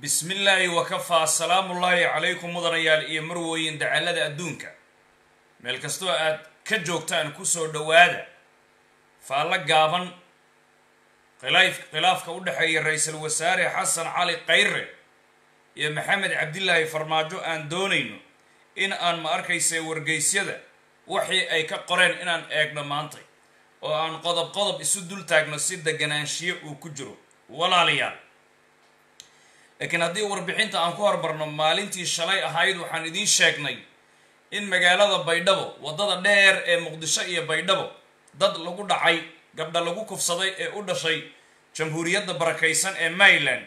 bismillaahi wakafaa salaamullaahi calaykum mudanayaal iyo marwooyin dacallada adduunka meel kastoo aad ka joogtaan kusoo dhowaada faallo gaaban khilaafka u dhexeeya ra-iisul wasaare xasan cali khayre iyo maxamed cabdilaahi farmaajo aan doonayno in aan ma arkaysa wargeysyada wixii ay ka qoreen inaan eegno maantay oo aan qodob qodob isu dul taagno si deganaanshiyo uu ku jiro walaalayaal laakiin haddii warbixinta aan ku hormarno maalintii shalay ahayd waxaan idiin sheegnay in magaalada baydhabo waddada dheer ee muqdisho iyo baydhabo dad lagu dhacay gabdha lagu kufsaday ee u dhashay jamhuuriyadda barakaysan ee maryland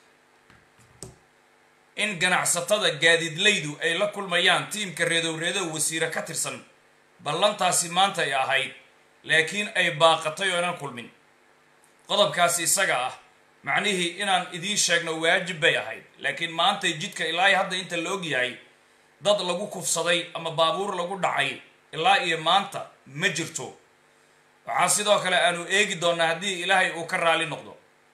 in ganacsatada gaadiidlaydu ay la kulmayaan tiimka reedow-reedow wasiire ka tirsan ballantaasi maanta ay ahayd laakiin ay baaqatay oo inaan kulmin qodobkaasi isaga ah macnihii inaan idiin sheegno waajib bay ahayd laakiin maantay jidka ilaa hadda inta la ogyahay dad lagu kufsaday ama baabuur lagu dhacay ilaa iyo maanta ma jirto waxaa sidoo kale aanu eegi doonaa haddii ilaahay uu ka raali noqdo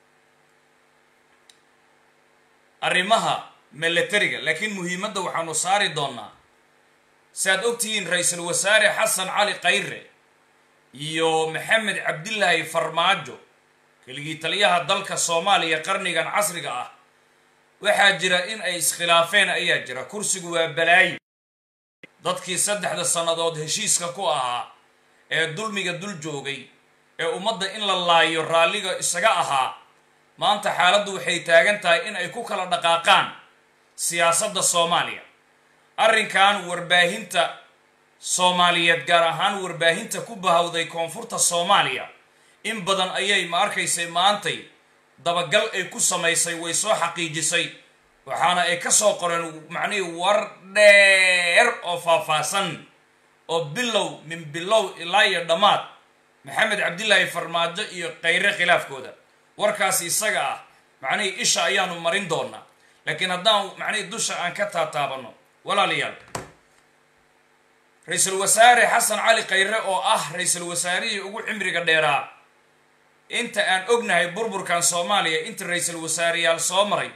arrimaha milatariga laakiin muhiimadda waxaanu saari doonaa si aad ogtihiin ra-iisul wasaare xasan cali khayre iyo maxamed cabdilaahi farmaajo keligii taliyaha dalka soomaaliya qarnigan casriga ah waxaa jira in ay iskhilaafeen ayaa jira kursigu waa balaayi dadkii saddexda sannadood heshiiska ku ahaa ee dulmiga dul joogay ee ummadda in la laayo raalliga isaga ahaa maanta xaaladdu waxay taagan tahay in ay ku kala dhaqaaqaan siyaasadda soomaaliya arrinkan warbaahinta soomaaliyeed gaar ahaan warbaahinta ku bahawday koonfurta soomaaliya in badan ayay ma arkaysay maantay dabagal ay ku samaysay way soo xaqiijisay waxaana ay ka soo qoreen macnihii war dheer oo faahfaahsan oo bilow min bilow ilaa iyo dhammaad maxamed cabdilaahi farmaajo iyo khayre khilaafkooda warkaasi isaga ah macnihii isha ayaanu marin doonaa laakiin haddaan macnihii dusha aan ka taataabano walaalayaal ra-iisul wasaare xasan cali khayre oo ah ra-iisul wasaarihii ugu cimriga dheeraa inta aan ognahay burburkan soomaaliya inta ra-iisul wasaareyaal soo maray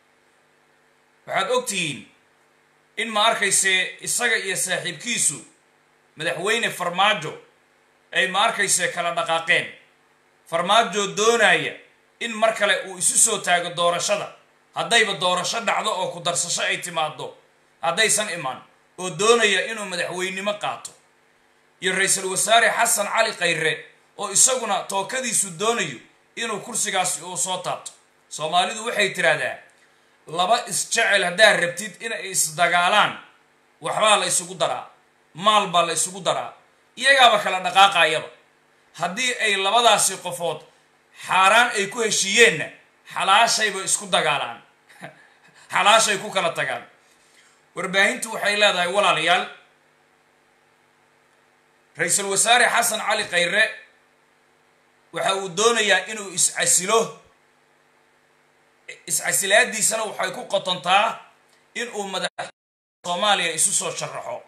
waxaad ogtihiin in ma arkayse isaga iyo saaxiibkiisu madaxweyne farmaajo ay ma arkayse kala dhaqaaqeen farmaajo doonaya in mar kale uu isu soo taago doorashada haddayba doorasho dhacdo oo ku darsasho ay timaado haddaysan imaan oo doonaya inuu madaxweynimo qaato iyo ra-iisul wasaare xasan cali khayre oo isaguna tookadiisu doonayo inuu kursigaasi uu soo taabto soomaalidu waxay tiraahdaa laba isjecel haddaad rabtid inay isdagaalaan waxbaa la isugu daraa maal baa la isugu daraa iyagaaba kala dhaqaaqayaba haddii ay labadaasi qofood xaaraan ay ku heshiiyeenna xalaashayba isku dagaalaan xalaashay ku kala tagaan warbaahintu waxay leedahay walaalayaal ra-iisul wasaare xasan cali khayre waxa uu doonayaa inuu is-casilo is-casilaadiisana waxay ku qotontaa inuu madax soomaaliya isu soo sharaxo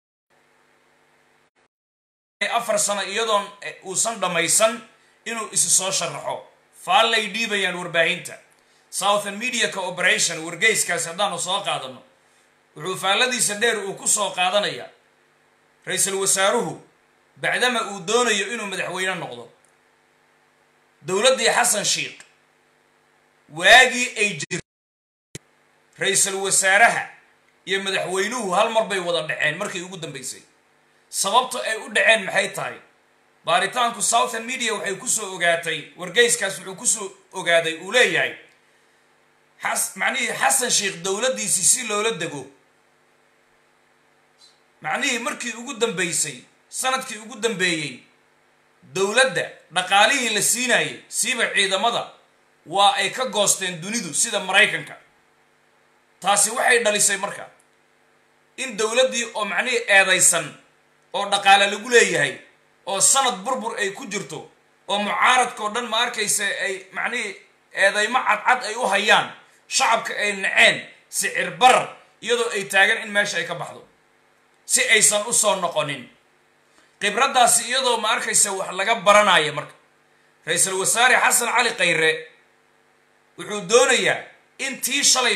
afar sano iyadoon uusan dhammaysan inuu isu soo sharaxo faallay dhiibayaan warbaahinta southern media cooperation wargeyskaasi haddaanu soo qaadano wuxuu faalladiisa dheer uu ku soo qaadanayaa ra-iisul wasaaruhu bacdama uu doonayo inuu madaxweyne noqdo dowladdii xasan sheikh waagii ay jirta ra-iisul wasaaraha iyo madaxweynuhu hal mar bay wada dhaceen markii ugu dambaysay sababta ay u dhaceen maxay tahay baaritaanku southern media waxay kusoo ogaatay wargeyskaas wuxuu kusoo ogaaday uu leeyahay xas macnihii xasan sheikh dowladdiisii si loola dego macnihii markii ugu dambaysay sanadkii ugu dambeeyey dowladda dhaqaalihii la siinayay siiba ciidamada waa ay ka goosteen dunidu sida maraykanka taasi waxay dhalisay marka in dowladdii oo macnihii eedaysan oo dhaqaale lagu leeyahay oo sanad burbur ay ku jirto oo mucaaradkao dhan ma arkaysa ay macnihii eedaymo cadcad ay u hayaan shacabka ay naceen sicir barar iyadoo ay taagan in meesha ay ka baxdo si aysan u soo noqonin khibraddaasi iyadoo ma arkaysa wax laga baranaya marka ra-iisul wasaare xasan cali khayre wuxuu doonayaa intii shalay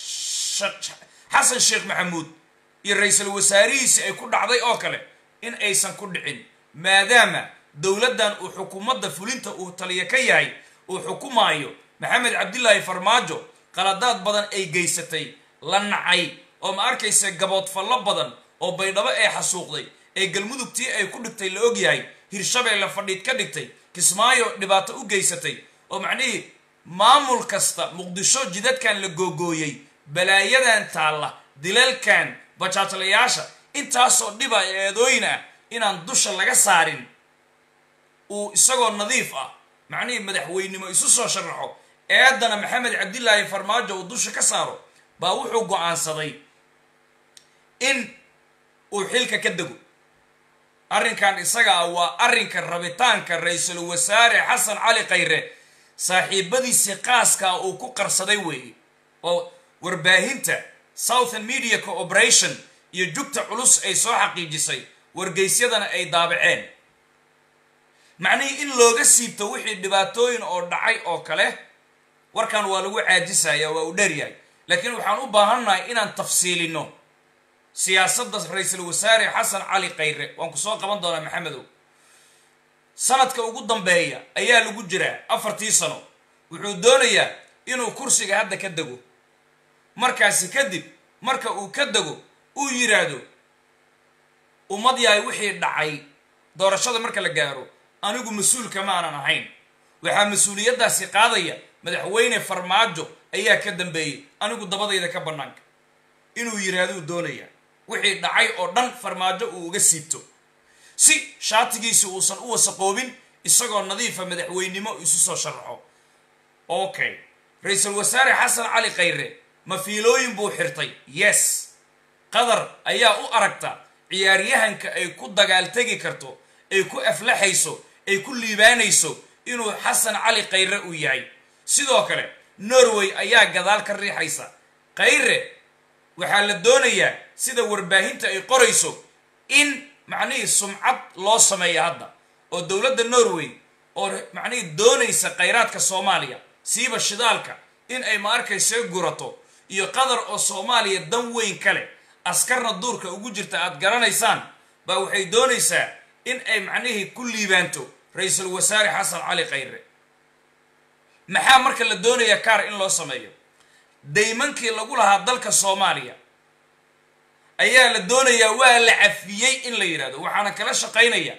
xasan sheekh maxamuud iyo ra-iisul wasaarihiisi ay ku dhacday oo kale in aysan ku dhicin maadaama dowladdan uu xukuumadda fulinta uu taliya ka yahay uu xukumaayo maxamed cabdilaahi farmaajo qaladaad badan ay geysatay la nacay oo ma arkaysa gaboodfallo badan oo baydhabo ee xasuuqday ee galmudugtii ay ku dhigtay la ogyahay hirshabeelle fadhiid ka dhigtay kismaayo dhibaato u geysatay oo macnihii maamul kasta muqdisho jidadkan la googooyey balaayadan taalla dilalkan bajaajlayaasha intaasoo dhiba eedooyin ah inaan dusha laga saarin uu isagoo nadiif ah macnihii madaxweynimo isu soo sharaxo eedana maxamed cabdilaahi farmaajo uu dusha ka saaro baa wuxuu go-aansaday in uu xilka ka dego arrinkan isaga ah waa arrinka rabitaanka ra-iisul wasaare xasan cali khayre saaxiibadiisii qaaskaa uu ku qarsaday weeye oo warbaahinta southern media cooperation iyo jugta culus ay soo xaqiijisay wargeysyadana ay daabaceen macnihii in looga siibto wixii dhibaatooyin oo dhacay oo kale warkan waa lagu caajisaya waa uu dheeryahay laakiin waxaan u baahannahay inaan tafsiilino siyaasadda ra-iisul wasaare xasan cali khayre waan ku soo qaban doonaa maxamedow sanadka ugu dambeeya ayaa lagu jiraa afartii sano wuxuu doonayaa inuu kursiga hadda ka dego markaasi kadib marka uu ka dego uu yidhaahdo ummad yahay wixii dhacay doorashada marka la gaaro anigu mas-uulka maanan ahayn waxaa mas-uuliyaddaasi qaadaya madaxweyne farmaajo ayaa ka dambeeyey anigu dabadayda ka bannaanka inuu yidhaahduu doonaya wixii dhacay oo dhan farmaajo uu uga siibto si shaatigiisi uusan u wasaqoobin isagoo nadiifa madaxweynimo isu soo sharaxo okay ra-iisul wasaare xasan cali khayre mafiilooyin buu xirtay yes qadar ayaa u aragta ciyaaryahanka ay ku dagaaltegi karto ay ku aflaxayso ay ku liibaanayso inuu xasan cali khayre uu yahay sidoo kale norway ayaa gadaal ka riixaysa khayre waxaa la doonayaa sida warbaahinta ay qorayso in macnihii sumcad loo sameeya hadda oo dowladda norway oo macnihii doonaysa khayraadka soomaaliya siiba shidaalka in ay ma arkaysa gurato iyo qatar oo soomaaliya dan weyn kale askarna duurka ugu jirta aad garanaysaan baa waxay doonaysaa in ay macnihii ku liibaanto ra-iisul wasaare xasan cali khayre maxaa marka la doonayaa kaar in loo sameeyo daymankii lagu lahaa dalka soomaaliya ayaa la doonayaa waa la cafiyey in la yidhahdo waxaana kala shaqaynaya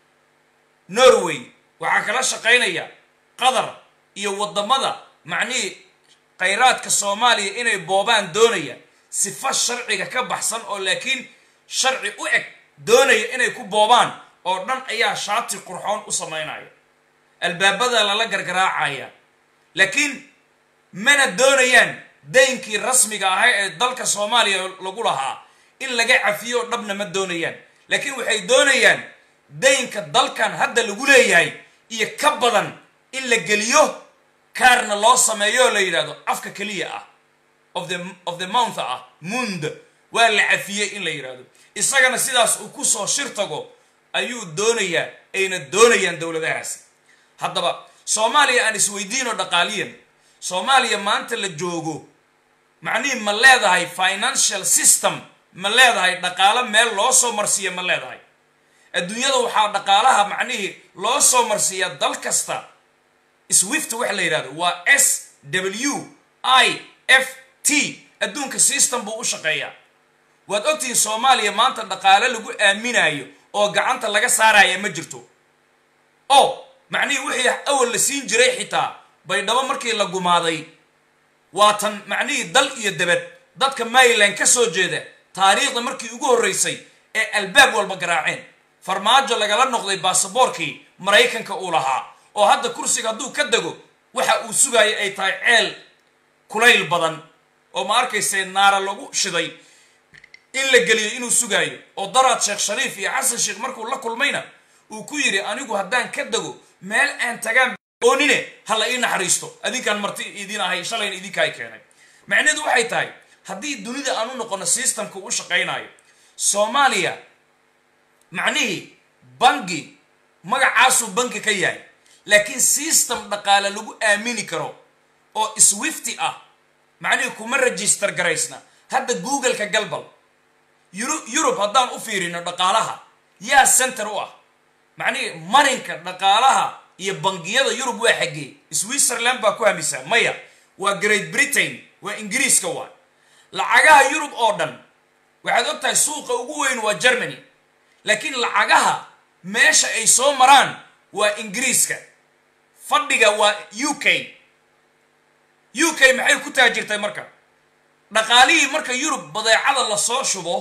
norway waxaa kala shaqaynaya qatar iyo waddamada macnihii khayraadka soomaaliya inay boobaan doonaya sifo sharciga ka baxsan oo laakiin sharci u eg doonaya inay ku boobaan oo dhan ayaa shaati qurxoon u samaynaya albaabada lala gargaraacaya laakiin mana doonayaan daynkii rasmiga ahaa ee dalka soomaaliya lagu lahaa in laga cafiyo oo dhabna ma doonayaan laakiin waxay doonayaan daynka dalkan hadda lagu leeyahay iyo ka badan in la geliyo kaarna loo sameeyo oo la yidhahdo afka keliya ah of the of the mount ah mund waa la cafiyey in la yidhahdo isagana sidaas uu kusoo shir tago ayuu doonayaa ayna doonayaan dowladahaasi haddaba soomaaliya aan isweydiino dhaqaaliyan soomaaliya maanta la joogo macnihii ma leedahay financial system ma leedahay dhaqaalo meel loo soo marsiiya ma leedahay adduunyada waxaa dhaqaalaha macnihii loo soo marsiiyaa dal kasta swift waxa la yidhahdo waa s w i f t adduunka system buu u shaqeeyaa waad ogtihiin soomaaliya maanta dhaqaale lagu aaminayo oo gacanta laga saaraya ma jirto oo macnihii wixii awal la siin jiray xitaa baydhabo markii la gumaaday waatan macnihii dal iyo debed dadka maryland ka soo jeeda taariikhda markii ugu horreysay ee albaab walba garaaceen farmaajo lagala noqday baasaboorkii maraykanka uu lahaa oo hadda kursiga hadduu ka dego waxa uu sugaaya ay tahay ceel kulayl badan oo ma arkayse naara lagu shiday in la geliyo inuu sugaayo oo daraad sheekh shariif iyo xasan sheekh markuu la kulmayna uu ku yidhi anigu haddaan ka dego meel aan tagaan oonine ha la ii naxariisto adinkaan marti idin ahay shalayna idinkaay keenay macnaheedu waxay tahay haddii dunida aan u noqono systemka u shaqaynayo soomaaliya macnihii bangi magacaasuu banki ka yahay laakiin system dhaqaale lagu aamini karo oo swifty ah macnihii kuma register garaysna hadda googleka galbal yurub haddaan u fiirino dhaqaalaha yaa center u ah macnihii marinka dhaqaalaha iyo bangiyada yurub waa xaggee switzerland baa ku hamisaa maya waa great britain waa ingiriiska waa lacagaha yurub oo dhan waxaad og tahay suuqa ugu weyn waa germany laakiin lacagaha meesha ay soo maraan waa ingiriiska fadhiga waa u k u k maxay ku taajirtay marka dhaqaalihii marka yurub badeecada lasoo shubo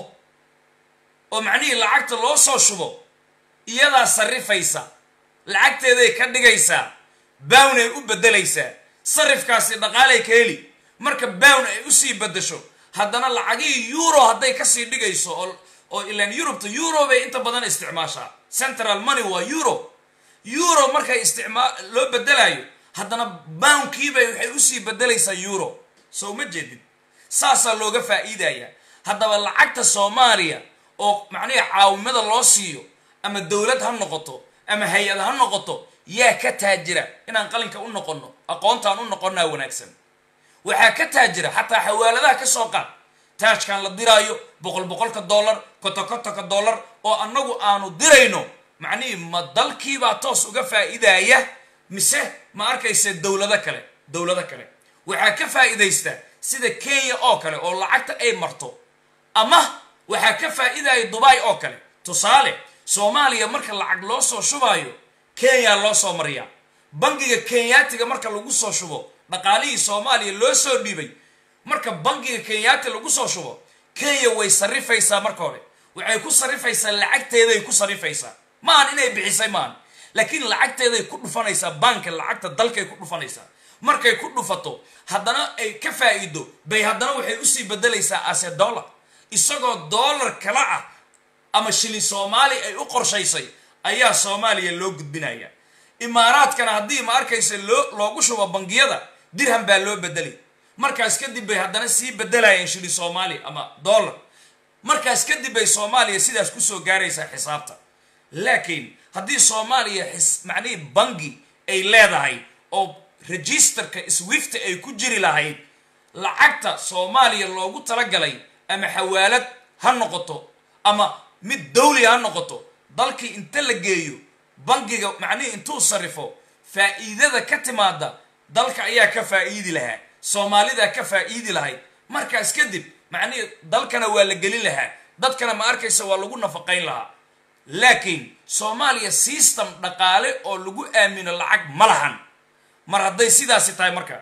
oo macnihii lacagta loo soo shubo iyadaa sarrifaysa lacagteeday ka dhigaysaa bown ay u beddelaysaa sarifkaasi dhaqaalay ka heli marka bown ay usii beddesho haddana lacagihii euro hadday kasii dhigayso oo oo ilaan yurubta euro bay inta badan isticmaashaa central money waa euro euro markay isticmaa loo beddelaayo haddana bownkiibay waxay usii beddelaysaa euro soo ma jeedid saasaa looga faa'iidaya haddaba lacagta soomaaliya oo macnihi caawimada loo siiyo ama dowlad ha noqoto ama hay-ad ha noqoto yaa ka taajira inaan qalinka u noqonno aqoontaan u noqonnaa wanaagsan waxaa ka taajira xataa xawaaladaha ka soo qaad taajkan la diraayo boqol boqolka dollar kotokotoka dollar oo annagu aanu dirayno macnihii ma dalkiibaa toos uga faa'iidaya mise ma arkaysa dowlado kale dowlado kale waxaa ka faa'iidaysta sida kenya oo kale oo lacagta ay marto ama waxaa ka faa'iidaya dubai oo kale tusaale soomaaliya marka lacag loo soo shubaayo kenya loo soo mariyaa bangiga kenyaatiga marka lagu soo shubo dhaqaalihii soomaaliya loo soo dhiibay marka bangiga kenyaati lagu soo shubo kenya way sarrifaysaa marka hore waxay ku sarrifaysaa lacagteeday ku sarrifaysaa maahan inay bixisay maahan laakiin lacagteeday ku dhufanaysaa baanka lacagta dalkay ku dhufanaysaa markay ku dhufato haddana ay ka faa'iido bay haddana waxay usii beddelaysaa ase dollar isagoo dollar kala ah ama shilin soomaali ay u qorshaysay ayaa soomaaliya loo gudbinaya imaaraadkana haddii ma arkaysa loo loogu shubo bangiyada dirham baa loo bedelay markaas kadib bay haddana sii bedelayeen shilin soomaali ama dollar markaas kadib bay soomaaliya sidaas kusoo gaaraysaa xisaabta laakiin haddii soomaaliya xis macnihii bangi ay leedahay oo registerka swifta ay ku jiri lahayd lacagta soomaaliya loogu talagalay ama xawaalad ha noqoto ama mid dawli ha noqoto dalkii inta la geeyo bangiga macnihii intuu sarrifo faa'iidada ka timaada dalka ayaa ka faa'iidi lahaa soomaalidaa ka faa'iidi lahayd markaas kadib macnihii dalkana waa la gelin lahaa dadkana ma arkaysa waa lagu nafaqayn lahaa laakiin soomaaliya system dhaqaale oo lagu aamino lacag ma lahan mar hadday sidaasi tahay marka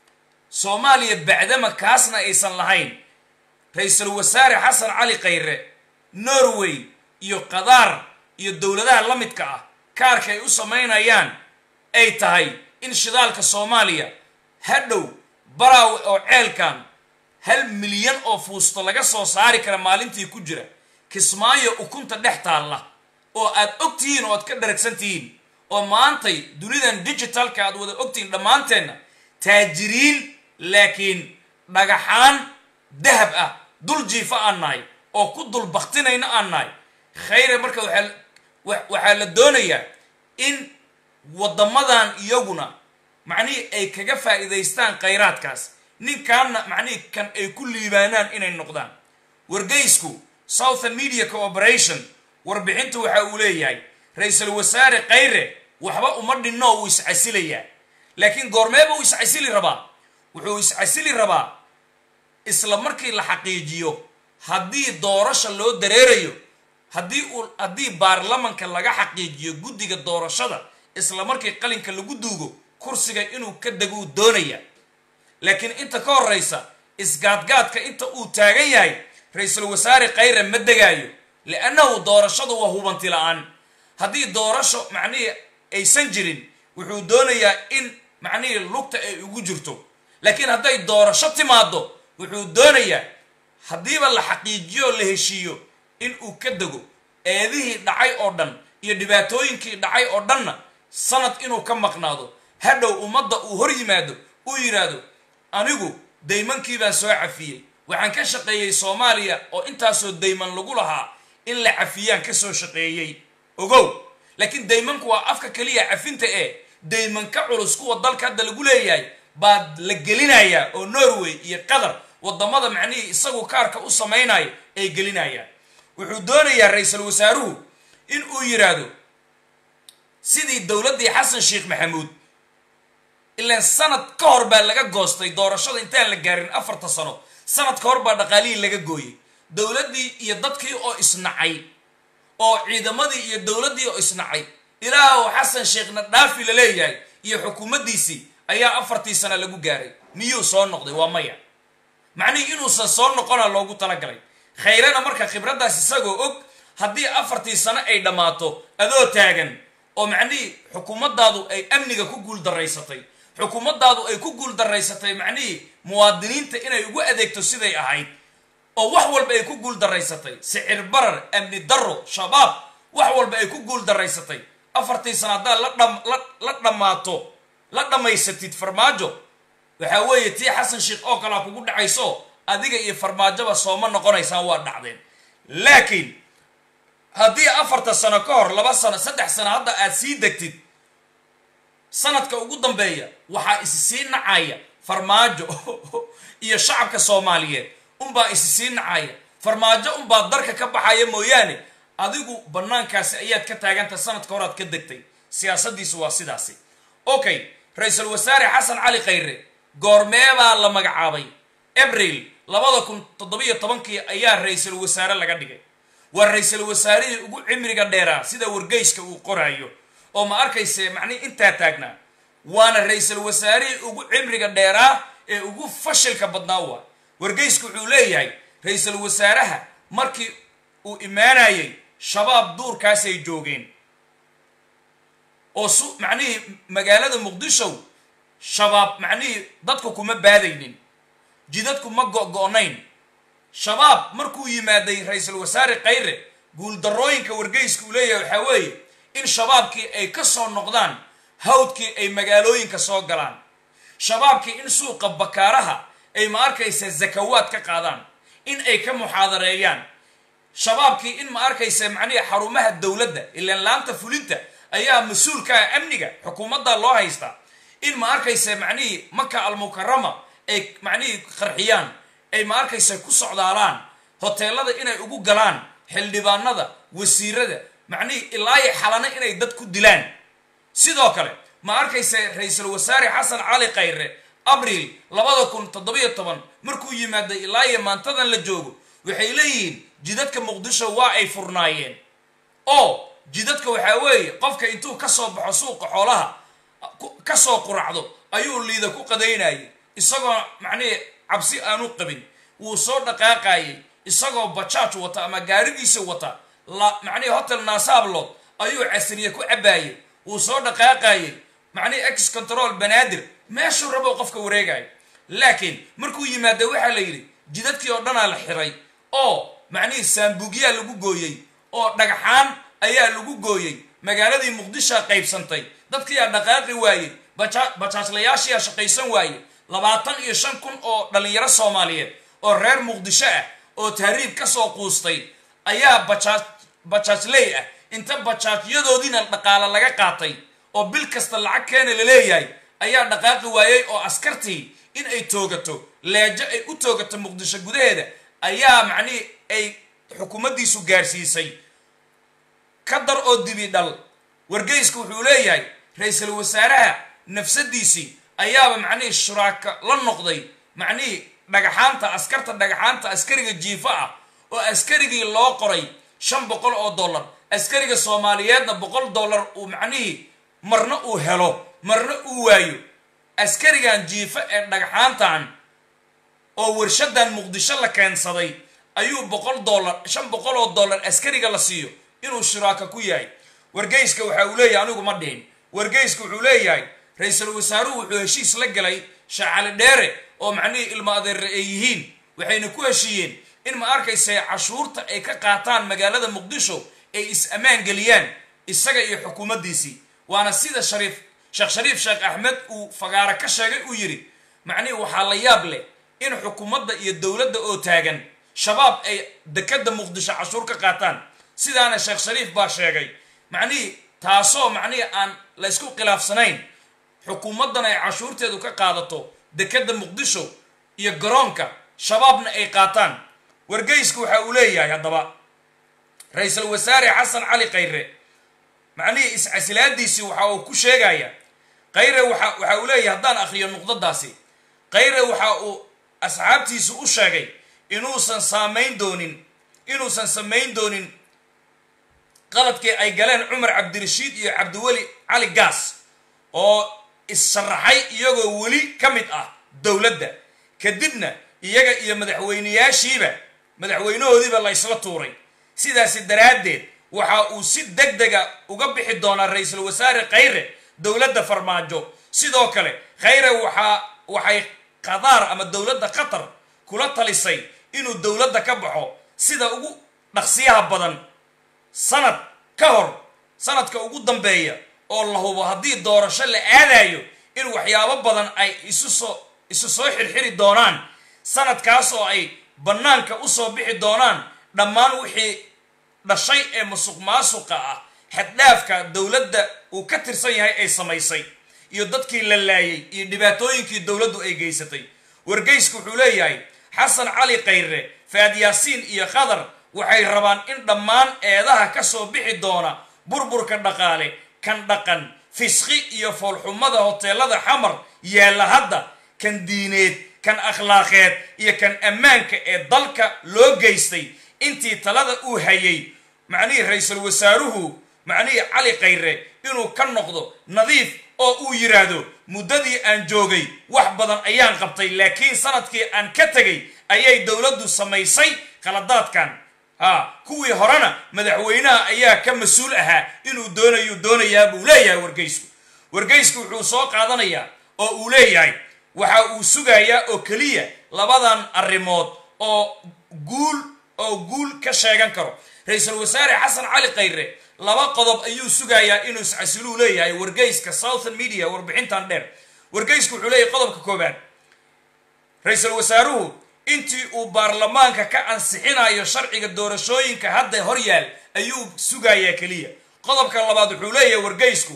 soomaaliya bacdama kaasna aysan lahayn ra-iisul wasaare xasan cali khayre norway iyo qadaar iyo dowladaha la midka ah kaarka ay u samaynayaan ay tahay in shidaalka soomaaliya hadhow baraawe oo ceelkan hal milyan oo fuusto laga soo saari kara maalintii ku jira kismaayo ukunta dhex taalla oo aad og tihiin oo aad ka dharagsan tihiin oo maantay dunidan digitalka aad wada ogtihiin dhammaanteenna taajiriin laakiin dhagaxaan dahab ah dul jiifa aan nahay oo ku dul baktinayna aan nahay khayre marka waxaa waxaa la doonayaa in waddamadan iyaguna macnihii ay kaga faa'iidaystaan khayraadkaas ninkaanna macnihii kan ay ku liibaanaan inay noqdaan wargeysku southern media cooperation warbixinta waxa uu leeyahay ra-iisul wasaare khayre waxba uma dhinno wuu iscasilayaa laakiin goormeeba uu iscasili rabaa wuxuu iscasili rabaa isla markii la xaqiijiyo haddii doorasha loo dareerayo haddii uu haddii baarlamanka laga xaqiijiyo guddiga doorashada isla markii qalinka lagu duugo kursiga inuu ka deguu doonaya laakiin inta ka horraysa isgaadgaadka inta uu taagan yahay ra-iisul wasaare khayre ma degaayo liannahu doorashadu waa hubanti la-aan haddii doorasho macnihii aysan jirin wuxuu doonayaa in macnihii lugta ay ugu jirto laakiin hadday doorasho timaado wuxuu doonayaa haddiiba la xaqiijiyo la heshiiyo in uu ka dego eedihii dhacay oo dhan iyo dhibaatooyinkii dhacay oo dhanna sanad inuu ka maqnaado hadhow ummadda uu hor yimaado uu yidhaahdo anigu daymankii baan soo cafiyey waxaan ka shaqeeyey soomaaliya oo intaasoo dayman lagu lahaa in la cafiyaan ka soo shaqeeyey ogow laakiin daymanku waa afka keliya cafinta ee dayman ka culus kuwa dalka hadda lagu leeyahay baa la gelinayaa oo norway iyo qatar wadamada macnihii isagu kaarka u samaynayo ay gelinayaan wuxuu doonayaa ra-iisul wasaaruhu in uu yidhaahdo sidii dowladdii xasan sheekh maxamuud ilaan sanad ka hor baa laga goostay doorashada intaan la gaarin afarta sano sanad ka hor baa dhaqaalihii laga gooyey dowladdii iyo dadkii oo isnacay oo ciidamadii iyo dowladdii oo isnacay ilaahu xasan sheekhna dhaafi la leeyahay iyo xukuumaddiisii ayaa afartii sano lagu gaaray miyuu soo noqday waa maya macnihii inuusan soo noqona loogu talagalay khayrana marka khibraddaas isagoo og haddii afartii sano ay dhammaato adoo taagan oo macnihii xukuumaddaadu ay amniga ku guuldaraysatay xukuumaddaadu ay ku guuldaraysatay macnihii muwaadiniinta inay ugu adeegto siday ahayd oo wax walba ay ku guuldaraysatay sicir barar amni darro shabaab wax walba ay ku guuldaraysatay afartii sano haddaad la dhammaato la dhammaysatid farmaajo waxaa weeye tii xasan sheekh oo kalea kugu dhacayso adiga iyo farmaajoba sooma noqonaysaan waa dhacdeen laakiin haddii afarta sano ka hor laba sano saddex sano hadda aad sii degtid sanadka ugu dambeeya waxaa isi sii nacaya farmaajo iyo shacabka soomaaliyeed unbaa isi sii nacaya farmaajo unbaa darka ka baxaya mooyaane adigu bannaankaasi ayaad ka taaganta sanadka horaad ka degtay siyaasaddiisu waa sidaasi okay ra-iisul wasaare xasan cali khayre goormeebaa la magacaabay abril labada kun toddobiyo tobankii ayaa ra-iisul wasaare laga dhigay waa ra-iisul wasaarihii ugu cimriga dheeraa sida wargeyska uu qoraayo oo ma arkayse macnihi intaa taagnaa waana ra-iisul wasaarihii ugu cimriga dheeraa ee ugu fashilka badnaa waa wargeysku wuxuu leeyahay ra-iisul wasaaraha markii uu imaanayay shabaab duurkaasay joogeen oo su macnihii magaalada muqdisho shabaab macnihii dadku kuma baadaynin jidadku ma go-go-nayn shabaab markuu yimaaday ra-iisul wasaare khayre guuldarrooyinka wargeyska uu leeyahay waxaa weeye in shabaabkii ay ka soo noqdaan hawdkii ay magaalooyinka soo galaan shabaabkii in suuqa bakaaraha ay ma arkaysa zakawaad ka qaadaan in ay ka muxaadareeyaan shabaabkii in ma arkaysa macnihii xarumaha dowladda ilaan laanta fulinta ayaa mas-uulka ah amniga xukuumadda loo haystaa in ma arkaysa macnihii maka almukarama ay macnihii qarxiyaan ay ma arkaysa ku socdaalaan hoteelada inay ugu galaan xildhibaanada wasiirada macnihii ilaayo xalana inay dad ku dilaan sidoo kale ma arkaysa ra-iisul wasaare xasan cali khayre abril labada kun toddobiyo toban markuu yimaaday ilaayo maantadan la joogo waxay leeyihiin jidadka muqdisho waa ay furnaayeen oo jidadka waxaa weeye qofka intuu ka soo baxo suuqa xoolaha ka soo quracdo ayuu liida ku qadaynayay isagoo macnihii cabsi aanu qabin wuu soo dhaqaaqayay isagoo bajaaj wata ama gaarigiisa wata macnihii hotel naasaablood ayuu casriye ku cabaayay wuu soo dhaqaaqayay macnihii ex control banaadir meeshuu rabo qofka wareegayo laakiin markuu yimaada waxaa la yidhi jidadkii oo dhanaa la xiray oo macnihii saambugyaa lagu gooyey oo dhagxaan ayaa lagu gooyey magaaladii muqdishoa qaybsantay dadkiiaa dhaqaaqi waayey bajaajlayaashiyaa shaqaysan waayey labaatan iyo shan kun oo dhallinyaro soomaaliyeed oo reer muqdisho ah oo tahriib ka soo quustay ayaa bajaaj bajaajley ah inta bajaajyadoodiina dhaqaale laga qaatay oo bil kasta lacag keena la leeyahay ayaa dhaqaaqi waayey oo askartii in ay toogato leejo ay u toogato muqdisho gudaheeda ayaa macnihii ay xukuumaddiisu gaarsiisay ka dar oo dibi dhal wargeysku wuxuu leeyahay ra-iisul wasaaraha nafsadiisii ayaaba macnihii shuraaka la noqday macnihii dhagaxaanta askarta dhagaxaanta askariga jiifo ah oo askarigii loo qoray shan boqol oo dollar askariga soomaaliyeedna boqol dollar uu macnihii marna uu helo marna uu waayo askarigan jiifo ee dhagaxaantan oo warshadan muqdisho la keensaday ayuu boqol dollar shan boqol oo dollar askariga la siiyo inuu shuraaka ku yahay wargeyska waxa uu leeyahay anigu ma dhihin wargeyska wuxuu leeyahay ra-iisul wasaaruhu wuxuu heshiis la gelay shacali dheere oo macnihii ilmo adeere ay yihiin waxayna ku heshiiyeen in ma arkaysa cashuurta ay ka qaataan magaalada muqdisho ay is-ammaan geliyaan isaga iyo xukuumaddiisii waana sida shariif sheekh shariif sheekh axmed uu fagaaro ka sheegay uu yidhi macnihii waxaa la yaab leh in xukuumadda iyo dowladda oo taagan shabaab ay dekadda muqdisho cashuur ka qaataan sidaana sheekh shariif baa sheegay macnihii taasoo macnihii aan la ysku khilaafsanayn xukuumaddan ay cashuurteedu ka qaadato dekedda muqdisho iyo garoonka shabaabna ay qaataan wargeysku waxa uu leeyahay haddaba ra-iisul wasaare xasan cali khayre macnihii iscasilaadiisii waxa uu ku sheegaya khayre waxa waxa uu leeyahay haddaan akhriyo nuqdadaasi khayre waxa uu asxaabtiisu u sheegay inuusan saamayn doonin inuusan samayn doonin qaladkii ay galeen cumar cabdirashiid iyo cabdiweli cali gaas oo is-sharaxay iyagoo weli ka mid ah dowladda kadibna iyaga iyo madaxweyneyaashiiba madaxweynahoodiiba la ysla tuuray sidaasi daraaddeed waxa uu si deg dega uga bixi doonaa ra-iisul wasaare khayre dowladda farmaajo sidoo kale khayre waxaa waxay qadaar ama dowladda qatar kula talisay inuu dowladda ka baxo sida ugu dhaqsiyaha badan sanad ka hor sanadka ugu dambeeya oo la hubo haddii doorasho la aadayo in waxyaabo badan ay isu soo isu soo xirxiri doonaan sanadkaas oo ay bannaanka usoo bixi doonaan dhammaan wixii dhashay ee musuq maasuqa ah xaddhaafka dowladda uu ka tirsan yahay ay samaysay iyo dadkii la laayay iyo dhibaatooyinkii dowladdu ay geysatay wargeysku wuxuu leeyahay xasan cali khayre faad yaasiin iyo khadar waxay rabaan in dhammaan eedaha ka soo bixi doona burburka dhaqaale kan dhaqan fisqi iyo foolxumada hoteelada xamar yaalla hadda kan diineed kan akhlaaqeed iyo kan ammaanka ee dalka loo geystay intii talada uu hayay macnihii ra-iisul wasaaruhu macnihii cali khayre inuu ka noqdo nadiif oo uu yidhaahdo muddadii aan joogay wax badan ayaan qabtay laakiin sanadkii aan ka tegay ayay dowladdu samaysay khaladaadkan ha kuwii horena madaxweynaha ayaa ka mas-uul ahaa inuu doonayu doonayaa buu leeyahay wargeysku wargeysku wuxuu soo qaadanayaa oo uu leeyahay waxa uu sugayaa oo keliya labadan arrimood oo guul oo guul ka sheegan karo ra-iisul wasaare xasan cali khayre laba qodob ayuu sugayaa inuu iscasiluu leeyahay wargeyska southern media warbixintan dheer wargeysku wuxuu leeyahay qodobka koobaad ra-iisul wasaaruhu intii uu baarlamaanka ka ansixinayo sharciga doorashooyinka hadda hor yaal ayuu sugayaa keliya qodobka labaad wuxuu leeyahay wargeysku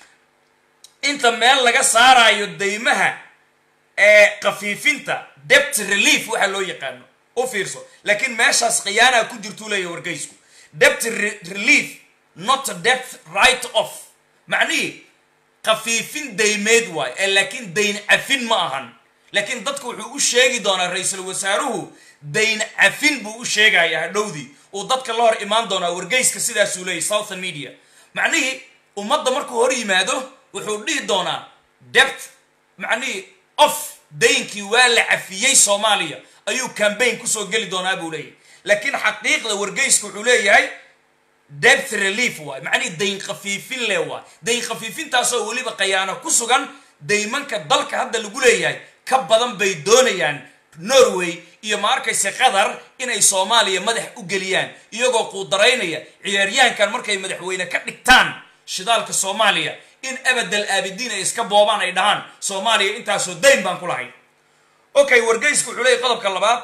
inta meel laga saarayo deymaha ee khafiifinta debt relief waxa loo yaqaano u fiirso laakiin meeshaas khiyaanaa ku jirtuu leeyahay wargeysku debt relief not debt right off macnihii khafiifin daymeed waayo ee laakiin dayn cafin ma ahan laakiin dadku wuxuu u sheegi doonaa ra-iisul wasaaruhu dayn cafin buu u sheegaya hadhowdii uu dadka la hor imaan doonaa wargeyska sidaasuu leeyahy southern media macnihii ummadda markuu hor yimaado wuxuu dhihi doonaa debt macnihii of daynkii waa la cafiyey soomaaliya ayuu cambaign kusoo geli doonaa buu leeyahay laakiin xaqiiqda wargeyska wuxuu leeyahay debt relief waay macnihii dayn khafiifin le waay dayn khafiifintaasoo weliba khayaano ku sugan daymanka dalka hadda lagu leeyahay ka badan bay doonayaan norway iyo ma arkayse qatar inay soomaaliya madax u geliyaan iyagoo quudaraynaya ciyaaryahankan markay madaxweyne ka dhigtaan shidaalka soomaaliya in abadal aabidiin ay iska boobaan ay dhahaan soomaaliya intaasoo dayn baan ku lahay okay wargeysku wuxuu leeyahy qodobka labaad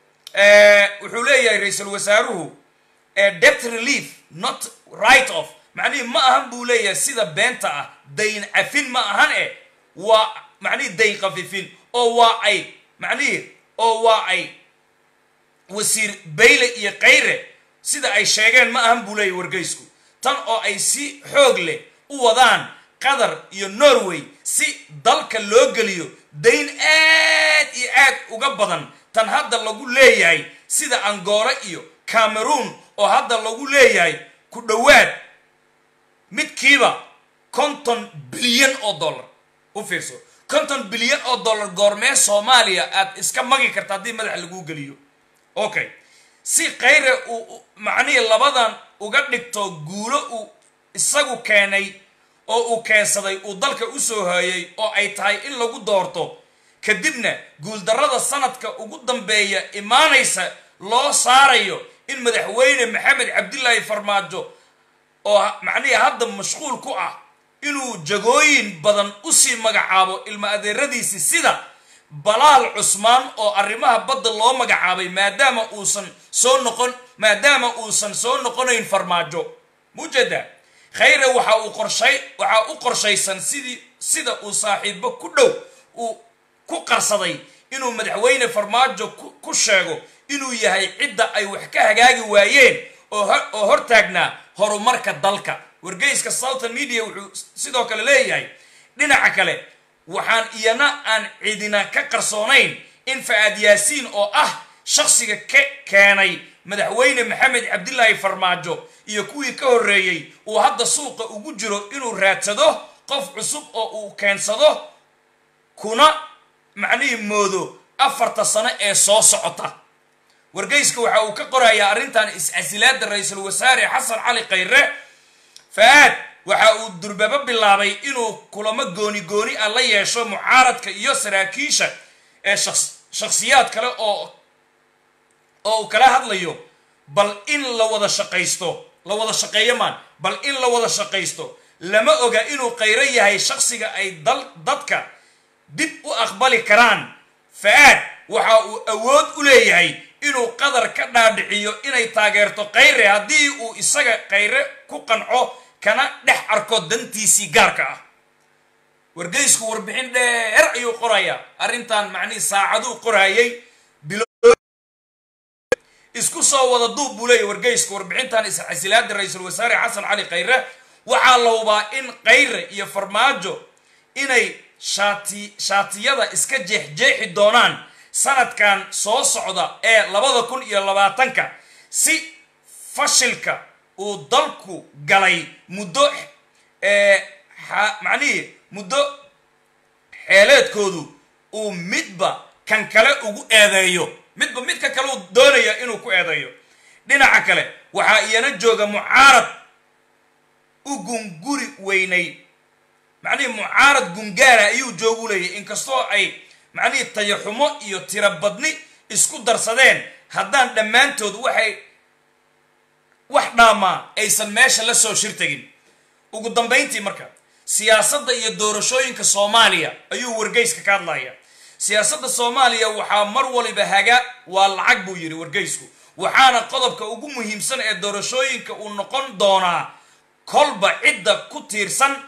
wuxuu leeyahay ra-iisul wasaaruhu debt relief not right off macnihii ma ahan buu leeyahay sida beenta ah dayn cafin ma ahan e waa macnihii dayn khafiifin oo waa ay macnihii oo waa ay wasiir bayle iyo khayre sida ay sheegeen ma ahan buu leeyahy wargeysku tan oo ay si xoog leh u wadaan qatar iyo norway si dalka loo geliyo dayn aad iyo aad uga badan tan hadda lagu leeyahay sida angola iyo cameroon oo hadda lagu leeyahay ku dhowaad midkiiba konton bilyan oo dollar u fiirso konton bilyan oo dollar goormee soomaaliya aad iska magi karta haddii madaxa laguu geliyo okay si khayre uu macnihii labadan uga dhigto guulo uu isagu keenay oo uu keensaday uu dalka usoo hooyay oo ay tahay in lagu doorto kadibna guuldarrada sanadka ugu dambeeya imaanaysa loo saarayo in madaxweyne maxamed cabdilaahi farmaajo oo macnihii hadda mashquul ku ah inuu jagooyin badan usii magacaabo ilma adeeradiisii sida balaal cusmaan oo arrimaha badda loo magacaabay maadaama uusan soo noqon maadaama uusan soo noqonayn farmaajo mujeeda khayre waxa uu qorshay waxaa u qorshaysan sidii sida uu saaxiibo ku dhow uu ku qarsaday inuu madaxweyne farmaajo ku sheego inuu yahay cidda ay wax ka hagaagi waayeen oo hortaagnaa horumarka dalka wargeyska southern media wuxuu sidoo kale leeyahay dhinaca kale waxaan iyana aan cidina ka qarsoonayn in fa-aad yaasiin oo ah shakhsiga ka keenay madaxweyne maxamed cabdilaahi farmaajo iyo kuwii ka horreeyey uu hadda suuqa ugu jiro inuu raadsado qof cusub oo uu keensado kuna macnihii moodo afarta sano ee soo socota wargeyska waxa uu ka qorayaa arrintan is-casilaada ra-iisul wasaare xasan cali khayre fa-aad waxa uu durbaba bilaabay inuu kulamo gooni gooni ah la yeesho mucaaradka iyo saraakiisha ee shakhsiyaad kale oo oo uu kala hadlayo bal in la wada shaqaysto la wada shaqeeyo maan bal in la wada shaqaysto lama oga inuu khayro yahay shakhsiga ay dal dadka dib u aqbali karaan fa-aad waxa uu awood u leeyahay inuu qadar ka dhaadhiciyo inay taageerto khayre haddii uu isaga khayre ku qanco kana dhex arko dantiisii gaarka ah wargeysku warbixin dheer ayuu qorayaa arrintan macnihii saacaduu qorayay isku soo wada duub buu leeyahy wargeysku warbixintan iscasilaada ra-iisul wasaare xasan cali khayre waxaa la hubaa in khayre iyo farmaajo inay shaati shaatiyada iska jeexjeexi doonaan sanadkan soo socda ee labada kun iyo labaatanka si fashilka uu dalku galay muddo macnihii muddo xeeleedkoodu uu midba kan kale ugu eedeeyo midba midka kale uu doonaya inuu ku eedeeyo dhinaca kale waxaa iyana jooga mucaarad u gunguri weynay macnihii mucaarad gungaara ayuu joogu leeyahy inkastoo ay macnihii tayaxumo iyo tirobadni isku darsadeen haddaan dhammaantood waxay wax dhaamaa aysan meesha la soo shirtagin ugu dambayntii marka siyaasadda iyo doorashooyinka soomaaliya ayuu wargeyska ka hadlaya siyaasadda soomaaliya waxaa mar waliba haga waa lacag buu yidhi wargeysku waxaana qodobka ugu muhiimsan ee doorashooyinka uu noqon doonaa kolba cidda ku tiirsan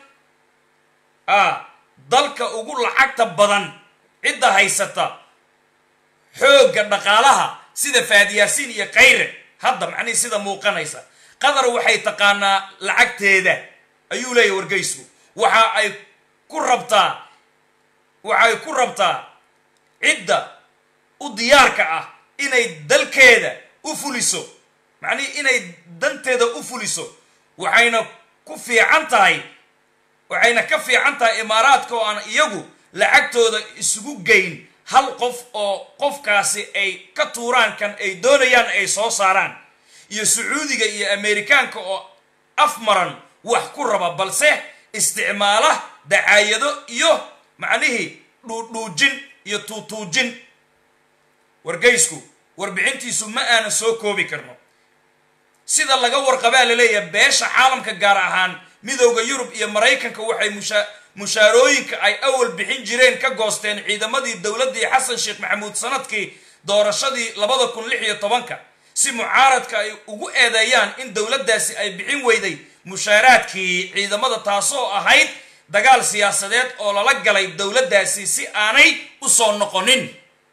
a dalka ugu lacagta badan cidda haysata xoogga dhaqaalaha sida faadiyaasiin iyo khayre hadda macnihii sida muuqanaysa qatar waxay taqaanaa lacagteeda ayuu leeyahy wargeysku waxa ay ku rabtaa waxay ku rabtaa cidda u diyaarka ah inay dalkeeda u fuliso macnihii inay danteeda u fuliso waxayna ku fiican tahay waxayna ka fiican tahay imaaraadka oo aan iyagu lacagtooda isugu geyn hal qof oo qofkaasi ay ka tuuraan kan ay doonayaan ay soo saaraan iyo sacuudiga iyo ameerikaanka oo afmaran wax ku raba balse isticmaala dacaayado iyo macnihii dhuudhuujin iyo tuutuujin wargeysku warbixintiisu ma aanan soo koobi karno sida laga warqabaa laleeyahay beesha caalamka gaar ahaan midowda yurub iyo maraykanka waxay musha mushaarooyinka ay awal bixin jireen ka goosteen ciidamadii dowladdii xasan sheekh maxamuud sanadkii doorashadii labada kun lix iyo tobanka si mucaaradka ay ugu eedeeyaan in dowladdaasi ay bixin weyday mushaaraadkii ciidamada taasoo ahayd dagaal siyaasadeed oo lala galay dowladdaasi si aanay u soo noqonin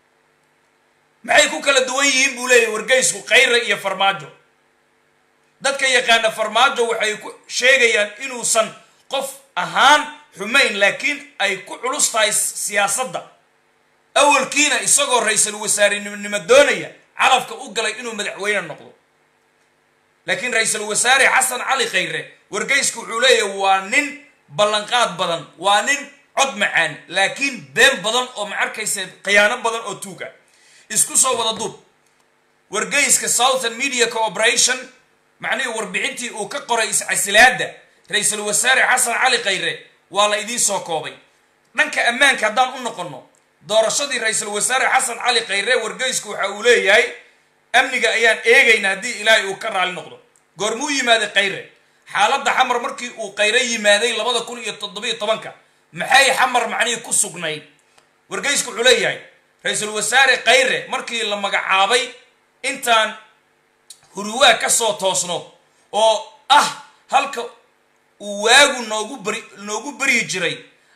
maxay ku kala duwan yihiin buu leeyahy wargeysku khayre iyo farmaajo dadka yaqaana farmaajo waxay ku sheegayaan inuusan qof ahaan xumayn laakiin ay ku culus tahay siyaasadda awalkiina isagoo ra-iisul wasaarenimo doonaya calafka u galay inuu madaxweyne noqdo laakiin ra-iisul wasaare xasan cali khayre wargeysku wuxuu leeyahay waa nin ballanqaad badan waa nin cod macaan laakiin been badan oo ma arkaysa khiyaano badan oo tuuga isku soo wada duub wargeyska southern media cooperation macnihii warbixintii uu ka qoray iscasilaada ra-iisul wasaare xasan cali khayre waa la idiin soo koobay dhanka ammaanka haddaan u noqonno doorashadii ra-iisul wasaare xasan cali khayre wargeysku waxa uu leeyahay amniga ayaan eegayna haddii ilaahay uu ka raali noqdo goormuu yimaaday khayre xaaladda xamar markii uu khayre yimaaday labada kun iyo toddobiyo tobanka maxay xamar macnihii ku sugnayd wargeysku wuxuu leeyahay ra-iisul wasaare khayre markii la magacaabay intaan huruwaa ka soo toosno oo ah halka uu waagu noogu bari noogu baryi jiray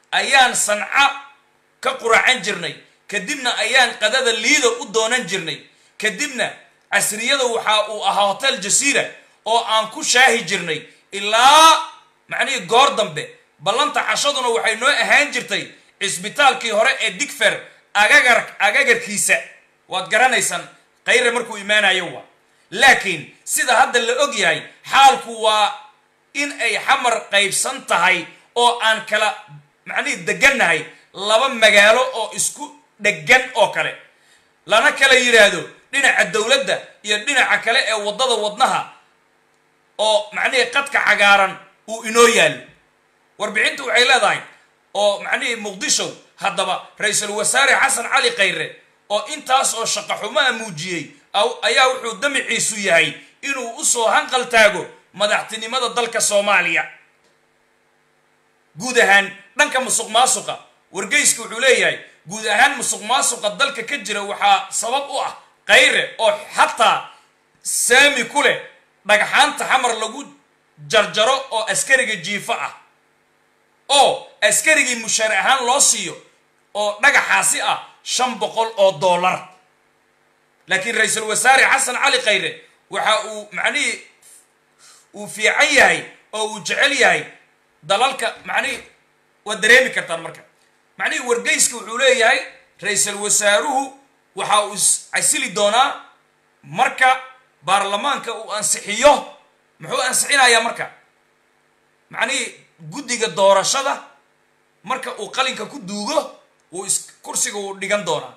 ayaan sanca ka quracan jirnay kadibna ayaan qadada liida u doonan jirnay kadibna casriyada waxa uu ahaa hotel jasiira oo aan ku shaahi jirnay ilaa macnihii goor dambe ballanta cashaduna waxay noo ahaan jirtay cisbitaalkii hore ee digfer agagar agagarkiisa waad garanaysaan khayre markuu imaanayo waa laakiin sida hadda la og yahay xaalku waa in ay xamar qaybsan tahay oo aan kala macnihii degannahay laba magaalo oo isku dhegan oo kale lana kala yidhaahdo dhinaca dowladda iyo dhinaca kale ee waddada wadnaha oo macnihii qadka cagaaran uu inoo yaalo warbixintu waxay leedahay oo macnihii muqdisho haddaba ra-iisul wasaare xasan cali khayre oo intaas oo shaqo xumaa muujiyey ayaa wuxuu damiciisu yahay inuu usoo hanqal taago madaxtinimada dalka soomaaliya guud ahaan dhanka musuq maasuqa wargeyska wuxuu leeyahay guud ahaan musuq maasuqa dalka ka jira waxaa sabab u ah khayre oo xataa saami ku leh dhagxaanta xamar lagu jarjaro oo askariga jiifo ah oo askarigii mushaar ahaan loo siiyo oo dhagaxaasi ah shan boqol oo dollar laakiin ra-iisul wasaare xasan cali khayre waxa uu macnihii uu fiican yahay oo uu jecel yahay dalalka macnihii waad dareemi kartaan marka macnihii wargeyska wuxuu leeyahay ra-iisul wasaaruhu waxa uu casili doonaa marka baarlamaanka uu ansixiyo muxuu ansixinayaa marka macnihii guddiga doorashada marka uu qalinka ku duugo uu kursiga uu dhigan doonaa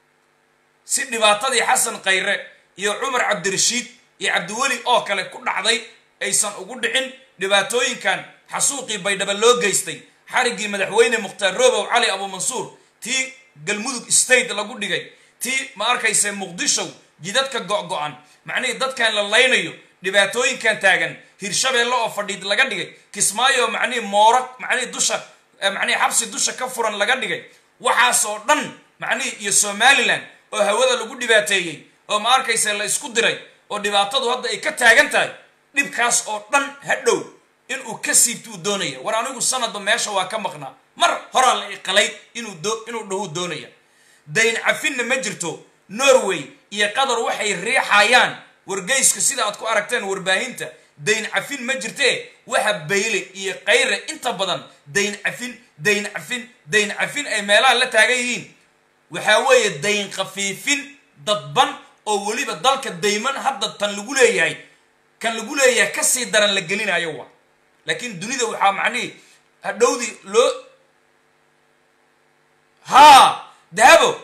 si dhibaatadii xasan khayre iyo cumar cabdirashiid iyo cabdiweli oo kale ku dhacday aysan ugu dhicin dhibaatooyinkan xasuuqii baydhaba loo geystay xariggii madaxweyne mukhtaar robow cali abuumansuur tii galmudug state lagu dhigay tii ma arkayse muqdisho jidadka go-go-an macnihii dadkan la laynayo dhibaatooyinkan taagan hirshabeelle oo fadhiid laga dhigay kismaayo macnihii mooro macnihii dusha macnihii xabsi dusha ka furan laga dhigay waxaasoo dhan macnihii iyo somalilan oo hawada lagu dhibaateeyey oo ma arkayse la isku diray oo dhibaatadu hadda ay ka taagan tahay dhibkaas oo dhan hadhow inuu ka siibtuu doonaya war anigu sanadba meesha waa ka maqnaa mar horaa la iqalay inuu inuu dhahuu doonaya dayn cafinna ma jirto norway iyo qatar waxay riixayaan wargeyska sida aad ku aragteen warbaahinta dayn cafin ma jirtee waxa bayle iyo khayre inta badan dayn cafin dayn cafin dayn cafin ay meelaha la taagan yihiin waxaa weeye dayn khafiifin dadban oo weliba dalka dayman hadda tan lagu leeyahay kan lagu leeyahay kasii daran la gelinayo wa laakiin dunida waxaa macnihii hadhowdii loo haa dahabo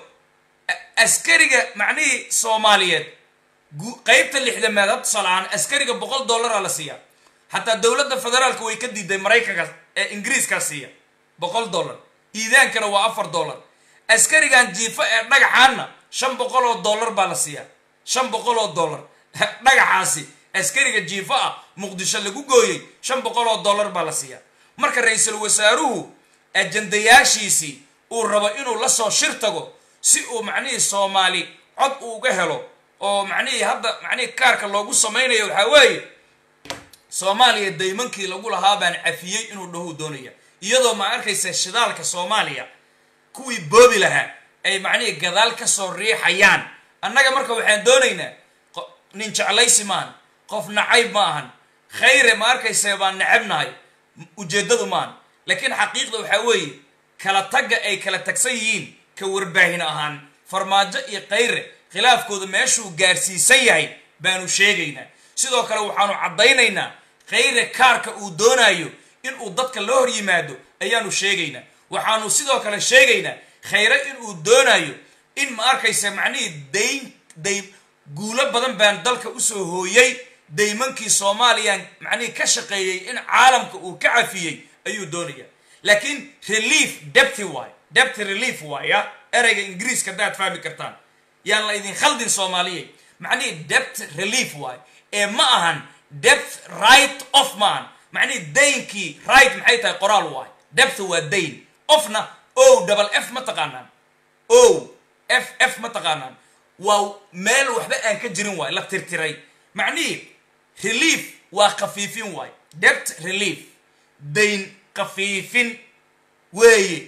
askariga macnihii soomaaliyeed qaybta lixdamaad had tusaalahaan askariga boqol dollaraa la siiyaa xataa dowladda federaalka way ka diiday maraykanka ee ingiriiskaa siiya boqol dollar iidaankana waa afar dollar askarigan jiifo ee dhagaxaanna shan boqol oo dollar baa la siiyaa shan boqol oo dollar dhagaxaasi askariga jiifo ah muqdisho lagu gooyey shan boqol oo dollar baa la siiyaa marka ra-iisul wasaaruhu ajandayaashiisii uu rabo inuu lasoo shir tago si uu macnihii soomaali cod uu uga helo oo macnihii hadda macnihii kaarka loogu samaynayo waxaa weeye soomaaliya daymankii lagu lahaa baan cafiyey inuu dhahuu doonaya iyadoo ma arkaysa shidaalka soomaaliya kuwii boobi lahaa ay macnihii gadaal ka soo riixayaan annaga marka waxaan doonaynaa nin jeclaysi maahan qof nacayb ma ahan khayre ma arkaysa baan necabnahay ujeeddadu maahan laakiin xaqiiqda waxaa weeye kala tagga ay kala tagsan yihiin ka warbaahin ahaan farmaajo iyo khayre khilaafkooda meeshuu gaarsiisan yahay baanu sheegaynaa sidoo kale waxaanu caddaynaynaa khayre kaarka uu doonayo inuu dadka loo hor yimaado ayaanu sheegaynaa waxaanu sidoo kale sheegaynaa khayre inuu doonayo in ma arkaysa macnihii dayn day guulo badan baan dalka usoo hooyey daymankii soomaaliyaan macnihii ka shaqeeyey in caalamka uu ka cafiyey ayuu doonaya laakiin relief debty waay debty relief waaya ereyga ingiriiska haddaad fahmi kartaan yaan la idin khaldin soomaaliya macnihii debt relief waay ee ma ahan debt right of ma ahan macnihii daynkii right maxay tahay qoraal waay debt waa dayn ofna o double f ma taqaanaan o f f ma taqaanaan waa meel waxba aan ka jirin waay la tirtiray macnihii relief waa khafiifin waay debt relief dayn khafiifin weeye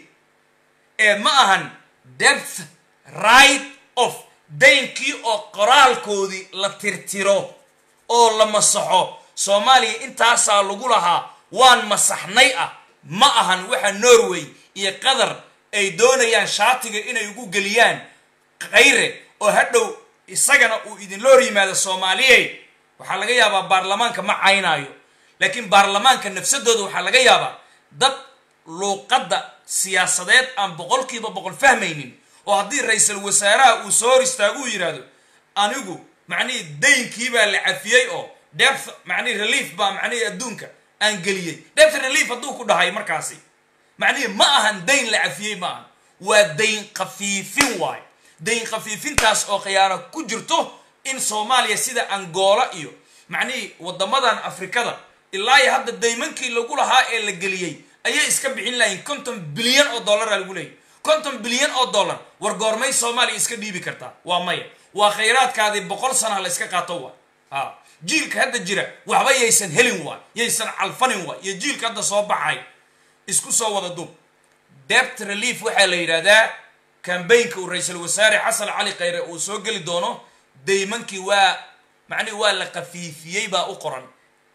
ee ma ahan depth right of daynkii oo qoraalkoodii la tirtiro oo la masaxo soomaaliya intaasaa lagu lahaa waan masaxnay ah ma ahan waxa norway iyo qatar ay doonayaan shaatiga inay ugu geliyaan khayre oo hadhow isagana uu idinla hor yimaado soomaaliyey waxaa laga yaabaa baarlamaanka ma caynaayo laakiin baarlamaanka nafsadooda waxaa laga yaabaa dad luuqadda siyaasadeed aan boqolkiiba boqol fahmaynin oo haddii ra-iisul wasaaraha uu soo hor istaago uu yidhaahdo anigu macnihii daynkii baa la cafiyey oo depth macnihi relief baa macnihii adduunka aan geliyey depth relief hadduu ku dhahay markaasi macnihii ma ahan dayn la cafiyey ma ahan waa dayn khafiifin waayo dayn khafiifintaas oo khiyaano ku jirto in soomaaliya sida angola iyo macnihii waddamadan afrikada ilaa iyo hadda daymankii lagu lahaa ee la geliyey ayay iska bixin lahayn konton bilyan oo dollaraa lagu leeyay konton bilyan oo dollar war goormay soomaaliya iska dhiibi kartaa waa maya waa khayraadkaadii boqol sana la iska qaato waay ha jiilka hadda jira waxba yaysan helin waay yaysan calfanin waay iyo jiilka hadda soo baxay isku soo wada duub debt relief waxaa la yidhahdaa kambaynka uu ra-iisul wasaare xasan cali khayre uu soo geli doono daymankii waa macnihi waa la khafiifiyey baa u qoran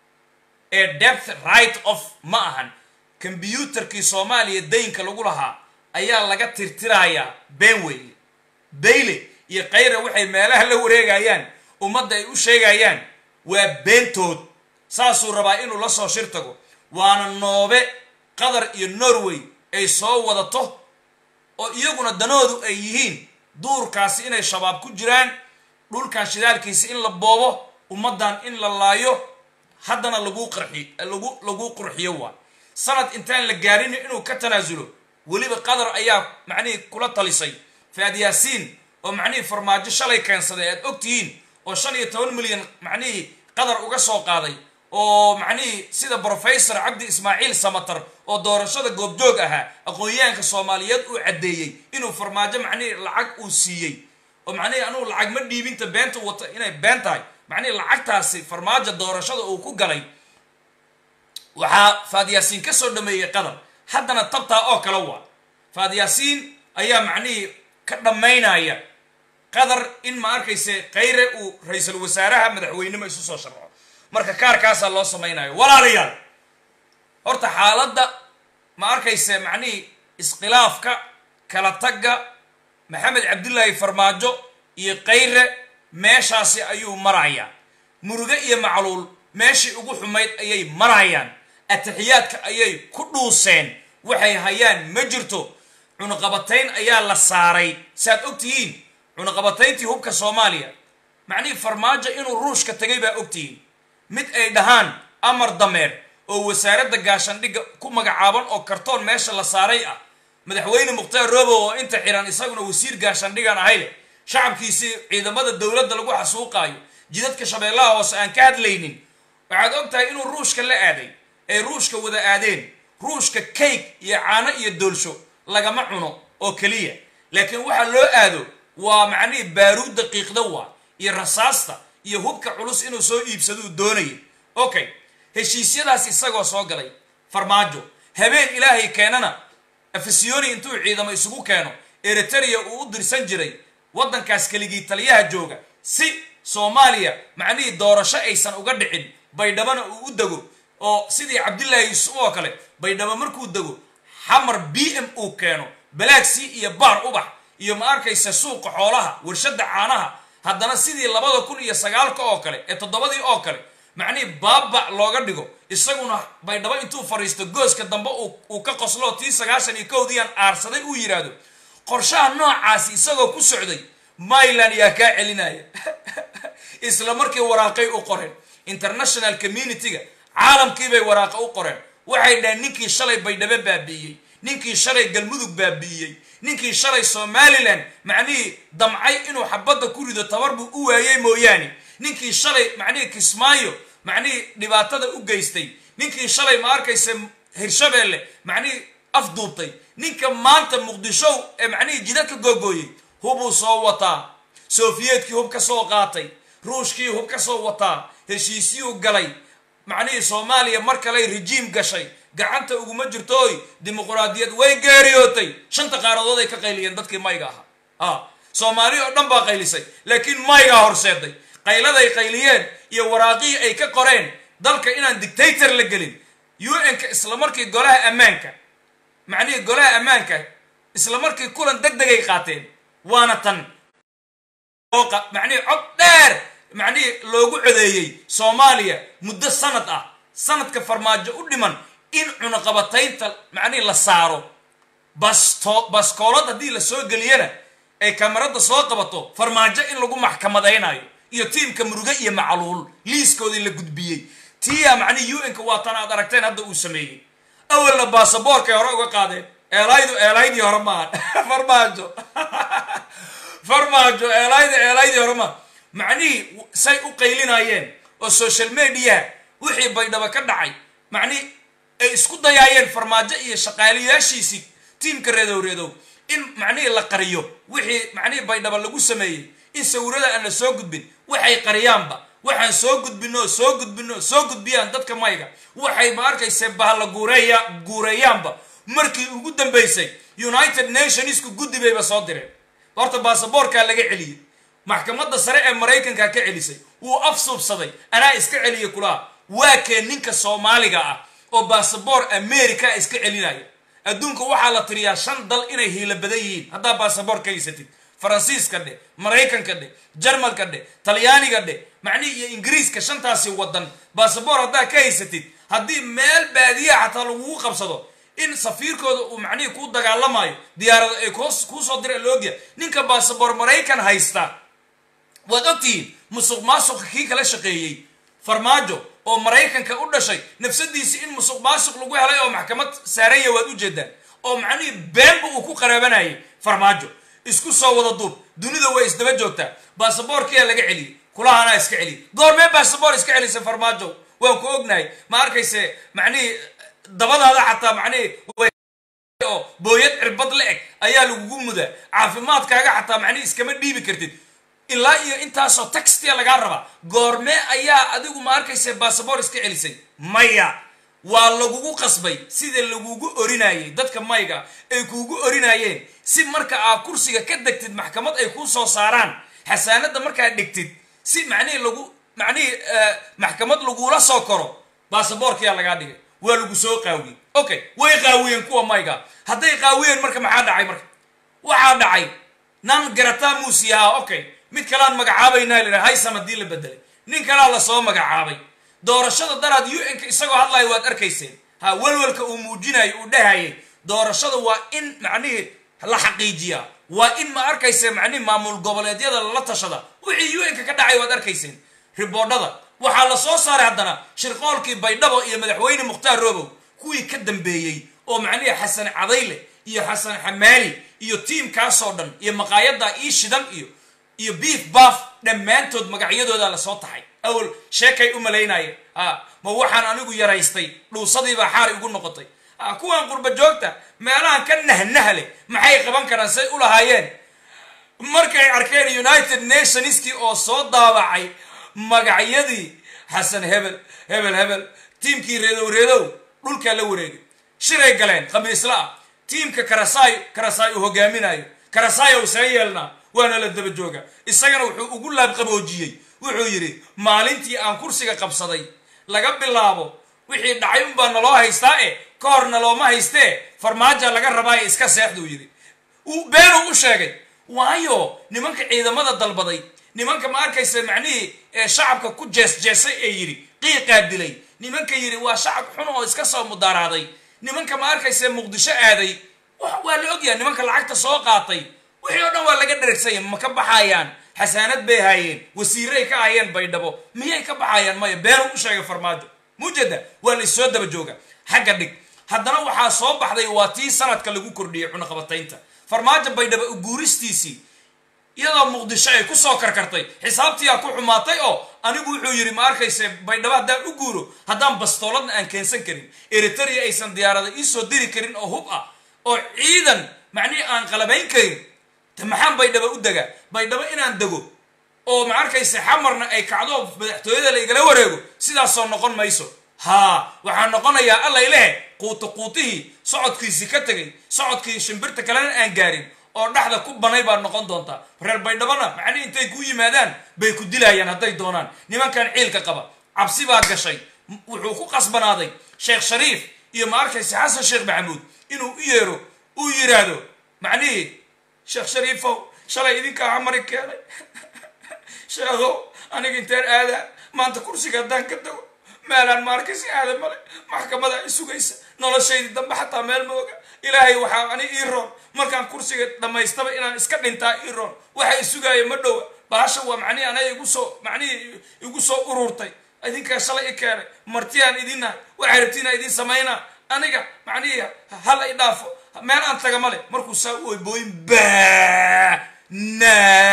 ee depth right of ma ahan kombyuutarkii soomaaliya daynka lagu lahaa ayaa laga tirtirayaa been weeye bayle iyo khayre waxay meelaha la wareegayaan ummadda ay u sheegayaan waa beentood saasuu rabaa inuu la soo shir tago waana noobe qatar iyo norway ay soo wadato oo iyaguna danoodu ay yihiin duurkaasi inay shabaab ku jiraan dhulkan shidaalkiisa in la boobo ummaddan in la laayo haddana laguu qarxi lagu laguu qurxiyo waa sanad intaan la gaarin inuu ka tanaasulo weliba qatar ayaa macnihii kula talisay faad yaasiin oo macnihii farmaajo shalay keensaday aad og tihiin oo shan iyo toban milyan macnihii qatar uga soo qaaday oo macnihii sida brofesor cabdi ismaaciil samatar oo doorashada goobjoog ahaa aqoon-yahanka soomaaliyeed uu caddeeyey inuu farmaajo macnihii lacag uu siiyey oo macnihii anugu lacag ma dhiibinta beenta wata inay been tahay macnihii lacagtaasi farmaajo doorashada uu ku galay waxaa faadyaasiin ka soo dhameeyey qatar haddana tabtaa oo kale waa faadyaasiin ayaa macnihii ka dhammaynaya qatar in ma arkayse khayre uu ra-iisul wasaaraha madaxweynimo isu soo sharco marka kaarkaasaa loo samaynayo walaalayaal horta xaaladda ma arkayse macnihii iskhilaafka kala tagga maxamed cabdillaahi farmaajo iyo khayre meeshaasi ayuu marayaa muruge iyo macluul meeshii ugu xumayd ayay marayaan atixiyaadka ayay ku dhuuseen waxay hayaan ma jirto cunuqabatayn ayaa la saaray saaad og tihiin cunuqabatayntii hubka soomaaliya macnihii farmaajo inuu ruushka tegay baa og tihiin mid ay dhahaan amar dameer oo wasaaradda gaashandhigga ku magacaaban oo kartoon meesha la saaray ah madaxweyne mukhtaar robow oo inta xiran isaguna wasiir gaashandhigan ahay leh shacabkiisii ciidamada dowladda lagu xasuuqaayo jidadka shabeellaha hoose aan ka hadlaynin waxaad og tahay inuu ruushka la aaday ay ruushka wada aadeen ruushka kayg iyo caano iyo doolsho lagama cuno oo keliya laakiin waxaa loo aado waa macnihii baaruud daqiiqda waa iyo rasaasta iyo hubka culus inuu soo iibsaduu doonayay okay heshiisyadaas isagoo soo galay farmaajo habeen ilaahay keenana afisiyoni intuu ciidamo isugu keeno eriteria uu u dirsan jiray waddankaas keligii taliyaha jooga si soomaaliya macnihii doorasho aysan uga dhicin baydhabana uu u dego oo sidii cabdillaahi yuusuf oo kale baydhabo markuu dego xamar b m uu keeno balaagsii iyo baar ubax iyo ma arkaysa suuqa xoolaha warshadda caanaha haddana sidii labada kun iyo sagaalka oo kale ee toddobadii oo kale macnihii baaba looga dhigo isaguna baydhabo intuu fadhiisto gooska dambe uu ka qoslo tii sagaashan iyo kowdiiaan aarsaday uu yidhaahdo qorshaha noocaasi isagoo ku socday myland yaa kaa celinaya isla markii waraaqay u qoreen international community-ga caalamkiibay waraaqa u qoreen waxay dhaheen ninkii shalay baydhabo baabi'iyey ninkii shalay galmudug baabi'iyey ninkii shalay somalilan macnihii damcay inuu xabadda ku rido tabar buu u waayey mooyaane ninkii shalay macnihii kismaayo macnihii dhibaatada u geystay ninkii shalay ma arkaysa hirshabeelle macnihii afduubtay ninka maanta muqdishow ee macnihii jidadka googooyey hubuu soo wataa sofiyeetkii hub ka soo qaatay ruushkii hub ka soo wataa heshiisyuu galay macnihii soomaaliya mar kaley rejiim gashay gacanta uguma jirtooy dimuquraadiyad way geeriyootay shanta qaaradood ay ka qayliyeen dadkii mayga ahaa a soomaali oo dhan baa qaylisay laakiin maygaa horseeday qayladay qayliyeen iyo waraaqihii ay ka qoreen dalka inaan dictator la gelin un-ka isla markii golaha ammaanka macnihii golaha ammaanka isla markii kulan deg degay qaateen waana tan macnihii cod dheer macnihii loogu codeeyey soomaaliya muddo sanad ah sanadka farmaajo u dhiman in cunaqabataynta macnihii la saaro basto baskoolad haddii la soo geliyana ay kamarada soo qabato farmaajo in lagu maxkamadaynayo iyo tiimka muruge iyo macluul liiskoodii la gudbiyey tiya macnihi un-ka waa tan aad aragteen hadda uu sameeyey awalna baasaboorkay hore uga qaadeen eelaydu eelaydii hore maaha farmaajo farmaajo eelaydu eelaydii hore maaha macnihii say u qaylinayeen oo social media wixii baydhaba ka dhacay macnihii ay isku dayaayeen farmaajo iyo shaqaaliyaashiisii tiimka reedow reedow in macnihii la qariyo wixii macnihii baydhaba lagu sameeyey in sawirada aan la soo gudbin waxay qariyaanba waxaan soo gudbino soo gudbino soo gudbiyaan dadka mayga waxay ma arkayse bahla guureeya guureeyaanba markii ugu dambaysay united nationsku guddi bayba soo direen horta baasaboorkaa laga celiyey maxkamadda sare ee maraykanka ka celisay wuu afsuubsaday anaa iska celiya kulaha waa kee ninka soomaaliga ah oo baasaboor america iska celinaya adduunka waxaa la tiriyaa shan dal inay hiila badan yihiin haddaa baasaboor ka haysatid faransiiska dhe maraykanka dhe jarmalka dhe talyaaniga dhe macnihi iyo ingiriiska shantaasi wadan baasaboor haddaa ka haysatid haddii meel baadiyaha xataa lagugu qabsado in safiirkooda uu macnihii kuu dagaalamayo diyaarada ay kuu soo dira loogiya ninka baasaboor maraykan haysta waad ogtihiin musuq maasuqa kii kala shaqeeyey farmaajo oo maraykanka u dhashay nafsadiisii in musuq maasuq lagu helay oo maxkamad saaranya waad ujeedaan oo macnihii beenba uu ku qaraabanayay farmaajo isku soo wada duub dunida way isdaba joogtaa baasaboorkiyaa laga celiyey kulahanaa iska celiyay goormee baasaboor iska celisa farmaajo waan ku ognahay ma arkayse macnihii dabadaada xataa macnihii oo booyad cirbad la eg ayaa lagugu mudaa caafimaadkaaga xataa macnihi iskama dhiibi kartid ilaa iyo intaasoo taxtia lagaa rabaa goormee ayaa adigu ma arkayse baasaboor iska celisay maya waa lagugu qasbay sida lagugu orinayay dadka mayga ay kuugu orinaayeen si marka aad kursiga ka degtid maxkamad ay kuu soo saaraan xasaanadda markaad dhigtid si macnihii lagu macnihii maxkamad lagula soo koro baasaboorkiyaa lagaa dhigay waa lagu soo qaawiyey okay way qaawiyeen kuwa mayga hadday qaawiyeen marka maxaa dhacay marka waxaa dhacay nan garataa muusiyaha okay mid kaleaan magacaabaynaa la haysam haddii la bedelay nin kalaa lasoo magacaabay doorashada daraad un-ka isagoo hadlayo waad arkayseen ha welwelka uu muujinayo uu dhahayay doorashada waa in macnihii la xaqiijiyaa waa in ma arkayse macnihi maamul goboleedyada lala tashada wixii un-ka ka dhacay waad arkayseen riboodhada waxaa la soo saaray haddana shirqoolkii baydhabo iyo madaxweyne mukhtaar robow kuwii ka dambeeyey oo macnihi xasan cadayle iyo xasan xamaali iyo tiimkaasoo dhan iyo maqaayadda ii shidan iyo iyo beef baaf dhammaantood magacyadooda lasoo taxay awal sheekay u malaynayeen a ma waxaan anigu yaraystay dhuusadiibaa xaari ugu noqotay a kuwan qurba joogta meelahan ka nahnahle maxay qaban karaan say u lahaayeen markay arkeen united nationskii oo soo daabacay magacyadii xasan hebel hebel hebel tiimkii reedow reedow dhulkaa la wareegay shiray galeen khamiisla ah tiimka karasaay karasaay uu hogaaminayo karasaayow see yeelnaa waana la daba jooga isagana wuxuu ugu laabqaboojiyey wuxuu yidhi maalintii aan kursiga qabsaday laga bilaabo wixii dhacay unbaa naloo haystaa e ka hor nalooma haystee farmaaja laga rabaaye iska seexduu yidhi beenuu u sheegay waayo nimanka ciidamada dalbaday nimanka ma arkaysa macnihii ee shacabka ku jeesjeesay ee yidhi qiiqaa dilay nimanka yidhi waa shacab xun oo iska soo mudaaraaday nimanka ma arkaysa muqdisho aaday waa la ogyahay nimanka lacagta soo qaatay wixii oo dhan waa laga dheregsanya ma ka baxayaan xasaanad bay haayeen wasiiray ka hayeen baydhabo miyay ka baxayaan maya beenuu u sheegay farmaajo mujada waa laissoo daba jooga xagga dhig haddana waxaa soo baxday waa tii sanadka lagu kordhiyey cunaqabataynta farmaajo baydhabo uguuristiisii iyadoo muqdisho ay kusoo karkartay xisaabtiyaa ku xumaatay oo anigu wuxuu yidhi ma arkayse baydhabo haddaan u guuro haddaan bastooladna aan keensan karin eritrea aysan diyaarada iisoo diri karin oo hub ah oo ciidan macnihii aan qalabayn karin te maxaan baydhabo u degaa baydhabo inaan dego oo ma arkayse xamarna ay kacdo madaxtooyada la igala wareego sidaasoo noqon mayso haa waxaa noqonayaa allay lehe quuto quutihii socodkiisii ka tegay socodkii shimbirta kalena aan gaarin oo dhexda ku banay baad noqon doontaa reer baydhabona macnihi intay ku yimaadaan bay ku dilayaan hadday doonaan nimankan ciilka qaba cabsi baa gashay wuxuu ku qasbanaaday sheekh shariif iyo ma arkaysa xasan sheekh maxamuud inuu u yeero uu yidhaahdo macnihii sheekh shariifow shalay idinkaa xamari keenay sheekhow aniga inteen aadaa maanta kursiga haddaan ka tago meelaan ma arkaysa aada male maxkamada i sugaysa noloshaydii dambe xataa meel mooga ilaahay waxaa ani ii roon markaan kursiga dhammaystaba inaan iska dhintaa ii roon waxa i sugaaya ma dhowa bahasha waa macnihi anaga igu soo macnihii igu soo ururtay idinkaa shalay i keenay martiyaan idinnahay waxay rabtiinaa idin samaynaa aniga macnihii hala i dhaafo meel aan taga male markuu saa u oybooyin ba na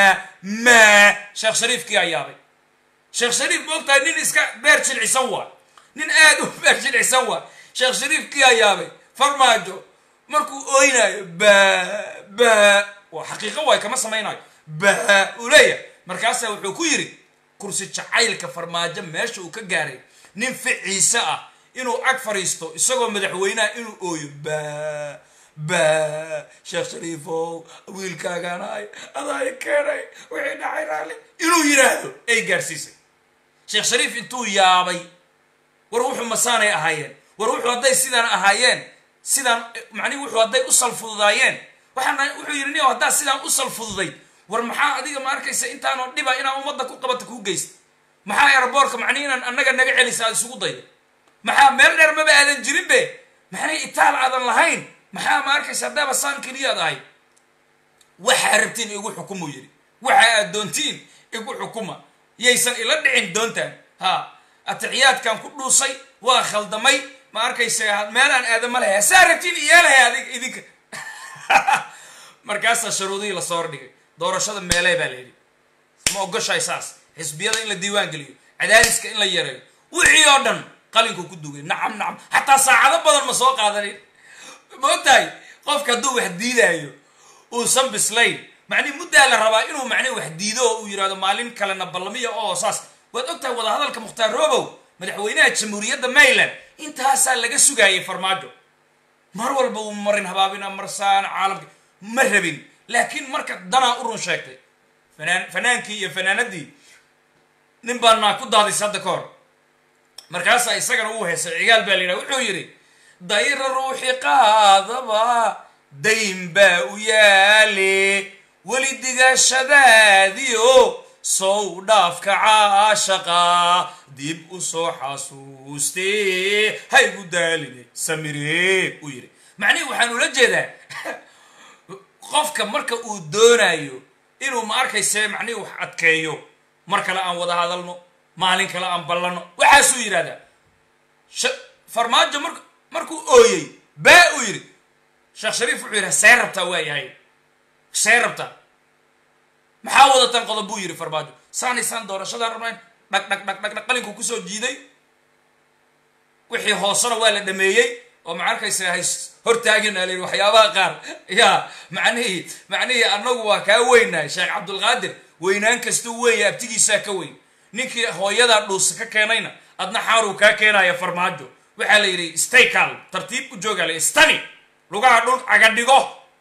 ma sheekh shariifkii aa yaabay sheekh shariif ma ogtahay nin iska beer jilcisan waa nin aad u beer jilcisan waa sheekh shariifkii aa yaabay farmaajo markuu ooynaayo ba ba waa xaqiiqo waay kama samaynayo ba uu leeyahay markaasaa wuxuu ku yidhi kursi jacaylka farmaajo meesha uu ka gaaray nin ficiise ah inuu ag fadhiisto isagoo madaxweynaha inuu ooyo ba ba sheekh shariifow wiilkaaganaay adaa i keenay wixii dhacay raali inuu yidhaahdo ay gaarsiisay sheekh shariif intuu yaabay war wuxuu masaanay ahaayeen war wuxuu hadday sidaan ahaayeen sidaan macnihi wuxuu hadday u salfududaayeen waxaan wuxuu yidhi nin haddaa sidaan u salfududay war maxaa adiga ma arkaysa intaanoo dhiba inaan ummadda ku qabata kuu geysta maxaa airboortka macnihi inaan annaga naga celisa aad isugu dayda maxaa meel dheer maba aadan jirin be maxnay itaal aadan lahayn maxaa ma arkaysa haddaaba saan keliyaad ahay waxaa rabtiin igu xukumuu yidhi waxa aad doontiin igu xukuma yaysan ila dhicin doontaan ha atixiyaadkan ku dhuusay waa khaldamay ma arkaysa meelaan aadama lahay hasaa rabtiin iyaalahay adig idinka markaasaa shuruudihii lasoo hordhigay doorashada meelee baa la yidhi ma ogoshahay saas xisbiyada in la diiwaan geliyo cadaadiska in la yareeyo wixii oo dhan qalinkuu ku dugay nacam nacam xataa saacado badan ma soo qaadanin ma ogtahay qofka hadduu wax diidaayo uusan bislayn macnihi muddaa la rabaa inuu macnihi wax diido oo uu yidhahdo maalin kalena ballamiya oo saas waad ogtahay wadahadalka mukhtaar robow madaxweynaha jamhuuriyadda maryland intaasaa laga sugaayay farmaajo mar walba uu marin habaabina marsaan caalamka ma rabin laakiin marka danaa u run sheegtay fanaan fanaankii iyo fanaanadii nin baa naa ku daadis hadda ka hor markaasaa isagana uu heesay cigaal baa la yidhaha wuxuu yidhi dayra ruuxi qaadaba dayn baa u yaale weli digashadaadiyo sow dhaafka caashaqa dib u soo xasuustee haygu daaline samiree uu yidhi macnihi waxaan ula jeedaa qofka marka uu doonayo inuu ma arkayse macnihi wax adkeeyo mar kale aan wada hadalno maalin kale aan ballanno waxaasuu yidhahdaa farmaajo mar markuu ooyey baa uu yidhi sheekh shariif wuxuu yidhaha see rabtaa waa yahay see rabtaa maxaa wadatan qodob buu yidhi farmaajo saanaysaan doorashadaan rabnayn dhag dhag dhag dhag dhag qalinkuu kusoo jiiday wixii hoosena waa la dhameeyey oo ma arkaysa hays hortaagin aa la yidhi waxyaabaha qaar yaa macnihii macnihii annagu waa kaa weynahay sheekh cabdulqaadir weynaan kastuu weenya abtigiisaa ka weyn ninkii hooyadaa dhuusa ka keenayna adna xaaruu kaa keenaya farmaajo waxaa la yidhi staycal tartiib u joogaa la stani lugaha dhul caga dhigo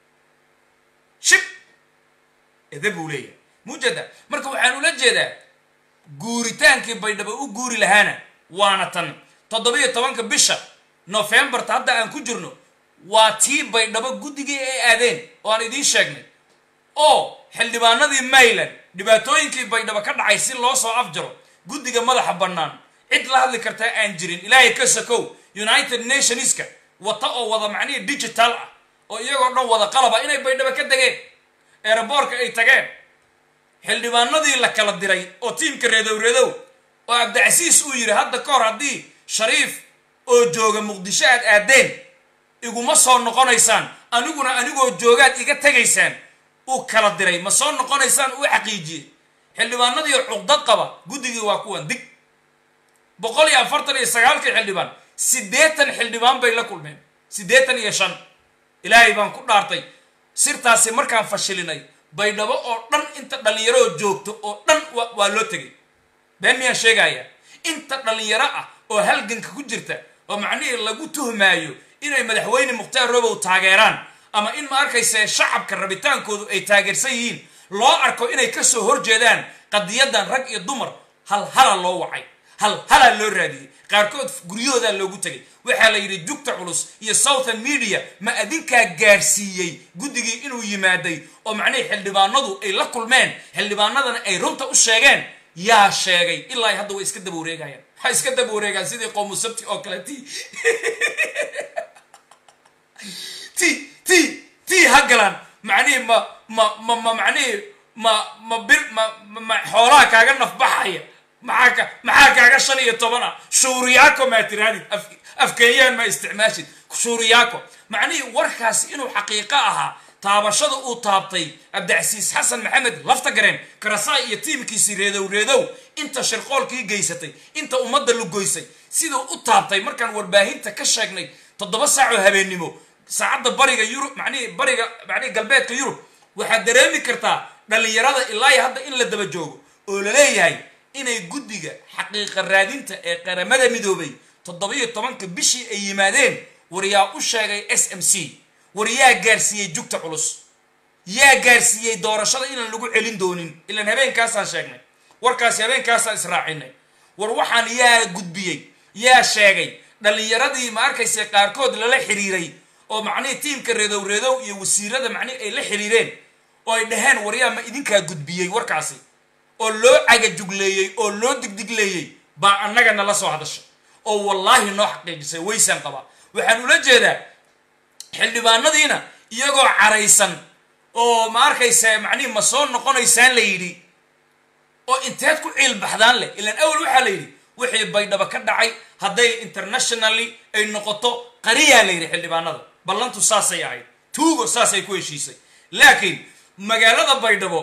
shib ede buu leeyahay mujada marka waxaan ula jeedaa guuritaankii baydhabo u guuri lahaana waana tan toddobiyo tobanka bisha nofembarta hadda aan ku jirno waa tii baydhabo guddigii ay aadeen oo aan idiin sheegnay oo xildhibaanadii mayland dhibaatooyinkii baydhabo ka dhacay si loo soo afjaro guddiga madaxa bannaan cid la hadli kartaa aan jirin ilaahay ka sakow united nationska wata oo wada macnihii digital ah oo iyagoo dhan wada qalaba inay baydhabo ka degeen eeraboorka ay tageen xildhibaanadii la kala diray oo tiimka reedow reedow oo cabdicasiis uu yidhi hadda ka hor haddii shariif oo jooga muqdisho aad aadeen iguma soo noqonaysaan aniguna anigoo joogaad iga tegaysaan uu kala diray ma soo noqonaysaan uu xaqiijiyey xildhibaanadii cuqdad qaba guddigii waa kuwan dig boqol iyo afartan iyo sagaalkii xildhibaan siddeetan xildhibaan bay la kulmeen siddeetan iyo shan ilaahay baan ku dhaartay sirtaasi markaan fashilinay baydhabo oo dhan inta dhallinyaroo joogto oo dhan waa loo tegay been miyaan sheegaya inta dhallinyaro ah oo halganka ku jirta oo macnihii lagu tuhmaayo inay madaxweyne mukhtaar robow taageeraan ama in ma arkayse shacabka rabitaankoodu ay taageersan yihiin loo arko inay kasoo horjeedaan qadiyadan rag iyo dumar hal hala loo wacay hal halaa loo raadiyey qaarkood guryahoodaa loogu tegay waxaa la yidhi jugta culus iyo southern media ma adinkaa gaarsiiyey guddigii inuu yimaaday oo macnihii xildhibaanadu ay la kulmeen xildhibaanadana ay runta u sheegeen yaa sheegay ilaa hadda way iska daba wareegayaan waxay iska daba wareegaan sidii qowmu sabti oo kale ti ti ti ti ha galaan macnihii ma ma ma ma macnihii ma ma bir ma ma xoolaha kaaga nafbaxaya maxaa ka maxaa kaaga shan iyo toban ah shuuriyaako maa tiraadid af afkeeyaan ma isticmaashid shuuriyaako macnihii warkaasi inuu xaqiiqo ahaa taabashada uu taabtay abdicasiis xasan maxamed lafta gareen karasaay iyo tiimkiisii reedow reedow inta shirqoolkii geysatay inta ummadda lugoysay siduu u taabtay markaan warbaahinta ka sheegnay toddoba saacoo habeennimo saacadda bariga yurub macnihii bariga macnihii galbeedka yurub waxaad dareemi kartaa dhallinyarada ilaa hadda in la daba joogo oo la leeyahay inay guddiga xaqiiqa raadinta ee qaramada midoobay toddobiyo tobanka bishii ay yimaadeen war yaa u sheegay s m c war yaa gaarsiiyey jugta culus yaa gaarsiiyey doorashada inaan lagu celin doonin ilaan habeenkaasaan sheegnay warkaasi habeenkaasaan israacinay war waxaan yaa gudbiyey yaa sheegay dhallinyaradii ma arkayse qaarkood lala xiriiray oo macnihii tiimka reedow reedow iyo wasiirada macnihi ay la xiriireen oo ay dhaheen war yaa ma idinkaa gudbiyey warkaasi oo loo cagajugleeyey oo loo digdigleeyey baa annaga nala soo hadashay oo wallaahi noo xaqiijisay waysaan qabaa waxaan ula jeedaa xildhibaanadiina iyagoo caraysan oo ma arkaysa macnihi ma soo noqonaysaan la yidhi oo inteed ku ciil baxdaan leh ilaan awel waxaa la yidhi wixii baydhaba ka dhacay hadday internationally ay noqoto qariyaa la yidhi xildhibaanada ballantu saasay ahayd tuugo saasay ku heshiisay laakiin magaalada baydhabo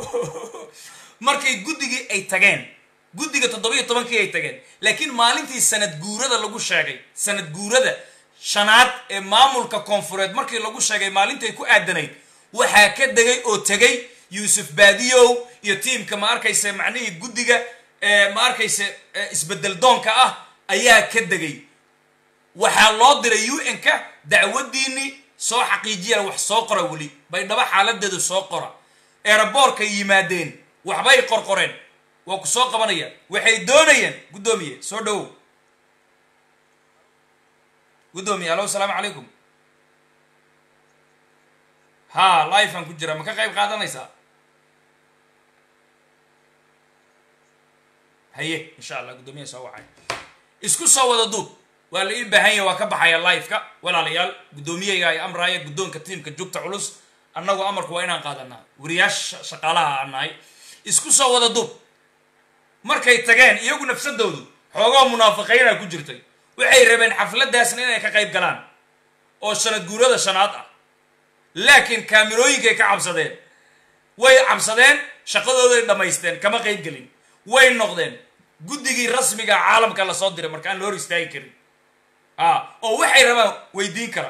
markay guddigii ay tageen guddiga toddobiyo tobankii ay tageen laakiin maalintii sanad guurada lagu sheegay sanad guurada shanaad ee maamulka koonfureed markii lagu sheegay maalintay ku aadanayd waxaa ka degay oo tegay yuusuf baadiyow iyo tiimka ma arkayse macnihii guddiga ma arkayse isbedel doonka ah ayaa ka degay waxaa loo diray u n-ka dacwadiinii soo xaqiijiya wax soo qora weli baydhabo xaaladeedu soo qora eeraboorkay yimaadeen waxbay qorqoreen waa ku soo qabanayaan waxay doonayeen guddoomiye soo dhowow guddoomiye alo asalaamu calaykum ha life aan ku jira ma ka qayb qaadanaysaa haye insha allah guddoomiyaha soo wacay isku soo wada duub waa la ii baahan yahay waa ka baxaya live-ka walaalayaal guddoomiyeyga ay amraaya guddoonka tiimka jugta culus annagu amarku waa inaan qaadanaa wariyaasha shaqaalaha aan nahay isku soo wada duub markay tageen iyagu nafsadoodu xoogoo munaafiqiina ku jirtay waxay rabeen xafladaasna inay ka qayb galaan oo sanad guurada shanaad ah laakiin kaamirooyinkay ka cabsadeen way cabsadeen shaqadooday dhammaysteen kama qayb gelin way noqdeen guddigii rasmiga caalamka lasoo diray marka aan la hor istaagi karin a oo waxay rabaan weydiin kara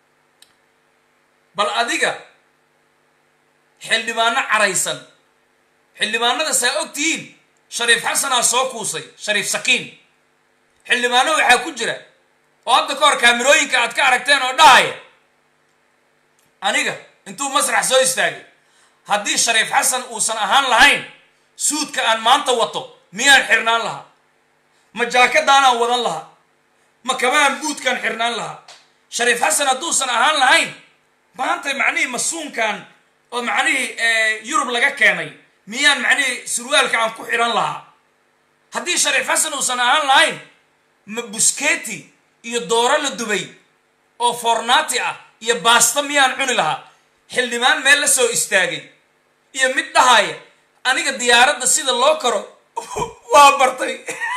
bal adiga xildhibaano caraysan xildhibaanada saa og tihiin shariif xasanaa soo kuusay shariif sakiin xildhibaano waxaa ku jira oo hadda ka hor kaamirooyinka aad ka aragteen oo dhahaya aniga intuu masrax soo istaagay haddii shariif xasan uusan ahaan lahayn suudka aan maanta wato miyaan xirnaan lahaa ma jaakadaanaan wadan lahaa ma kamaan buudkaan xirnaan lahaa shariif xasan hadduusan ahaan lahayn maanta macnihii masuunkan oo macnihii yurub laga keenay miyaan macnihii surwaalka aan ku xidhan lahaa haddii shariif xasan uusan ahaan lahayn ma busketi iyo dooro la dubay oo fornaati ah iyo baasta miyaan cuni lahaa xildhibaan meel la soo istaagay iyo mid dhahaya aniga diyaaradda sida loo karo waa bartay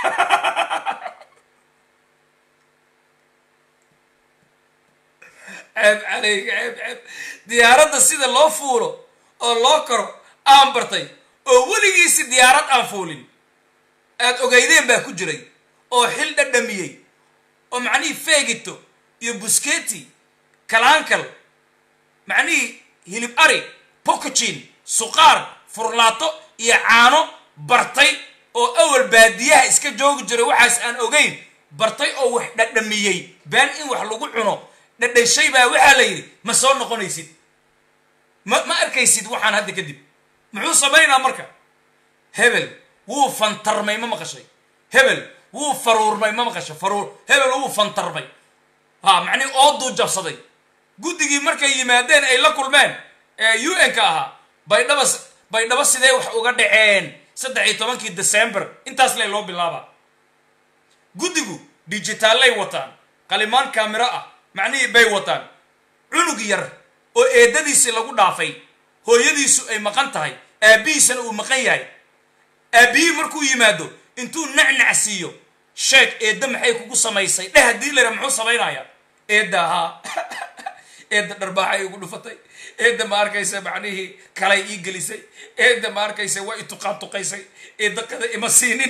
ceeb caleyga ceeb ceeb diyaaradda sida loo fuulo oo loo karo aan bartay oo weligiisi diyaarad aan fuulin aad ogeydeen baa ku jiray oo xil dhadhamiyey oo macnihii feegito iyo busketi kalaankal macnihii hilib ari bokojin suqaar furlaato iyo caano bartay oo awal baadiyaha iska joogi jiray waxaas aan ogeyn bartay oo wax dhadhamiyey been in wax lagu cuno dhadhashay baa waxaa la yidhi ma soo noqonaysid ma ma arkaysid waxaan hadda kadib muxuu samaynaa marka hebel wuu fantarmay ma maqashay hebel wuu faruurmay ma maqashay faruur hebel wuu fantarmay ha macnihi ooduu jabsaday guddigii markay yimaadeen ay la kulmeen ee u n ka ahaa baydhaba baydhabo sidee wax uga dhaceen saddex iyo tobankii december intaas lay loo bilaabaa guddigu digitaallay wataan qalimaan kaamiro ah macnihii bay wataan cunug yar oo eedadiisii lagu dhaafay hooyadiisu ay maqan tahay aabbihiisana uu maqan yahay aabbihii markuu yimaado intuu nacnac siiyo sheeg eedda maxay kugu samaysay dheh haddii layra muxuu samaynayaa eedda ahaa eedda dharbaaxay igu dhufatay eedda ma arkaysa macnihii kalay ii gelisay eedda ma arkaysa waa i tuqaantuqaysay eedda qada ima siinin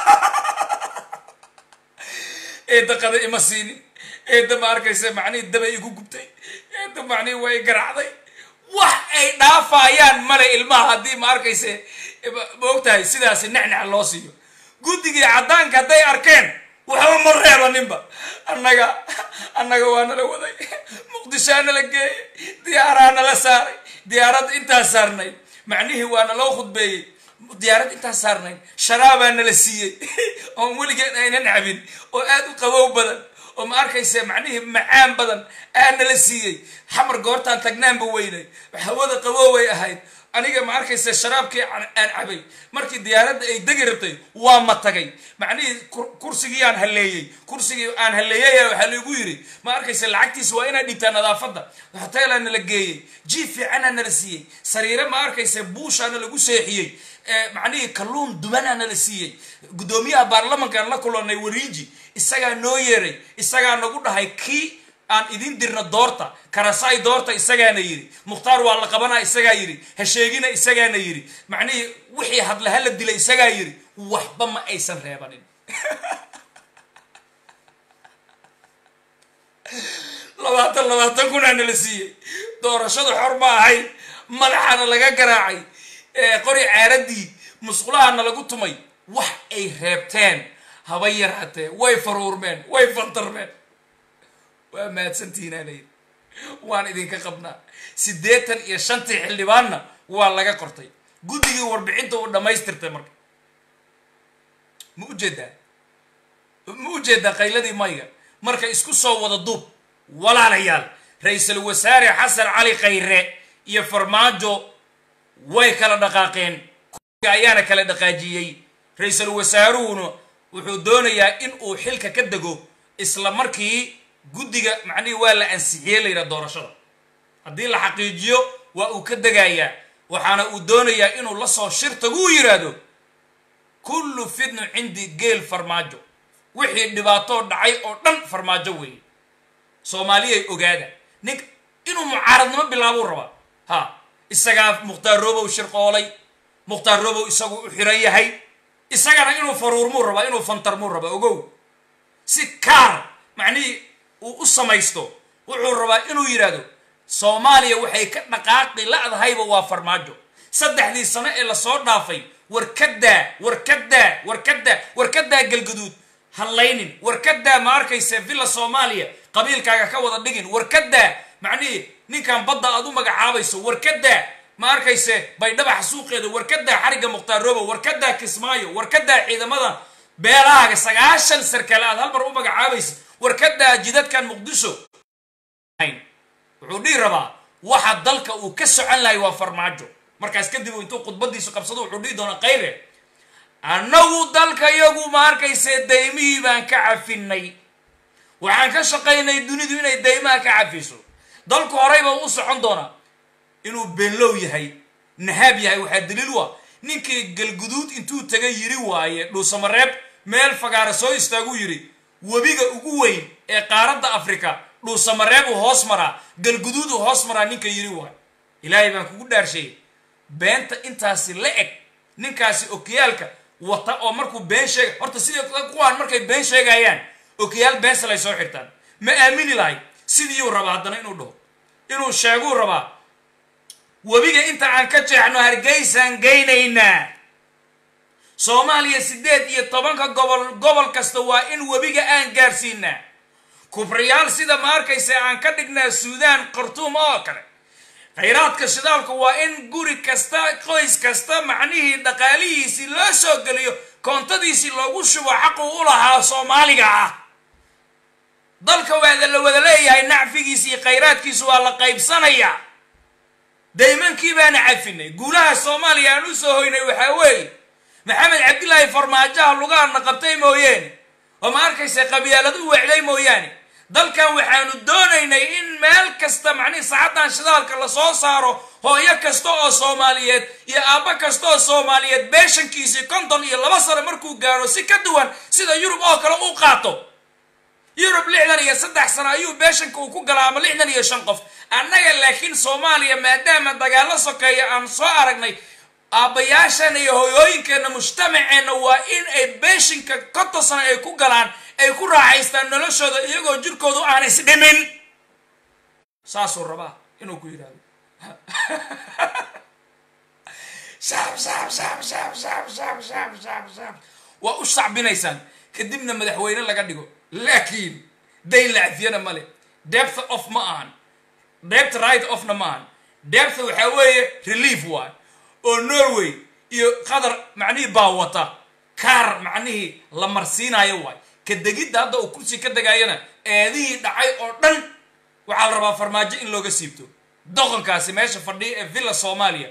eedda qada ima siinin eedda ma arkaysa macnihii dabay igu gubtay eedda macnihii waa i garacday wax ay dhaafayaan male ilmaha haddii ma arkayse ma ogtahay sidaasi nacnac loo siiyo guddigii caddaanka hadday arkeen waxba ma reebaninba annaga annaga waa nala waday muqdishaa nala geeyey diyaaraa nala saaray diyaaradda intaa saarnayd macnihii waa naloo khudbeeyey diyaarad intaa saarnayd sharaabaa nala siiyey oon weligeed aynan cabin oo aad u qabow badan oo ma arkaysa macnihii macaan badan aa nala siiyey xamar goortaan tagnaanba weynay hawada qabooway ahayd aniga ma arkaysa sharaabkii aan cabay markii diyaaradda ay degi rabtay waa ma tagay macnihii kursigii aan halleeyey kursigii aan halleeyay waxaa laigu yidhi ma arkaysa lacagtiisa waa inaad dhigtaa nadaafadda hoteelaa nala geeyey jiif fiicanaa nala siiyey sariire ma arkaysa buushaana lagu seexiyey macnihii kalluun dubanaa nala siiyey guddoomiyaha baarlamankaan la kulanay wariiji isagaa noo yeeray isagaa nagu dhahay kii aan idin dirna doorta karasaay doorta isagaana yidhi mukhtaar waa la qabanaa isagaa yidhi hasheegina isagaana yidhi macnihii wixii hadle hala dilay isagaa yidhi waxba ma aysan reebanin labaatan labaatan kunaa nala siiyey doorashadu xor ma ahayn madaxana laga garaacay qori caaradii musqulahana lagu tumay wax ay reebteen haba yaraatee way faruurmeen way fantarmeen waa mahadsantihiinaa layidhi waan idinka qabnaa siddeetan iyo shantii xildhibaanna waa laga qortay guddigii warbixinta uu dhammaystirtay marka ma ujeedaa ma ujeedaa qayladii mayga marka isku soo wada duub walaalayaal ra-iisul wasaare xasan cali khayre iyo farmaajo way kala dhaqaaqeen ayaana kala dhaqaajiyey ra-iisul wasaaruhuna wuxuu doonayaa in uu xilka ka dego isla markii guddiga macnihii waa la ansixiyey layidhaha doorashada haddii la xaqiijiyo waa uu ka degayaa waxaana uu doonayaa inuu la soo shirtagu u yidhaahdo kullu fidnu cindi geel farmaajo wixii dhibaatoo dhacay oo dhan farmaajo weeye soomaaliyay ogaada nink inuu mucaaradnimo bilaabuu rabaa ha isagaa mukhtaar robow shirqoolay mukhtaar robow isagu u xiran yahay isagana inuu faruurmuu rabaa inuu fantarmuu rabaa ogow si kaar macnihii uu u samaysto wuxuu rabaa inuu yidhaahdo soomaaliya waxay ka dhaqaaqi la-dahayba waa farmaajo saddexdii sano ee lasoo dhaafay warkadaa warkadaa warkadaa warkadaa galgaduud hadlaynin warkadaa ma arkayse villa soomaaliya qabiilkaaga ka wada dhigin warkadaa macnihii ninkan badda aad u magacaabayso warkadaa ma arkayse baydhabax suuqeeda warkadaa xarigga mukhtaar robo warkadaa kismaayo warkadaa ciidamada beelahaaga sagaashan sarkaale aad halmar u magacaabaysa warkadaa jidadkan muqdisho wuxuu dhihi rabaa waxa dalka uu ka socon lahay waa farmaajo markaas kadib intuu khudbadiisu qabsado wuxuu dhihi doonaa kayre annagu dalka iyagu ma arkayse daymihii baan ka cafinay waxaan ka shaqaynay dunidu inay daymaha ka cafiso dalku horeyba u socon doonaa inuu beenlow yahay nahaab yahay waxaa daliil u ah ninkii galguduud intuu tagay yiri waaye dhuusamareeb meel fagaara soo istaaguu yidhi webiga ugu weyn ee qaaradda afrika dhuusamareebuu hoos maraa galguduuduu hoos maraa ninka yiri waayo ilaahay baan kugu dhaarsheeyey beenta intaasi la eg ninkaasi okiyaalka wata oo markuu been sheega horta sidii kuwaan markay been sheegayaan okiyaal beensalay soo xirtaan ma aamini lahay sidiiyuu rabaa haddana inuu dhaho inuu sheeguu rabaa webiga inta aan ka jeexno hargeysaan geynaynaa soomaaliya siddeed iyo tobanka gobol gobol kasta waa in webiga aan gaarsiinaa kubriyaal sida ma arkaysa aan ka dhignaa suudaan khartuum oo kale khayraadka shidaalku waa in guri kasta qoys kasta macnihii dhaqaalihiisii loo soo geliyo koontadiisii loogu shubo xaqu u lahaa soomaaliga ah dalka waada la wada leeyahay nacfigiisi iyo khayraadkiisu waa la qaybsanayaa daymankii baana cafinay guulaha soomaaliya aan u soo hoynay waxaa weeye maxamed cabdilaahi farmaajaha lugaana qabtay mooyeene oo ma arkaysa qabyaalad u wecday mooyaane dalkan waxaanu doonaynay in meel kasta macnihi saacaddan shidaalka lasoo saaro hooyo kasta oo soomaaliyeed iyo aabbo kasta oo soomaaliyeed beeshankiisii konton iyo laba sano markuu gaaro si ka duwan sida yurub oo kale u qaato yurub lixdan iyo saddex sano ayuu beeshanka uu ku galaa ama lixdan iyo shan qof annaga laakiin soomaaliya maadaama dagaallo sokeeya aan soo aragnay aabbayaashana iyo hoyooyinkeenna mujtamaceenna waa in ay beeshinka konton sano ay ku galaan ay ku raaxaystaan noloshooda iyagoo jirkoodu aan isdhimin saasuu rabaa inuu ku yidhahdo shaab shaab shaab shaab shaab shaab shaab shaab shaab waa u shacbinaysaan kadibna madaxweyne laga dhigo laakiin dayn la cafiyana male depth of ma ahan depth right ofna ma ahan depth waxaa weeye relief waay oo norway iyo qatar macnihii baa wata kaar macnihii la marsiinayo waay ka degidda hadda uu kursi ka degaayana eedihii dhacay oo dhan waxaa la rabaa farmaajo in looga siibto doqonkaasi meesha fadhiya ee villa soomaaliya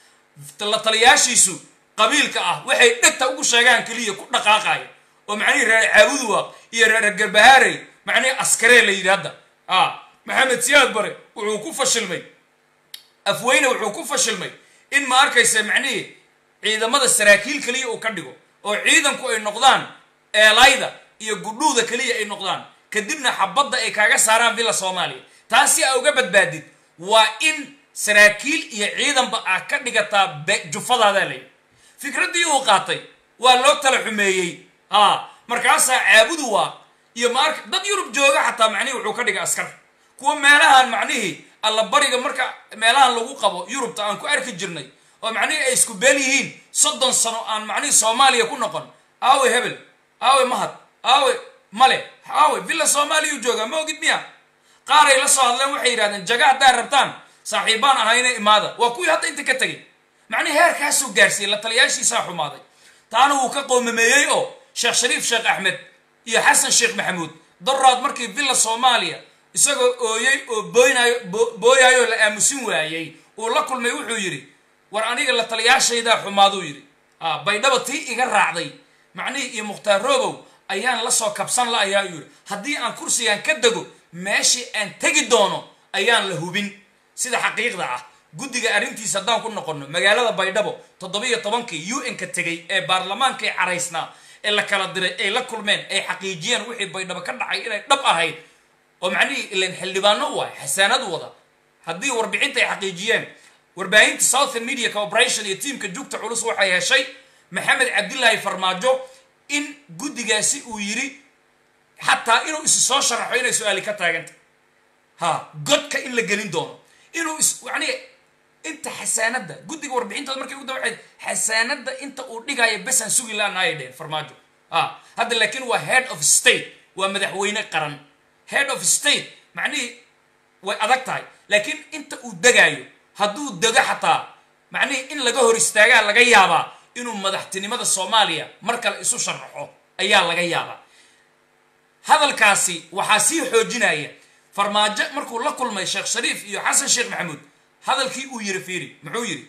la taliyaashiisu qabiilka ah waxay dhegta ugu sheegaan keliya ku dhaqaaqaya oo macnihii reer caabuduwa iyo reer garbahaarey macnihii askaree la yidhi hadda a maxamed siyaad bare wuxuu ku fashilmay afweyne wuxuu ku fashilmay in ma arkaysa macnihii ciidamada saraakiil keliya uu ka dhigo oo ciidanku ay noqdaan eelayda iyo gudhuuda keliya ay noqdaan kadibna xabadda ay kaaga saaraan villa soomaaliya taas si aa uga badbaadid waa in saraakiil iyo ciidanba aa ka dhigataa jufadaadaa layidhi fikraddii uu qaatay waa loo tala xumeeyey a markaasaa caabudu waa iyo maarka dad yurub jooga xataa macnihii wuxuu ka dhigay askar kuwa meelahan macnihii allabariga marka meelahan lagu qabo yurubta aan ku arki jirnay oo macnihii ay isku beel yihiin soddon sano aan macnihii soomaaliya ku noqon aawe hebel aawe mahad aawe male aawe villa soomaaliyau joogaa ma ogid miya qaaray la soo hadleen waxay yidhahdeen jaga haddaa rabtaan saaxiibbaan ahayna imaada waa kuwii hadda inta ka tegay macnihi heerkaasuu gaarsiiyey la taliyaashiisaa xumaaday taana wuu ka qoomameeyey oo sheekh shariif sheekh axmed iyo xasan sheekh maxamuud daraad markii villa soomaaliya isagoo ooyey oo booynaayo booyaayoo la aamusin waayey uu la kulmay wuxuu yidhi war aniga la taliyaashaydaa xumaaduu yidhi a baydhaba tii iga raacday macnihii iyo mukhtaar roobow ayaan la soo kabsan la ayaa yidhi haddii aan kursigan ka dego meeshii aan tegi doono ayaan la hubin sida xaqiiqda ah guddiga arrintiisa haddaan ku noqonno magaalada baydhabo toddobiyo tobankii u n ka tegay ee baarlamaankay caraysnaa ee la kala diray ay la kulmeen ay xaqiijiyeen wixii baydhabo ka dhacay inay dhab ahayd oo macnihii ilan xildhibaano u ah xasaanad wada haddii warbixinta ay xaqiijiyeen warbaahinta southern media corporation iyo tiamka jugta culus waxay heshay maxamed cabdilaahi farmaajo in guddigaasi uu yidhi xataa inuu isu soo sharaxo inay su-aali ka taaganta ha godka in la gelin doono inuu is yani inta xasaanadda guddiga warbixintooda markay ugu dabaxeed xasaanadda inta uu dhigaayo besaan sugi la-aan ayay dheheen farmaajo a hadda laakiin waa head of state waa madaxweyne qaran head of state macnihii way adag tahay laakiin inta uu degaayo hadduu dego xataa macnihii in laga hor istaagaa laga yaabaa inuu madaxtinimada soomaaliya mar kale isu sharaxo ayaa laga yaabaa hadalkaasi waxaa sii xoojinaya farmaajo markuu la kulmay sheekh shariif iyo xasan sheekh maxamuud hadalkii uu yiri fiiri muxuu yidhi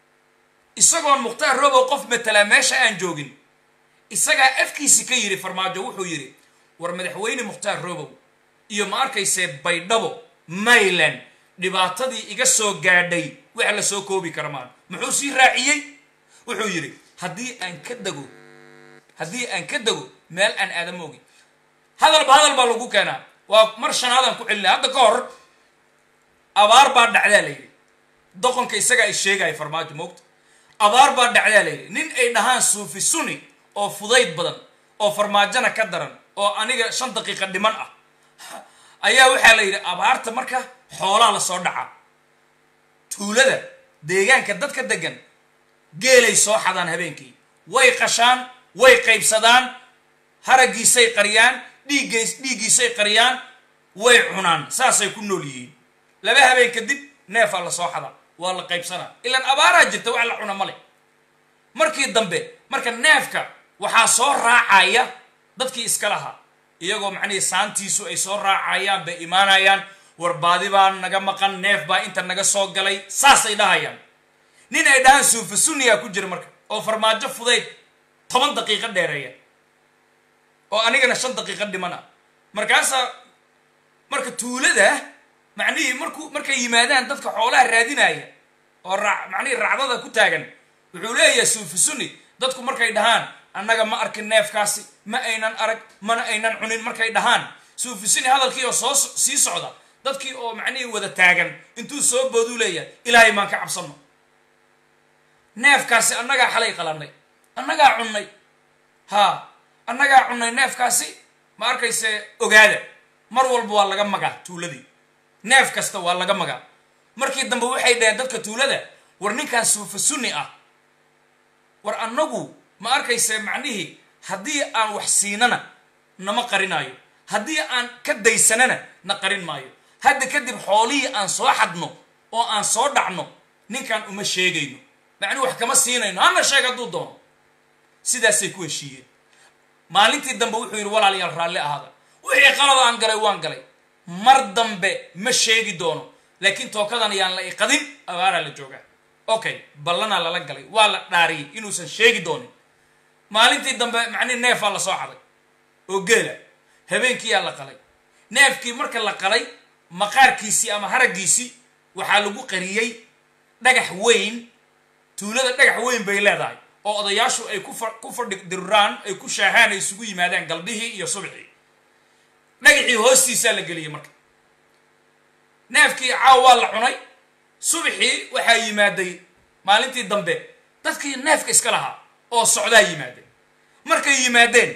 isagoon mukhtaar robow qof matalaa meesha aan joogin isagaa afkiisi ka yidhi farmaajo wuxuu yidhi war madaxweyne mukhtaar robow iyo ma arkaysee baydhabo mayland dhibaatadii iga soo gaadhay wax la soo koobi kara maan muxuu sii raaciyey wuxuu yidhi haddii aan ka dego haddii aan ka dego meel aan aadama ogin hadalba hadal baa lagu keenaa waa mar shanaadaan ku celinay hadda ka hor abaar baa dhacdaa la yidhi doqonka isagaa ay sheegaya farmaajo moogta abaar baa dhacdaa la yidhi nin ay dhahaan suufi suni oo fudayd badan oo farmaajona ka daran oo aniga shan daqiiqa dhiman ah ayaa waxaa la yidhi abaarta marka xoolaa lasoo dhacaa tuulada deegaanka dadka degan geelay soo xadaan habeenkii way qashaan way qaybsadaan haraggiisay qariyaan dhiiggays dhiiggiisay qariyaan way cunaan saasay ku nool yihiin laba habeen kadib neefaa la soo xadaa waa la qaybsanaa ilaan abaaraa jirta wax la cuna male markii dambe marka neefka waxaa soo raacaya dadkii iska lahaa iyagoo macnihii saantiisu ay soo raacayaan bay imaanayaan warbaadi baa naga maqan neef baa inta naga soo galay saasay dhahayaan nin ay dhahaan suufa sunniyaa ku jira marka oo farmaajo fudayd toban daqiiqo dheereeya oo anigana shan daqiiqo dhimana markaasaa marka tuulada macnihii markuu markay yimaadaan dadka xoolaha raadinaya oo raa macnihii racdada ku taagan wuxuu leeyahay suufa sunni dadku markay dhahaan annaga ma arkin neefkaasi ma aynan arag mana aynan cunin markay dhahaan suufa sunni hadalkii oo soo sii socda dadkii oo macnihii wada taagan intuu soo booduu leeyahay ilaahay maan ka cabsanno neefkaasi annagaa xalay qalannay annagaa cunnay haa annagaa cunnay neefkaasi ma arkayse ogaada mar walba waa laga magaa tuuladii neef kasta waa laga magaa markii dambe waxay dhaheen dadka tuulada war ninkan suufa sunni ah war annagu ma arkayse macnihii haddii aan wax siinana nama qarinaayo haddii aan ka daysanana na qarin maayo hadda kadib xoolihii aan soo xadno oo aan soo dhacno ninkan uma sheegayno macnii wax kama siinayno hana sheeg hadduu doono sidaasay ku heshiiyeen maalintii dambe wuxuu yidhi walaalayaal raalli ahaada wixii qalada aan galay waan galay mar dambe ma sheegi doono laakiin tookadan ayaan la iqadin abaaraa la joogaa okay ballanaa lala galay waa la dhaariyey inuusan sheegi doonin maalintii dambe macnihi neefaa la soo caday oo geela habeenkiiyaa la qalay neefkii marka la qalay maqaarkiisii ama haraggiisii waxaa lagu qariyey dhagax weyn tuulada dhagax weyn bay leedahay oo odayaashu ay ku fadhi diruraan ay ku shaahaan ay isugu yimaadaan galbihii iyo subxii dhagaxii hoostiisaa la geliyey marka neefkii caaw waa la cunay subxii waxaa yimaaday maalintii dambe dadkii neefka iska lahaa oo socdaa yimaadeen markay yimaadeen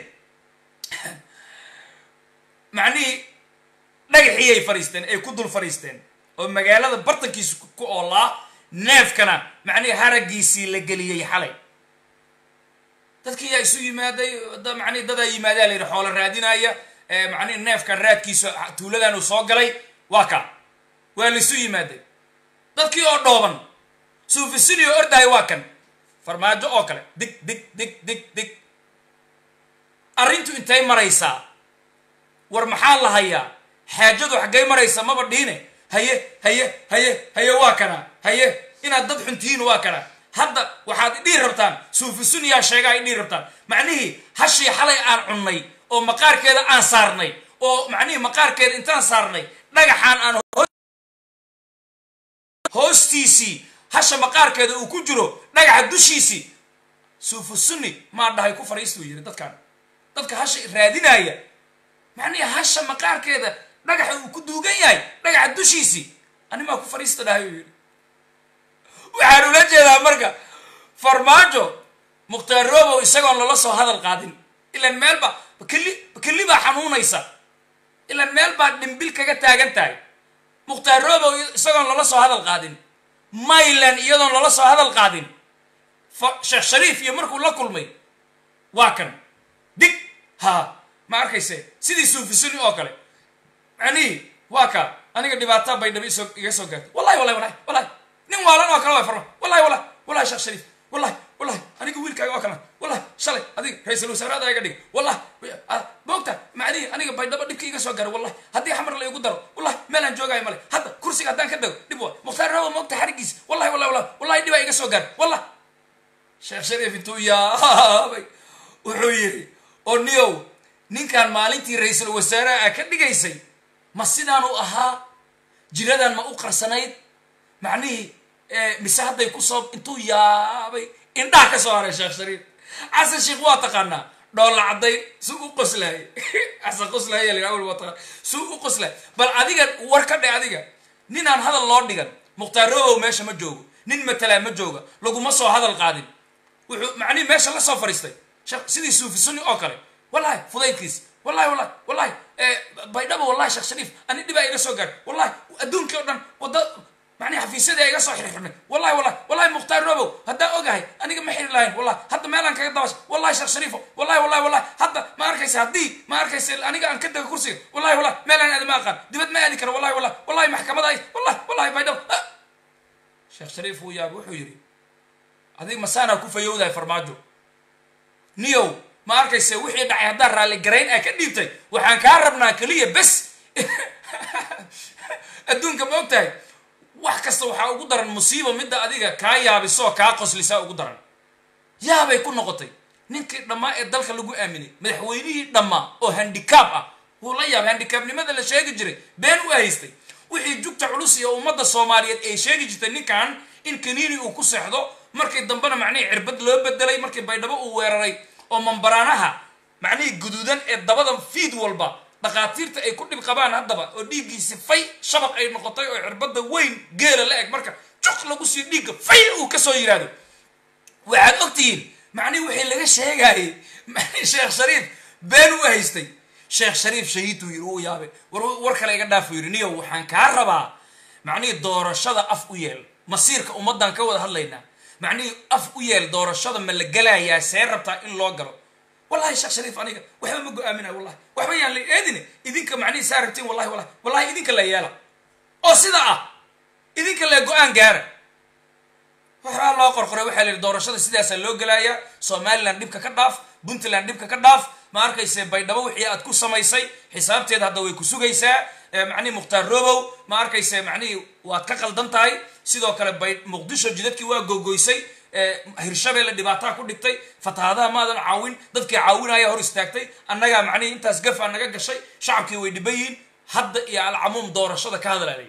macnihii dhagaxii ay fadhiisteen ay ku dul fadhiisteen oo magaalada bartankiisa ku oolaa neefkana macnihii haraggiisii la geliyey xalay dadkii yaa isu yimaaday manii dadaa yimaadaa la yidhi xoolo raadinaya macnihi neefkan raadkiisa tuuladan uu soo galay waa ka waa la isu yimaaday dadkii oo dhooban suufisini oo ordahay waa kan farmaajo oo kale dig dig dig dig dig arrintu intay maraysaa war maxaa la hayaa xaajadu xaggay maraysa maba dhiine haye haye haye haye waa kana haye inaad dad xuntihiin waa kana hadda waxaad idhihi rabtaan suufisuniyaa sheegaa idhihi rabtaan macnihii hashii xalay aan cunnay oo maqaarkeeda aan saarnay oo macnihii maqaarkeeda intaan saarnay dhagaxaan aan hoostiisii hasha maqaarkeeda uu ku jiro dhagaxa dushiisii suufusuni maa dhahay ku fadhiistuu yidhi dadkan dadka hasha raadinaya macnihii hasha maqaarkeeda dhagaxa uu ku duugan yahay dhagaxa dushiisii animaa ku fadhiista dhahay uu yidhi waxaan ula jeedaa marka farmaajo mukhtaar robow isagoon lala soo hadal qaadin ilaan meel baa bakeli bakeli baa xanuunaysa ilaan meel baa dhimbil kaga taagan tahay mukhtaar robow isagoon lala soo hadal qaadin maylan iyadoon lala soo hadal qaadin sheekh shariif iyo markuu la kulmay waa kan dig ha ma arkayse sidii suufisuni oo kale macnihii waa ka aniga dhibaataa bay dhabi isoo iga soo gaartay wallahi wallahi wallahi wallahi nin waalan oo kale waa farma wallahi wallahi wallahi sheekh shariif wallahi wallahi aniga wiilkaaga oo kale wallahi shalay adiga ra-iisul wasaaraada iga dhig wallahi moogta macnihi aniga baydhabo dhibka iga soo gaaray wallahi haddii xamar la igu daro wallahi meelaan joogaayo male hadda kursiga haddaan ka dago dhib waa mukhtaar rawa moogta xarigiisa wallahi wallahi wallahi wallahi dhibaa iga soo gaaray wallahi sheekh shariif intuu yaabay wuxuu yidhi oo niyow ninkan maalintii ra-iisul wasaaraha ka dhigaysay ma sidaanu ahaa jiradan ma u qarsanayd macnihii mise hadday kusoo intuu yaabay indhaha ka soo haray sheekh shariif xasan sheikh waa taqaanaa dhoolla cadday su u qoslahay xasan qoslahay la awal waa taqaan su u qoslahay bal adiga war ka dhe adiga ninaan hadal loo dhigan mukhtaar robow meesha ma joogo nin matalaa ma jooga laguma soo hadal qaadin wuxuu macnihi meesha la soo fadhiistay sidii suufi sunni oo kale wallahi fudaydkiis wallahi wallahi wallahi baydhabo wallahi sheekh shariif ani dhibaa iga soo gaadhay wallahi adduunkii o dhan wadda macnihi xafiisyadii iga soo xirxirnay wallahi wallahi wallahi mukhtaar robow haddaan ogahay aniga ma xiri lahayn wallahi hadda meelaan kaga dabasha wallahi sheekh shariifo wallahi wallahi wallahi hadda ma arkay arkaysa haddii ma arkaysa aniga aan ka dega kursiga wallahi wallahi meel aan aadi ma aqaan dibad ma aadi karo wallahi wallahi wallahi maxkamada ay wallahi wallahi baydhabo sheekh shariif uu yaabay wuxuu yidhi adig masaanaa ku fayowdahay farmaajo niyow ma arkayse wixii dhacay haddaan raalli garayn aa ka dhiibtay waxaan kaa rabnaa keliya bes adduunka ma og tahay wax kasta waxaa ugu daran musiiba midda adiga kaa yaabisoo kaa qoslisaa ugu daran yaabay ku noqotay ninkii dhammaa ee dalka lagu aaminay madaxweynihii dhammaa oo handicab ah wuu la yaabay handicabnimada la sheegi jiray been u haystay wixii jugta culus iyo ummadda soomaaliyeed ay sheegi jirtay ninkan in kaniini uu ku seexdo markii dambena macnihii cirbad loo bedelay markii baydhabo uu weeraray oo mambaraanaha macnihii guduudan ee dabada fiid walba dhakhaatiirta ay ku dhib qabaan haddaba oo dhiiggiisi fay shabaq ay noqotay oo cirbadda weyn geela la eg marka juq lagu sii dhiigga fay uu kasoo yidhaahdo waxaad ogtihiin macnihi wixii laga sheegaayey mani sheekh shariif been u haystay sheekh shariif shahiidtuu yidhi uu yaabay war war kale iga dhaafuu yidhi niyow waxaan kaa rabaa macnihii doorashada af u yeel masiirka ummaddan ka wada hadlaynaa macnihii af u yeel doorashada ma la gelayaa see rabtaa in loo galo wallahi sheekh shariif aniga waxba ma go-aaminayo wallahi waxba yaan la eedine idinka macnihii saa rabtiin wallahi wallahi wallahi idinka la yeela oo sida ah idinka le go-aan gaara waxaa loo qorqoray waxaa la yidhi doorashada sidaasaa loo gelaayaa somaliland dhibka ka dhaaf puntland dhibka ka dhaaf ma arkayse baydhabo wixii aad ku samaysay xisaabteeda hadda way ku sugaysaa macnihi mukhtaar robow ma arkayse macnihii waad ka qaldan tahay sidoo kale bay muqdisho jidadkii waa gogoysay hirshabeelle dhibaataa ku dhigtay fatahaadaha maadan caawin dadkii caawinaya hor istaagtay annagaa macnihii intaas gafaa naga gashay shacabkii way dhiban yihiin hadda iyo alcamuum doorashada ka hadlaalay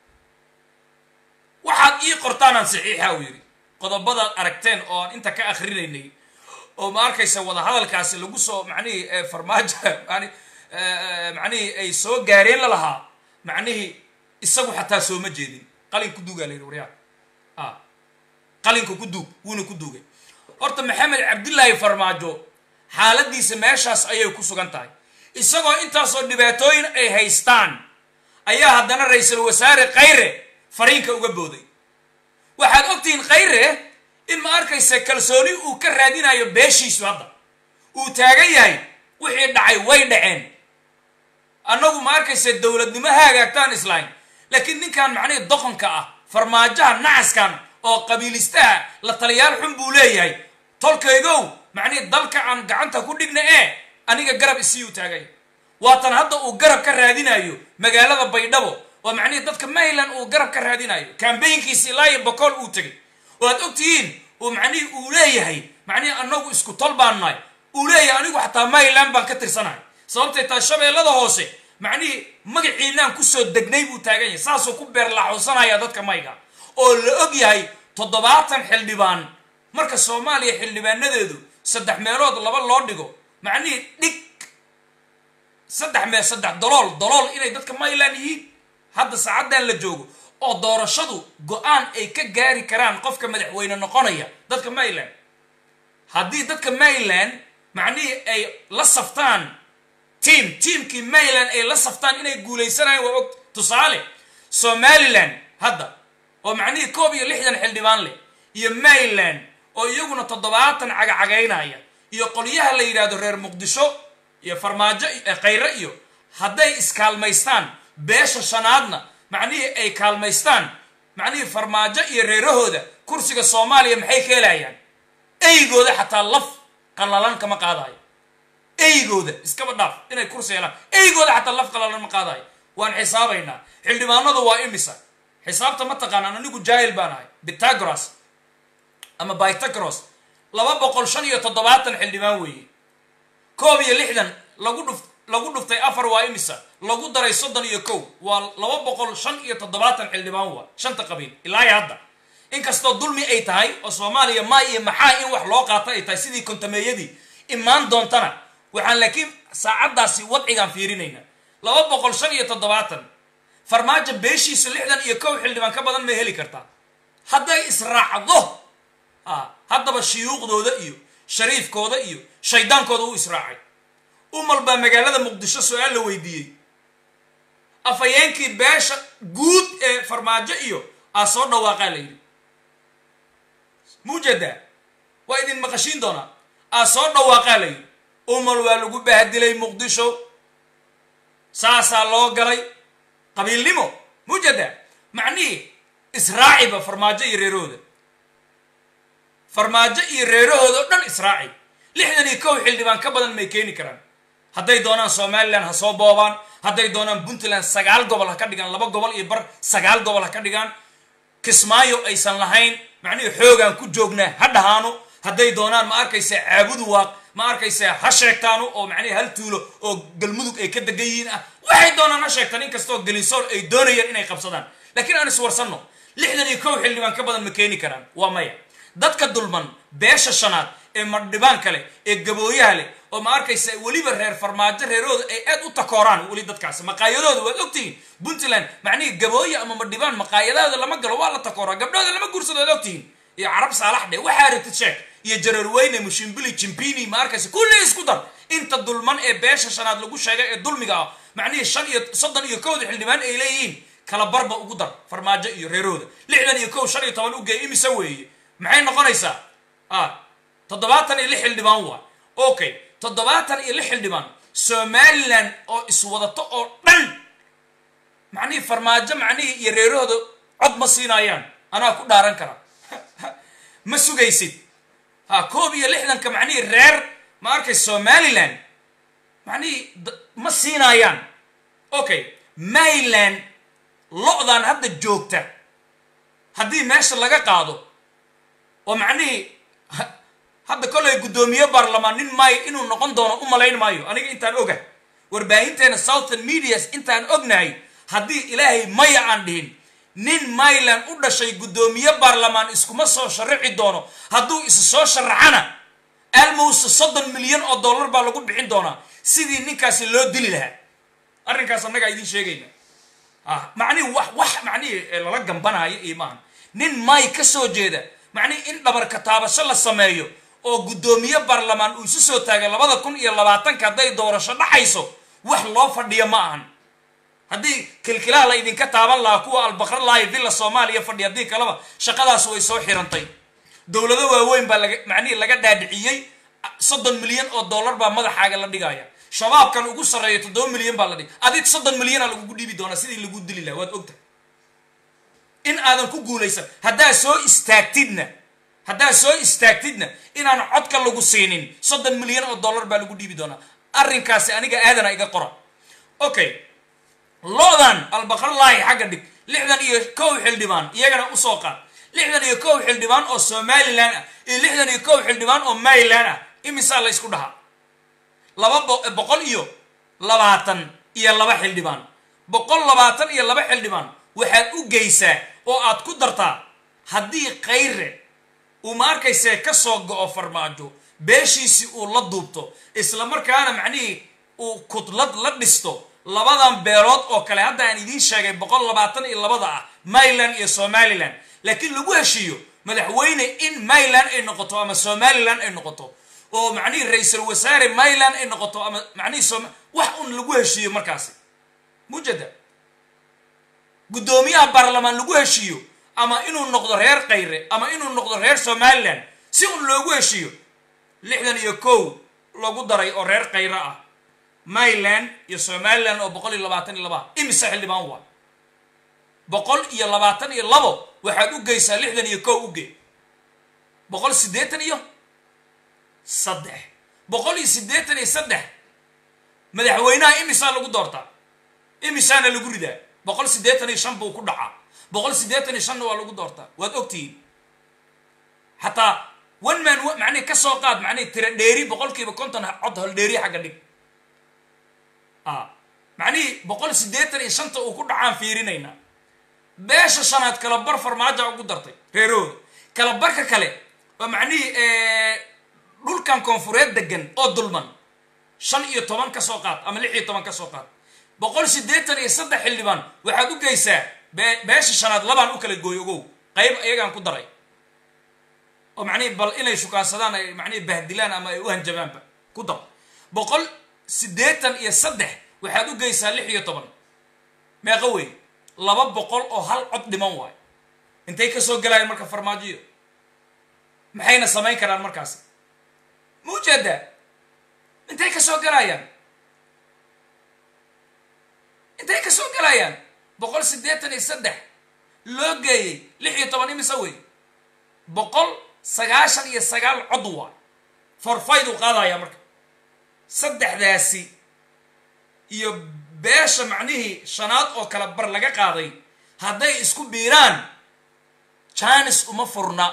waxaad ii qortaanaan saxiixa uu yidhi qodobadaad aragteen oo aan inta ka akrinaynay oo ma arkaysa wadahadalkaasi lagu soo macnihii farmaajo mani macnihii ay soo gaareen la lahaa macnihii isagu xataa sooma jeedin qalin ku duugaa la yidhi waryaa a qalinka ku duug wuuna ku duugay horta maxamed cabdillaahi farmaajo xaaladiisa meeshaas ayay ku sugan tahay isagoo intaasoo dhibaatooyin ay haystaan ayaa haddana ra-iisul wasaare khayre fariinka uga booday waxaad ogtihiin khayre in ma arkaysa kalsooni uu ka raadinayo beeshiisu hadda uu taagan yahay wixii dhacay way dhaceen annagu ma arkaysa dowladnimo ha hagaagtaan islayn laakiin ninkan macnihii doqonka ah farmaajaha nacaskan oo qabiilistaha la taliyaal xun buu leeyahay tolkaygow macnihii dalka aan gacanta ku dhigna ee aniga garab isii u taagay waatan hadda uu garab ka raadinayo magaalada baydhabo oo macnihii dadka mayland uu garab ka raadinayo kambaynkiisi ilaa iyo bokool uu tegay oo aad ogtihiin uu macnihii uu leeyahay macnihii annagu isku tol baan nahay uu leeyahay anigu xataa mayland baan ka tirsanahay sababtay taa shabeellada hoose macnihii magaciinaan kusoo degnay buu taagan yahay saasuu ku beerlaxuusanaya dadka mayga oo la og yahay toddobaatan xildhibaan marka soomaaliya xildhibaanadeedu saddex meelood laba loo dhigo macnihii dhig saddex mee saddex dolool dolool inay dadka mayland yihiin hadda saacaddan la joogo oo doorashadu go-aan ay ka gaari karaan qofka madaxweyne noqonaya dadka mayland haddii dadka mayland macnihii ay la saftaan tiam tiamkii mayland ay la saftaan inay guulaysanayaan waa og tusaale somaliland hadda oo macnihii koob iyo lixdan xildhibaan leh iyo mayland oo iyaguna toddobaatan cagacagaynaya iyo qolyaha la yidhaahdo reer muqdisho iyo farmaajo khayre iyo hadday iskaalmaystaan beesha shanaadna macnihii ay kaalmaystaan macnihii farmaajo iyo reerahooda kursiga soomaaliya maxay ka helayaan eygooda xataa laf qallalan kama qaadayo eygooda iskaba dhaaf inay kursi helaan eygooda xataa laf qallalan ma qaadayo waan xisaabaynaa xildhibaanadu waa imisa xisaabta ma taqaanaan anigu jaahil baan ahay bitagoras ama bytagros laba boqol shan iyo toddobaatan xildhibaan weeye koob iyo lixdan lagu dhuf lagu dhuftay afar waa imisa lagu daray soddon iyo kow waa laba boqol shan iyo toddobaatan xildhibaan waa shanta qabiil ilaa iyo hadda inkastoo dulmi ay tahay oo soomaaliya maa iyo maxaa in wax loo qaato ay tahay sidii kontameeyadii imaan doontana waxaan laakiin saacaddaasi wadcigaan fiirinayna laba boqol shan iyo toddobaatan farmaajo beeshiisu lixdan iyo kow xildhibaan ka badan may heli kartaa hadday israacdo a haddaba shuyuuqdooda iyo shariifkooda iyo shaydaankooda u israacay umal baa magaalada muqdisho su-aal la weydiiyey afhayeenkii beesha guud ee farmaajo iyo aa soo dhawaaqaa la yidhi muujada waa idin maqashiin doonaa aa soo dhawaaqaa la yidhi umal waa lagu bahadilay muqdisho saasaa loo galay qabiilnimo mujada macnihii israaciba farmaajo iyo reerahooda farmaajo iyo reerahooda o dhan israaci lixdan iyo kow xildhibaan ka badan may keeni karaan hadday doonaan somalilan ha soo boobaan hadday doonaan puntland sagaal gobol ha ka dhigaan laba gobol iyo bar sagaal gobol ha ka dhigaan kismaayo aysan lahayn macnihii xoogaan ku joognaa ha dhahaano hadday doonaan ma arkaysa caabudu waaq ma arkaysa ha sheegtaano oo macnihi hal tuulo oo galmudug ay ka degan yihiin ah waxay doonaan ha sheegtaan inkastoo gelisoor ay doonayaan inay qabsadaan laakiin aan iswarsanno lixdan iyo kow xildhibaan ka badan ma keeni karaan waa maya dadka dulman beesha shanaad ee madhibaan kale ee gabooyaha leh oo ma arkaysa weliba reer farmaajo reerahooda ay aad u takooraan weli dadkaasi maqaayadooda waad ogtihiin puntland macnihii gabooye ama madhibaan maqaayadahooda lama galo waa la takooraa gabdhooda lama guursado waad ogtihiin iyo carab saalax dhe waxaa rabtid sheeg iyo jaroorweyne mushimbili jimbini ma arkaysa kulli isku dar inta dulman ee beesha shanaad lagu sheegay ee dulmiga ah macnihii shan iyo soddon iyo kowda xildhibaan ay leeyihiin kala barba ugu dar farmaajo iyo reerahooda lixdan iyo kow shan iyo toban ugeey imise weeye maxay noqonaysaa a toddobaatan iyo lix xildhibaan waa okay toddobaatan iyo lix xildhibaan somalilan oo iswadato oo dhan macnihii farmaajo macnihii iyo reerahooda cod ma siinaayaan anaa ku dhaaran kara ma sugaysid ha koob iyo lixdanka macnihii reer ma arkay somalilan macnihii ma siinaayaan okay mayland lo-dan hadda joogta haddii meesha laga qaado oo macnihii hadda kolay guddoomiye baarlamaan nin maayo inuu noqon doono u malayn maayo aniga intaan oga warbaahinteena southern medias intaan ognahay haddii ilaahay maya aan dhihin nin mayland u dhashay guddoomiye baarlamaan iskuma soo sharaxi doono hadduu isu soo sharaxana almowse soddon milyan oo dollar baa lagu bixin doonaa sidii ninkaasi loo dili lahaa arrinkaas annagaa idiin sheegayna ah macnihi wax wax macnihii lala gambanaayo iyo maahan nin may ka soo jeeda macnihi in dhabarka taabasho la sameeyo oo guddoomiye baarlamaan uu isu soo taagay labada kun iyo labaatanka hadday doorasho dhaxayso wax loo fadhiyo ma ahan haddii kilkilaha la idinka taaban lahaa kuwa albaqra lahay villa soomaaliya fadhi haddii kaleba shaqadaas way soo xirantay dowlado waaweyn baa laga macnihii laga dhaadhiciyey soddon milyan oo dollar baa madaxaaga la dhigaya shabaabkan ugu sarreeya toddoba milyan baa la dhig adig soddon milyana lagugu dhiibi doonaa sidii lagu dili laha waad ogtahay in aadan ku guulaysan haddaa soo istaagtidna haddaa soo istaagtidna inaan codka lagu siinin soddon milyan oo dollar baa lagu dhiibi doonaa arrinkaasi aniga aadana iga qora okay lo-dan albaqarlaahi xagga dhig lixdan iyo kow xildhibaan iyagana usoo qaad lixdan iyo kow xildhibaan oo somalilan ah iyo lixdan iyo kow xildhibaan oo mayland ah imisaa la ysku dhahaa laba boqol iyo labaatan iyo laba xildhibaan boqol labaatan iyo laba xildhibaan waxaad u geysaa oo aad ku dartaa haddii kayre uu ma arkaysee ka soo go-o farmaajo beeshiisii uu la duubto isla markaana macnihii uu kudlad la dhisto labadan beelood oo kale hadda aan idiin sheegay boqol labaatan iyo labada ah mayland iyo somalilan laakiin lagu heshiiyo madaxweyne in mayland ay noqoto ama somalilan ay noqoto oo macnihii ra-iisul wasaare mayland ay noqoto ama macnihii som wax un lagu heshiiyo markaasi mujada guddoomiyaha baarlamaan lagu heshiiyo ama inuu noqdo reer kayre ama inuu noqdo reer somalilan si un loogu heshiiyo lixdan iyo kow lagu daray oo reer kayre ah mayland iyo somalilan oo boqol iyo labaatan iyo laba imise xildhibaan waa boqol iyo labaatan iyo labo waxaad u geysaa lixdan iyo kow uge boqol siddeetan iyo saddex boqol iyo siddeetan iyo saddex madaxweynaha imisaa lagu doortaa imisaana lagu ridaa boqol siddeetan iyo shan buu ku dhacaa boqol siddeetan iyo shanna waa lagu doortaa waad ogtihiin xataa one man macnihi ka soo qaad macnihi tira dheeri boqolkiiba konton cod hol dheeri xagga dhig a macnihii boqol siddeetan iyo shanta uu ku dhacaan fiirinaynaa beesha shanaad kala bar farmaaja ugu dartay reerahooda kala barka kale oo macnihii dhulkan koonfureed degan oo dulman shan iyo toban ka soo qaad ama lix iyo toban ka soo qaad boqol siddeetan iyo saddex xildhibaan waxaad u geysaa beesha shanaad labaan u kala gooy ogow qayb iyagaan ku daray oo macnihii bal inay shukaansadaan ay macnihii bahdilaan ama ay u hanjabaanba ku dar boqol siddeetan iyo saddex waxaad u geysaa lix iyo toban meeqa wey laba boqol oo hal cod dhiman waayo intay ka soo gelaayeen marka farmaajoyo maxayna samayn karaan markaasi maujeedaa intay ka soo galayaan intay ka soo galayaan boqol siddeetan iyo saddex loo geeyey lix iyo toban imise wey boqol sagaashan iyo sagaal cod waa forfayduu qaadaya marka saddexdaasi iyo beesha macnihii shanaad oo kale bar laga qaaday hadday isku biiraan janis uma furna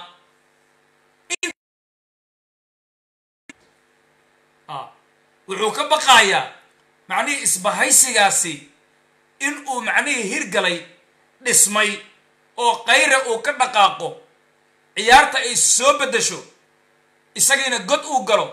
wuxuu ka baqayaa macnihii isbahaysigaasi in uu macnihii hirgalay dhismay oo kayra uu ka dhaqaaqo ciyaarta ay soo beddesho isagiina god uu galo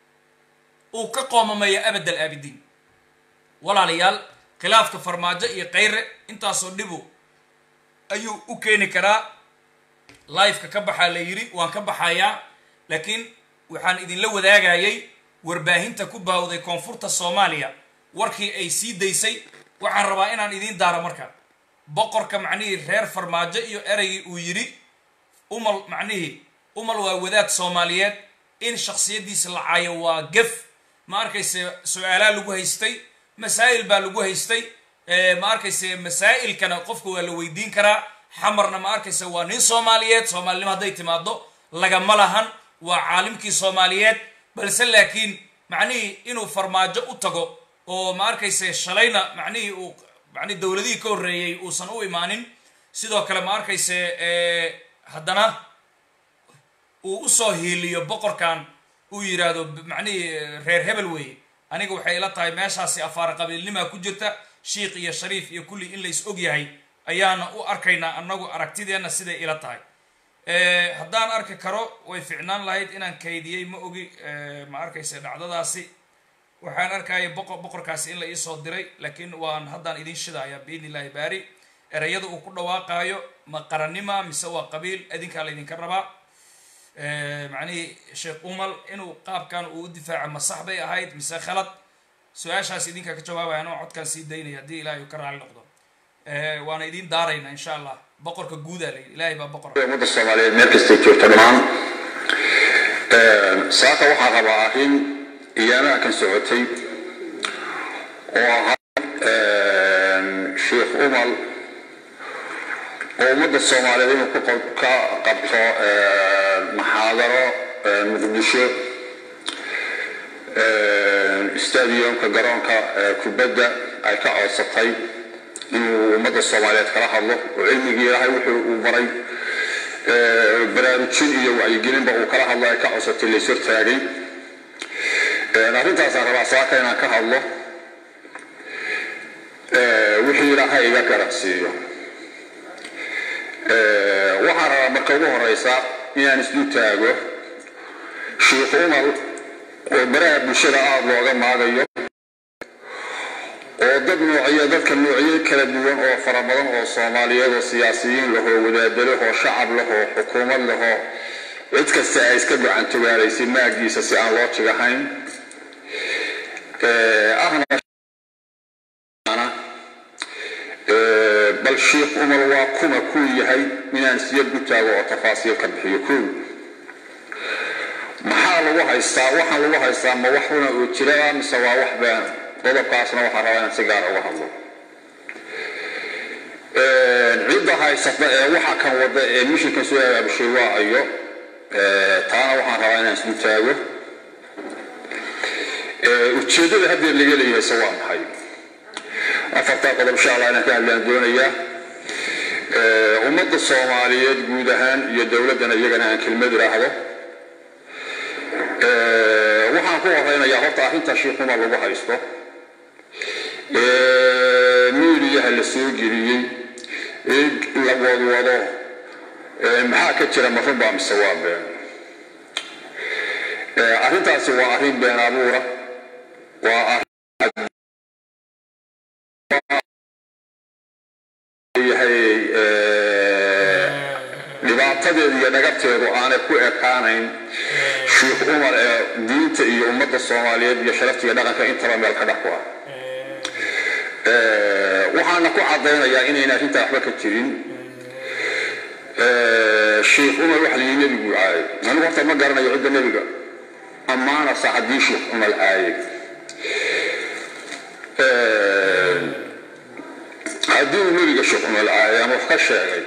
uu ka qoomamayo abad al aabidiin walaalayaal khilaafka farmaajo iyo kayre intaasoo dhibu ayuu u keeni karaa lifeka ka baxaa la yidhi waan ka baxayaa laakiin waxaan idinla wadaagayay warbaahinta ku baawday koonfurta soomaaliya warkii ay sii daysay waxaan rabaa inaan idiin daaro marka boqorka macnihii reer farmaajo iyo ereygii uu yidhi umal macnihii umal waa wadaad soomaaliyeed in shaksiyaddiisa la caayo waa gef ma arkayse su-aalaa lagu haystay masaa'il baa lagu haystay ma arkayse masaa'ilkana qofka waa la weydiin karaa xamarna ma arkayse waa nin soomaaliyeed soomaalinimo hadday timaado lagama lahan waa caalimkii soomaaliyeed balse laakiin macnihii inuu farmaajo u tago oo ma arkayse shalayna macnihii uu mani dowladihii ka horreeyey uusan u imaanin sidoo kale ma arkayse haddana uu usoo hiiliyo boqorkan uu yidhaahdo macnihii reer hebel weeye aniga waxay ila tahay meeshaasi afaara qabiilnimaa ku jirta shiikh iyo shariif iyo kulli in lays og yahay ayaana u arkaynaa annagu aragtideenna siday ila tahay haddaan arki karo way ficnaan lahayd inaan kaydiyey ma ogi ma arkayse dhacdadaasi waxaan arkaya boqo boqorkaasi in la iisoo diray laakiin waan haddaan idin shidaaya biidn illahi baari ereyada uu ku dhawaaqaayo ma qarannima mise waa qabiil idinkaa laydinka rabaa macnihii sheekh umal inuu qaabkan uu u difaaco ma sax bay ahayd mise khalad su-aashaas idinkaa ka jawaabaya anoo codkaan sii daynaya haddii ilahay uu ka raali noqdo waana idiin daarayna insha allah boqorka guudaa layidhi ilahay baa boqor ummadda soomaaliyeed meel kastay joogto dhammaan saaka waxaa rabaa arrin iyaanaha kan socotay oo ahaa sheikh umal oo ummadda soomaaliyeed inuu ka qabto maxaadaro muqdisho stadiumka garoonka kubadda ay ka codsatay inuu ummadda soomaaliyeed kala hadlo oo cilmigii ilaahay wuxuu uu baray baraarujin iyo wacyigelinba uu kala hadlo ay ka codsatay lays hortaagay arrintaasaan rabaa saaka inaan ka hadlo wixii ilaahay iga garansiiyo waxaan rabaa marka ugu horeysa inaan islu taago sheikh umar oo baraha bulshada aada looga maagayo oo dad noocyo dadka noocyo kala duwan oo fara badan oo soomaaliyeed oo siyaasiyiin lahoo wadaado lahoo shacab lahoo xukuumad lahoo cid kasta ay iska gacantogaalaysay maagiisa si aan loo jigahayn bal sheikh umar waa kuma kuu yahay inaan siya gutaago oo tafaasiil ka bixiyo kow maxaa lagu haystaa waxaan lagu haystaa ma wax una oo jira mise waa wax been qodobkaasna waxaa rabaa inaan si gaar uga hadlo cidda haysata ee waxa kan wada ee mishinkan soo abaabushay waa ayo taana waxaan rabaa inaan islu taago ujeeddada haddeer laga leeyahay se waa maxay afartaa qodob insha allah inaan ka hadlaan doonayaa ummadda soomaaliyeed guud ahaan iyo dowladdana iyagana aan kelmad idhaahdo waxaan ku horeynayaa horta arrinta shiikuma lagu haysto miidiyaha la soo geliyey ee la wadwado maxaa ka jira ma runbaa mise waa been arrintaasi waa arrin been abuura waa dhibaatadeedu iyo dhagabteedu aanay ku ekaanayn sheikh umar ee diinta iyo ummadda soomaaliyeed iyo sharaftiga dhaqanka intaba meel ka dhex ku ah waxaana ku caddaynayaa inayn arrintaa waxba ka jirin sheikh umar waxa layii nebigu caayay anigu horta ma garanayo cidda nebiga ammaanasa haddii sheekh cumar caaye haddii uu nebiga sheekh cumar caaye ama wax ka sheegay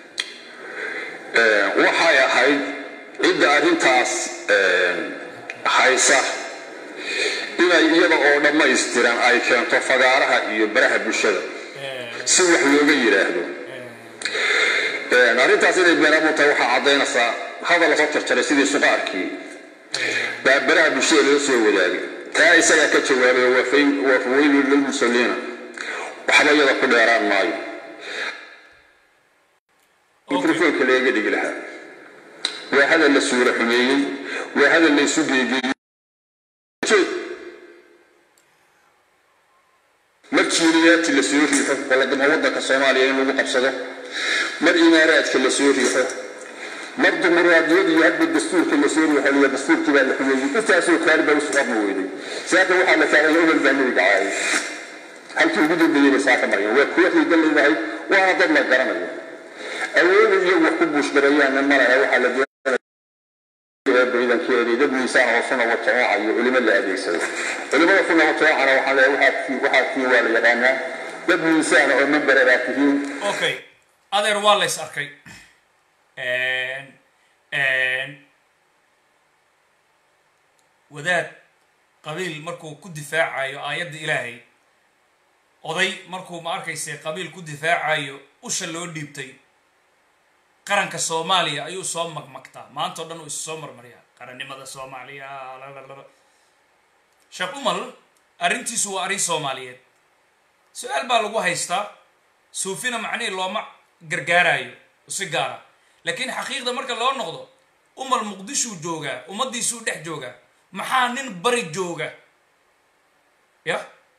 waxay ahayd cidda arrintaas haysa inay iyada oo dhammaystiran ay keento fagaaraha iyo baraha bulshada si wax looga yidhaahdo arrintaas inay beenamu tahay waxaa caddaynaysaa hadal lasoo jarjaray sidii suqaarkii baa baraha bulshada loo soo wadaagay taa isagaa ka jawaabay waa faweylun lilmusalliina waxba iyada ku dheeraan maayo mikrofoonka leega dhigi lahaa waa hadal la suura xumeeyey waa hadal la isu geegeeyey mar jiiriyaati la soo riixo baladamo waddanka soomaaliya in lagu qabsado mar imaaraadka la soo riixo mar dimuqraadiyad iyo hadba dastuurka la soo riixo liya dastuurkii baa la xumeeyey intaasoo kaari baa usu qabma weyday saaka waxaa la kaalay umar baa nebiga caayay halkii ugu dambeeyey bay saaka maryan waa kuwa xiidan leedahay waana dad la garanayo awooda iyagu wax ku buushgareeyaanna malaha waxaa la baydankeedii dad miisaan oo suna watooca iyo culimo la adeegsado culimada suna watoocana waxaa leeyahay waxaa tii waa la yaqaanaa dad miisaan oo membera baa tihiin okay adeer waa lays arkay wadaad qabiil markuu ku difaacayo aayadda ilaahay oday markuu ma arkayse qabiil ku difaacayo usha loo dhiibtay qaranka soomaaliya ayuu soo magmagtaa maanta o dhan uu isu soo marmaryaa qarannimada soomaaliya sheekh umal arrintiisu waa arrin soomaaliyeed su-aal baa lagu haystaa suufina macnihii looma gargaarayo si gaara laakiin xaqiiqda marka loo noqdo umal muqdishuu joogaa ummaddiisuu dhex joogaa maxaa nin bari jooga ya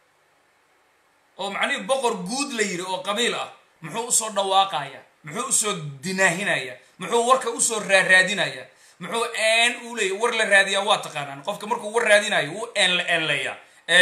oo macnihii boqor guud la yidhi oo qabiil ah muxuu usoo dhawaaqaya muxuu usoo dinaahinaya muxuu warka usoo raaraadinaya muxuu een uu leeya war la raadiyaa waa taqaanaan qofka markuu war raadinayo wuu eenle eenleeya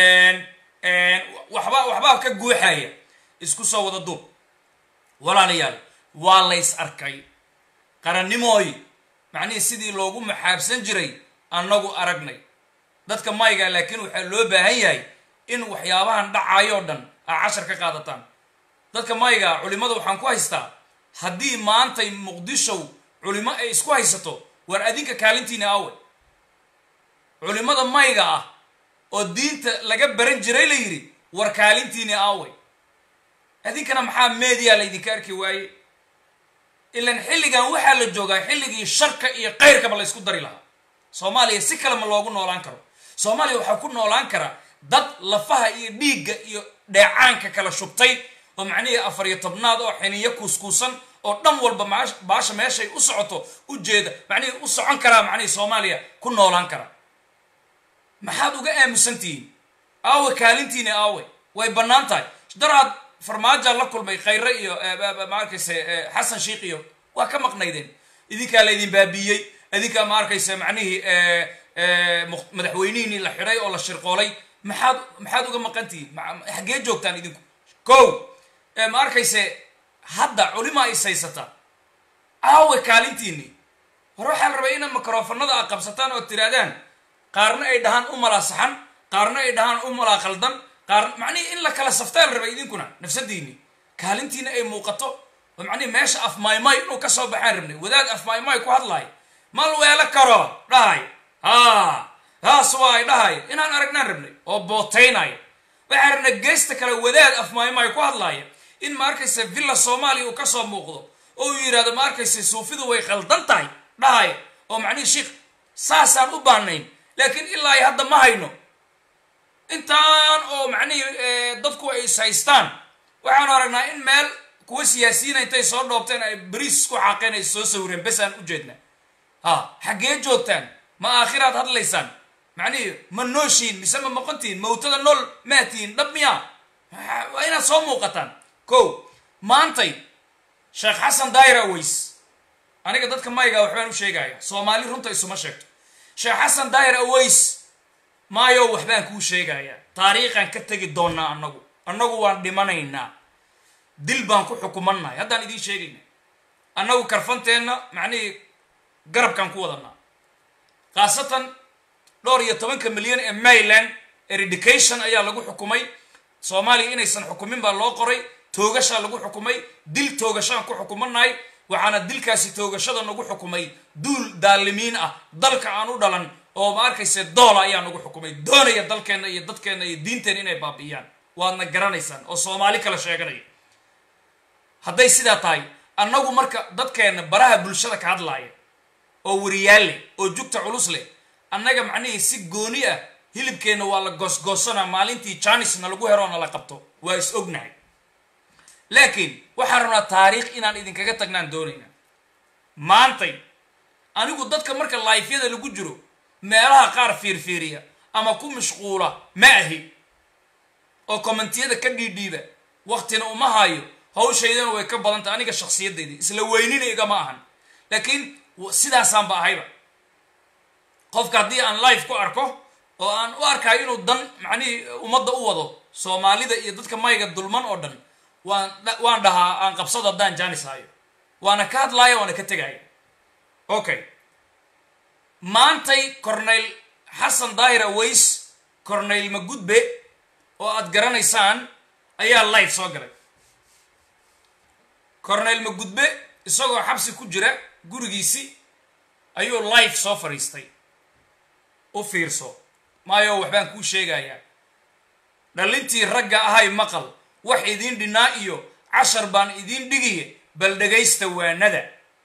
waxba waxbaa ka guuxaya isku soo wada duub walaalayaal waa lays arkay qarannimooy macnihii sidii loogu maxaabsan jiray annagu aragnay dadka mayga laakiin waxaa loo baahan yahay in waxyaabahan dhacayoo dhan aa cashar ka qaadataan dadka mayga culimada waxaan ku haystaa haddii maantay muqdishow culimo ay isku haysato war adinka kaalintiina awe culimada mayga ah oo diinta laga baran jiray la yidhi war kaalintiina awe adinkana maxaa media laydinka arki waaye ilan xilligan waxaa la joogaa xilligii sharka iyo kayrkaba la ysku dari lahaa soomaaliya si kale ma loogu noolaan karo soomaaliya waxaa ku noolaan kara dad lafaha iyo dhiigga iyo dheecaanka kala shubtay oo macnihii afar iyo tobnaad oo xiniyo kuuskuusan oo dhan walba baasha meeshay u socoto ujeeda macnihii u socon karaa macnihii soomaaliya ku noolaan kara maxaad uga aamusantihiin aawe kaalintiina aawe way bannaan tahay daraad farmaajaa la kulmay khayre iyo ma arkayse xasan sheikh iyo waa ka maqnaydeen idinkaa laydin baabiiyey idinkaa ma arkayse macnihii madaxweynihiinii la xidhay oo la shirqoolay maxaad maxaad uga maqantihiin xaggee joogtaan idinku ko ma arkayse hadda culimaa is haysataa aawe kaalintiinii hore waxaa la rabay ina mikrofanada a qabsataan oo tirahdaan qaarna ay dhahaan u malaa saxan qaarna ay dhahaan u malaa qaldan qaar macnihii in la kala saftaa la rabay idinkuna nafsadiinii kaalintiina ay muuqato oo macnihi meesha afmaymay inuu kasoo baxaan rabnay wadaad afmaymay ku hadlaay mal weelo karo dhahay ha taas waa ay dhahay inaan aragnaan rabnay oo bootaynaya waxaan rabnay geesta kale wadaad afmaymay ku hadlaaya in ma arkaysa villa soomaaliya uu kasoo muuqdo oo uu yidhahdo ma arkaysa suufidu way qaldan tahay dhahay oo macnihii sheikh saasaan u baanayn laakiin ilaa ay hadda ma hayno intaan oo macnihii dadku ay is haystaan waxaanu aragnaa in meel kuwa siyaasiyiina intay soo dhoobteen ay bariis isku xaaqeen ay soo sawireen besaan u jeedna ha xaggee joogtaan ma aakhiraad hadlaysaan macnihii ma nooshiin mise ma maqontihiin mawtada nool maatihiin dhab miya waa inaad soo muuqataan ko maantay sheekh xasan daayir aweys aniga dadka mayga waxbaan u sheegaya soomaali runta isuma sheegto sheekh xasan daayir aweys maayo waxbaan kuu sheegayaa taariikhaan ka tegi doonnaa annagu annagu waan dhimanaynaa dil baan ku xukumannahay haddaan idiin sheegayna annagu karfanteenna macnihii garabkaan ku wadanaa khaasatan dhowr iyo tobanka milyan ee maryland eredication ayaa lagu xukumay soomaaliya inaysan xukumin baa loo qoray toogashaa lagu xukumay dil toogashaan ku xukumanahay waxaana dilkaasi toogashada nagu xukumay duul daalimiin ah dalka aan u dhalan oo ma arkayse doola ayaa nagu xukumay doonaya dalkeenna iyo dadkeenna iyo diinteenna inay baabi'iyaan waadna garanaysaan oo soomaali kala sheeganaya hadday sidaa tahay annagu marka dadkeenna baraha bulshada ka hadlaaya oo wariyaal leh oo jugta culus leh annaga macnihii si gooni ah hilibkeenna waa la goosgoosana maalintii janisna lagu hero na la qabto waa is ognahay laakiin waxaan rabnaa taariikh inaan idinkaga tagnaan doonayna maantay anigu dadka marka laifyada lagu jiro meelaha qaar fiirfiiriya ama ku mashquula ma ahi oo kommentiyada ka dhiidhiiba waktina uma hayo hawshaydana way ka badantay aniga shaksiyadayda isla weynina igama ahan laakiin sidaasaanba ahayba qofka haddii aan life ku arko oo aan u arkayo inuu dan macnihii ummadda u wado soomaalida iyo dadka mayga dulman oo dhan waan waan dhahaa aan qabsado haddaan janis hayo waana ka hadlaaya waana ka tegaya okay maantay corneyl xasan daahir aways corneyl magudbe oo aad garanaysaan ayaa life soo galay corneyl magudbe isagoo xabsi ku jira gurigiisi ayuu life soo fadhiistay u fiirso maayo waxbaan kuu sheegayaa dhalintii ragga ahay maqal wax idiin dhinaa iyo cashar baan idiin dhigiye bal dhegaysta waanada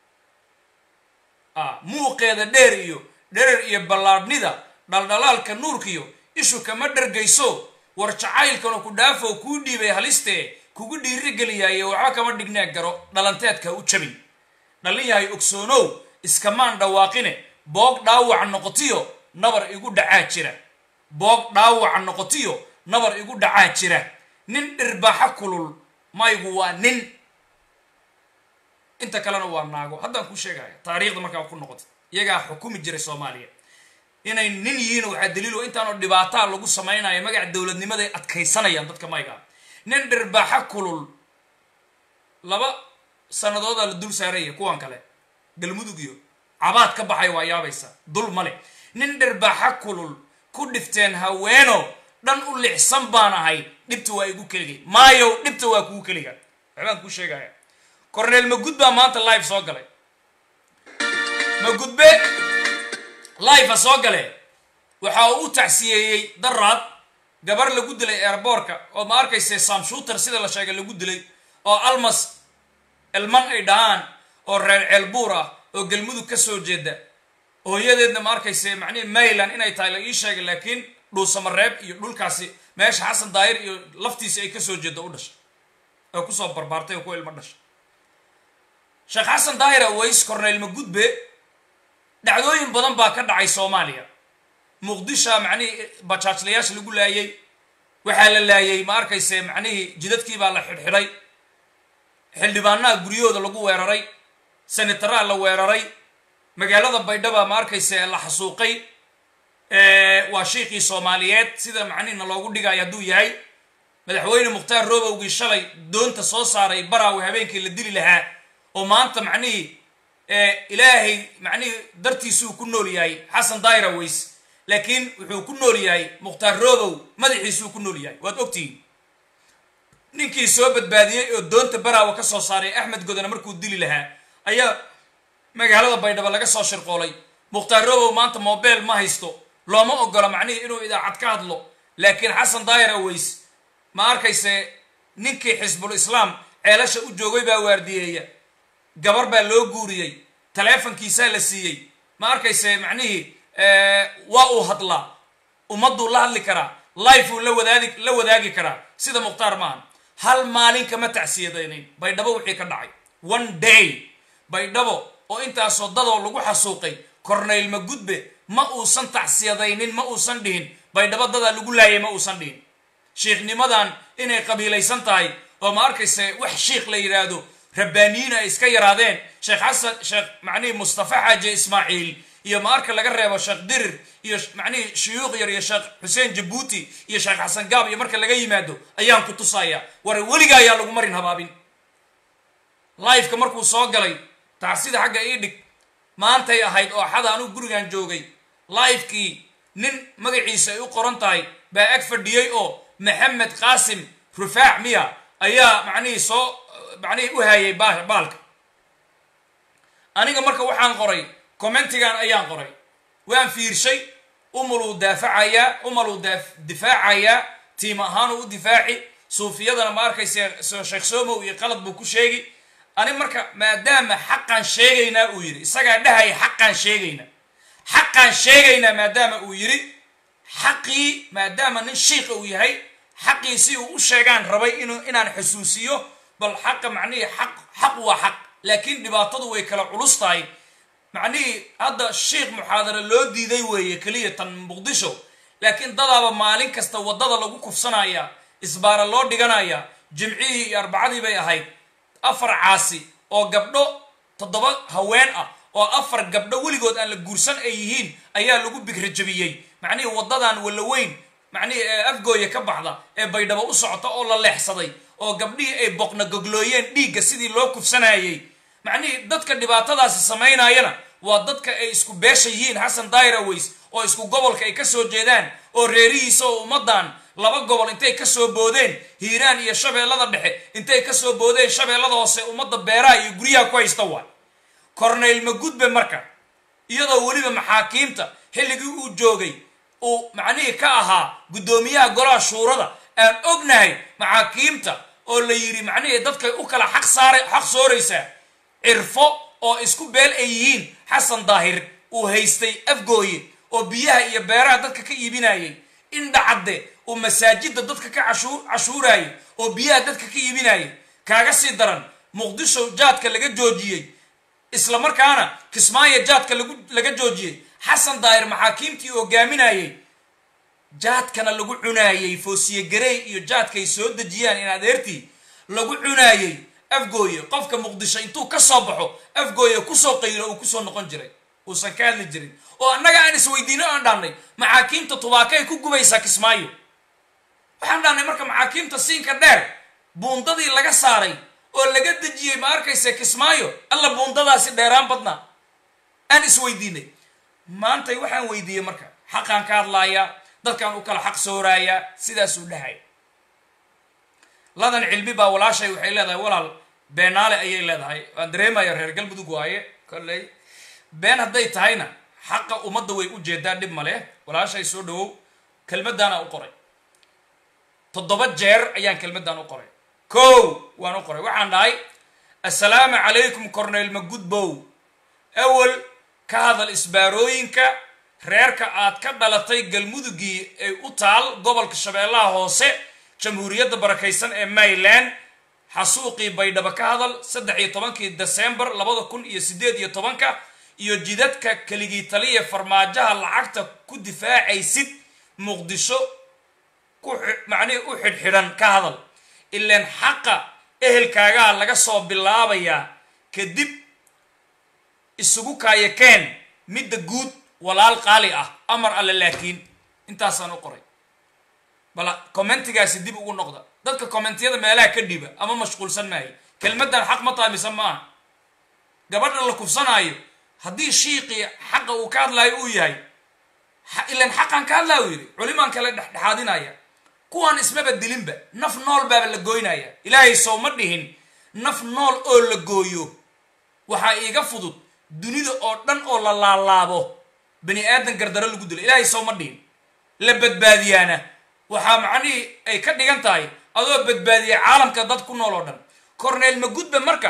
muuqeeda dheer iyo dherer iyo ballaadhnida dhaldhalaalka nuurkiyo ishu kama dhargayso war jacaylkanu ku dhaafoo kuu dhiibay halistee kugu dhiirigeliyaaye waxba kama dhignee garo dhalanteedka u jabin dhallin yahay ogsoonow iskamaan dhawaaqine boog dhaawac noqotiyo nabar igu dhacaa jira boog dhaawac noqotiyo nabar igu dhacaa jira nin dhirbaaxa kulul maygu waa nin inta kalena waa naago haddaan kuu sheegaya taariikhda markaa ku noqota iyagaa xukumi jiray soomaaliya inay nin yihiin waxaa daliilo intaanoo dhibaataa lagu samaynayo magaca dowladnimaday adkaysanayaan dadka maygaa nin dhirbaaxa kulul laba sanadoodaa la dul saaraya kuwan kale galmudug iyo cabaad ka baxay waa yaabaysa dul male nin dhirbaaxa kulul ku dhifteen haweeno dhan u lixsan baan ahay dhibta waa igu keligay maayow dhibta waa kugu keliga waxbaan kuu sheegaya corneel magud baa maanta live soo galay magudbe live-a soo gale waxa uu u tacsiyeeyey daraad gabar lagu dilay airboorka oo ma arkayse samshuuter sida la sheegay lagu dilay oo almas elman ay dhahaan oo reer ceelbuur ah oo galmudug ka soo jeeda hooyadeedna ma arkayse macnihi mayland inay tahay la ii sheegay laakiin dhuusamareeb iyo dhulkaasi meesha xasan daayir iyo laftiisi ay kasoo jeeda u dhashay oo kusoo barbaartay oo ku ilmo dhashay sheekh xasan daahir aways corneyl magudbe dhacdooyin badan baa ka dhacay soomaaliya muqdisha macnihii bajaajlayaasha lagu laayay waxaa la laayay ma arkayse macnihii jidadkii baa la xidhxidhay xildhibaanaha guryahooda lagu weeraray senataraa la weeraray magaalada baydhaba ma arkayse la xasuuqay waa shiikhii soomaaliyeed sida macnihina loogu dhigayo hadduu yahay madaxweyne mukhtaar roobowgii shalay doonta soo saaray baraawe habeenkii la dili lahaa oo maanta macnihii ilaahay macnihii dartiisuu ku nool yahay xasan daahir aways laakiin wuxuu ku nool yahay mukhtaar roobow madaxiisuu ku nool yahay waad ogtihiin ninkii soo badbaadiyey oo doonta baraawa ka soo saaray axmed godana markuu dili lahaa ayaa magaalada baydhabo laga soo shirqoolay mukhtaar roobow maanta mobel ma haysto looma ogola macnihii inuu idaacad ka hadlo laakiin xasan daahir aways ma arkayse ninkii xisbul islaam ceelasha u joogay baa waardiyeeya gabar baa loo guuriyey taleefonkiisaa la siiyey ma arkayse macnihii waa uu hadlaa ummadduu la hadli karaa lifeuu la wadaadi la wadaagi karaa sida mukhtaar maahan hal maalin kama tacsiyadaynayn baydhabo wixii ka dhacay one day baydhabo oo intaasoo dadoo lagu xasuuqay corneyl magudbe ma uusan tacsiyadaynin ma uusan dhihin baydhabo dadaa lagu laayay ma uusan dhihin shiikhnimadan inay qabiilaysan tahay oo ma arkayse wax shiikh la yidhaahdo rabbaaniyiin ay iska yaraadeen sheekh xasan sheekh macnihii mustafa xaaje ismaaciil iyo maarka laga reebo sheekh dirir iyo macnihii shuyuuq yar iyo sheekh xuseen jabuuti iyo sheekh xasan gaab iyo marka laga yimaado ayaan ku tusayaa war weliga ayaa lagu marin habaabin lifeka markuu soo galay tacsida xagga ii dhig maantay ahayd oo axada anugu gurigan joogay lifekii nin magaciisa ay u qoran tahay baa ag fadhiyey oo maxamed qaasim rufaac miya ayaa macnihii soo macnihii u hayay ba baalka aniga marka waxaan qoray commentigan ayaan qoray waan fiirshay umaluu daafacayaa umaluu difaacayaa tiim ahaanuu u difaaci suufiyadana ma arkaysa sheekh somow iyo qalad buu ku sheegi ani marka maadaama xaqaan sheegaynaa uu yidhi isagaa dhahaya xaqaan sheegaynaa xaqaan sheegaynaa maadaama uu yidhi xaqii maadaama nin shiika uu yahay xaqii si uu u sheegaan rabay inu inaan xusuusiyo bal xaqa macnihii xaq xaq waa xaq laakiin dhibaatadu way kala culus tahay macnihii hadda shiikh muxaadara loo diiday weeye keliya tan muqdisho laakiin dadaaba maalin kasta waddada lagu kufsanaya isbaara loo dhiganaya jimcihii iyo arbacadii bay ahayd afar caasi oo gabdho toddoba haween ah oo afar gabdho weligood aan la guursan ay yihiin ayaa lagu bigrajabiyey macnihii waddadan wallaweyn macnihii ee afgooya ka baxda ee baydhabo u socota oo la leexsaday oo gabdhihii ay boqna goglooyeen dhiigga sidii loo kufsanayey macnihii dadka dhibaatadaasi samaynayana waa dadka ay isku beesha yihiin xasan dairoways oo isku gobolka ay ka soo jeedaan oo reerihiisa oo ummaddan laba gobol intay ka soo boodeen hiiraan iyo shabeellada dhexe intay ka soo boodeen shabeellada hoose ummadda beeraha iyo guryaha ku haysta waay corneyl magudbe marka iyadoo weliba maxaakiimta xilligii uu joogay uu macnihii ka ahaa guddoomiyaha golaha shuurada aan ognahay maxaakiimta oo la yidhi macnihii dadkay u kala xaq saara xaq sooraysaa cirfo oo isku beel ay yihiin xasan daahir uu haystay afgooye oo biyaha iyo beeraha dadka ka iibinayay indhacadde uu masaajidda dadka ka cashuurayay oo biyaha dadka ka iibinayay kaaga sii daran muqdisho jaadka laga joojiyey isla markaana kismaayo jaadka lagu laga joojiyey xasan daahir maxaakiimtii hogaaminayay jaadkana lagu cunaayey foosiye garey iyo jaadkaay soo dejiyaan in adeertii lagu cunaayey afgooye qofka muqdisho intuu ka soo baxo afgooye kusoo qaylo uu kusoo noqon jiray uusan ka hadli jirin oo annaga aan isweydiino aan dhahnay maxaakiimta tubaakay ku gubaysaa kismaayo waxaan dhahnay marka maxaakiimta siinka dheer buundadii laga saaray oo laga dejiyey ma arkaysa kismaayo alla buundadaasi dheeraan badnaa aan isweydiinay maantay waxaan weydiiyey marka xaqaan ka hadlaayaa dadkaan u kala xaq sooraayaa sidaasuu dhahay ladan cilmi baa walaashay waxay leedahay walaal beenaale ayay leedahay waan dareemaya reer galmudug waaye kolley been hadday tahayna xaqa ummadda way u jeedaa dhib male walaashay soo dhawow kelmaddaana u qoray toddoba jeer ayaan kelmaddan u qoray kow waan u qoray waxaan dhahay assalaamu calaykum corneyl magudbow awel ka hadal isbaarooyinka reerka aad ka dhalatay galmudugii ay u taal gobolka shabeellaha hoose jamhuuriyadda barakaysan ee mayland xasuuqii baydhabo ka hadal saddex iyo tobankii desembar labada kun iyo siddeed iyo tobanka iyo jidadka keligii taliya farmaajaha lacagta ku difaacaysid muqdisho ku macnihii u xidhxidhan ka hadal ilaan xaqa ehelkaagaa laga soo bilaabayaa kadib isugu kaayakeen midda guud walaal qaali ah amar alle laakiin intaasaan u qoray bal commentigaasi dib ugu noqda dadka commentiyada meelaha ka dhiba ama mashquulsan maayo kelmaddan xaq ma taamisan maaha gabadha la kufsanaayo haddii shiiqii xaqa uu ka hadlaayo uu yahay ilan xaqaan ka hadlaa uu yidhi culimaan kale dhexdhexaadinaya kuwaan ismaba dilinba naf nool baaba la gooynaya ilaahay sow ma dhihin naf nool oo la gooyo waxaa iiga fudud dunida oo dhan oo la laalaabo bani aadan gardaro lagu dilo ilaahay sow ma dhihin la badbaadiyaana waxaa macnihii ay ka dhigan tahay adoo badbaadiyay caalamka dad ku nool oo dhan corneyl magudbe marka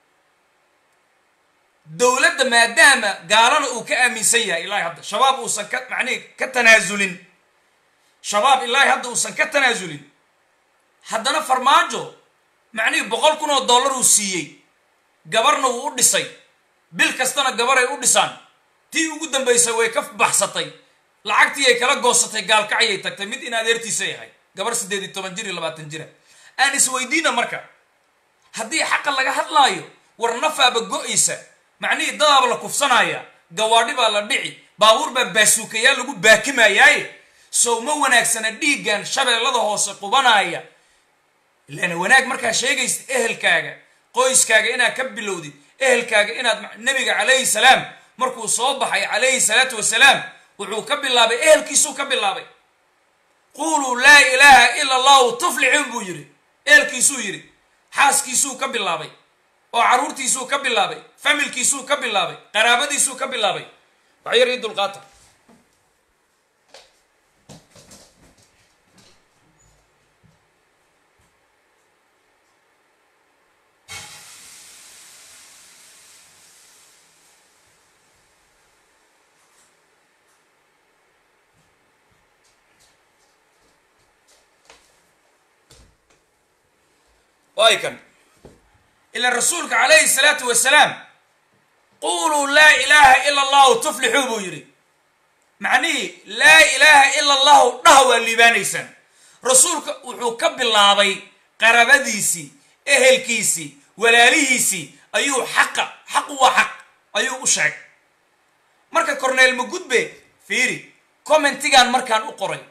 dowladda maadaama gaalana uu ka aaminsan yahay ilaahay hadda shabaab uusan ka macnihi ka tanaasulin shabaab ilaahay hadda uusan ka tanaasulin haddana farmaajo macnihii boqol kun oo dollar uu siiyey gabarna wuu u dhisay bil kastana gabaray u dhisaan tii ugu dambaysay way ka baxsatay lacagtii ay kala goosatay gaalkacyay tagtay mid in adeertiisa yahay gabar siddeed iyo toban jir iyo labaatan jira aan isweydiina marka haddii xaqa laga hadlaayo war nafaaba go-aysa macnihii dadaaba la kufsanaya gawaadhi baa la dhici baabuur baa baasuukayaa lagu baakimayaaye sow ma wanaagsana dhiiggan shabeellada hoose qubanaya ilaana wanaag markaa sheegaysid ehelkaaga qoyskaaga inaad ka bilowdid ehelkaaga inaad nebiga calayhi salaam markuu soo baxay calayhi salaatu wasalaam wuxuu ka bilaabay ehelkiisuu ka bilaabay quuluu laa ilaaha ila allahu tuflixuun buu yidhi ehelkiisuu yidhi xaaskiisuu ka bilaabay oo carruurtiisuu ka bilaabay familkiisuu ka bilaabay qaraabadiisuu ka bilaabay wax yar ii dulqaata waay kan ila rasuulka calayhi salaatu wasalaam quuluu laa ilaaha ila allahu tuflixuu buu yidhi macnihii laa ilaaha ila allahu dhaha waa liibaanaysaan rasuulka wuxuu ka bilaabay qarabadiisii ehelkiisii walaalihiisii ayuu xaqa xaqu waa xaq ayuu u sheegay marka corneel magudbe fiiri commentigan markaan u qoray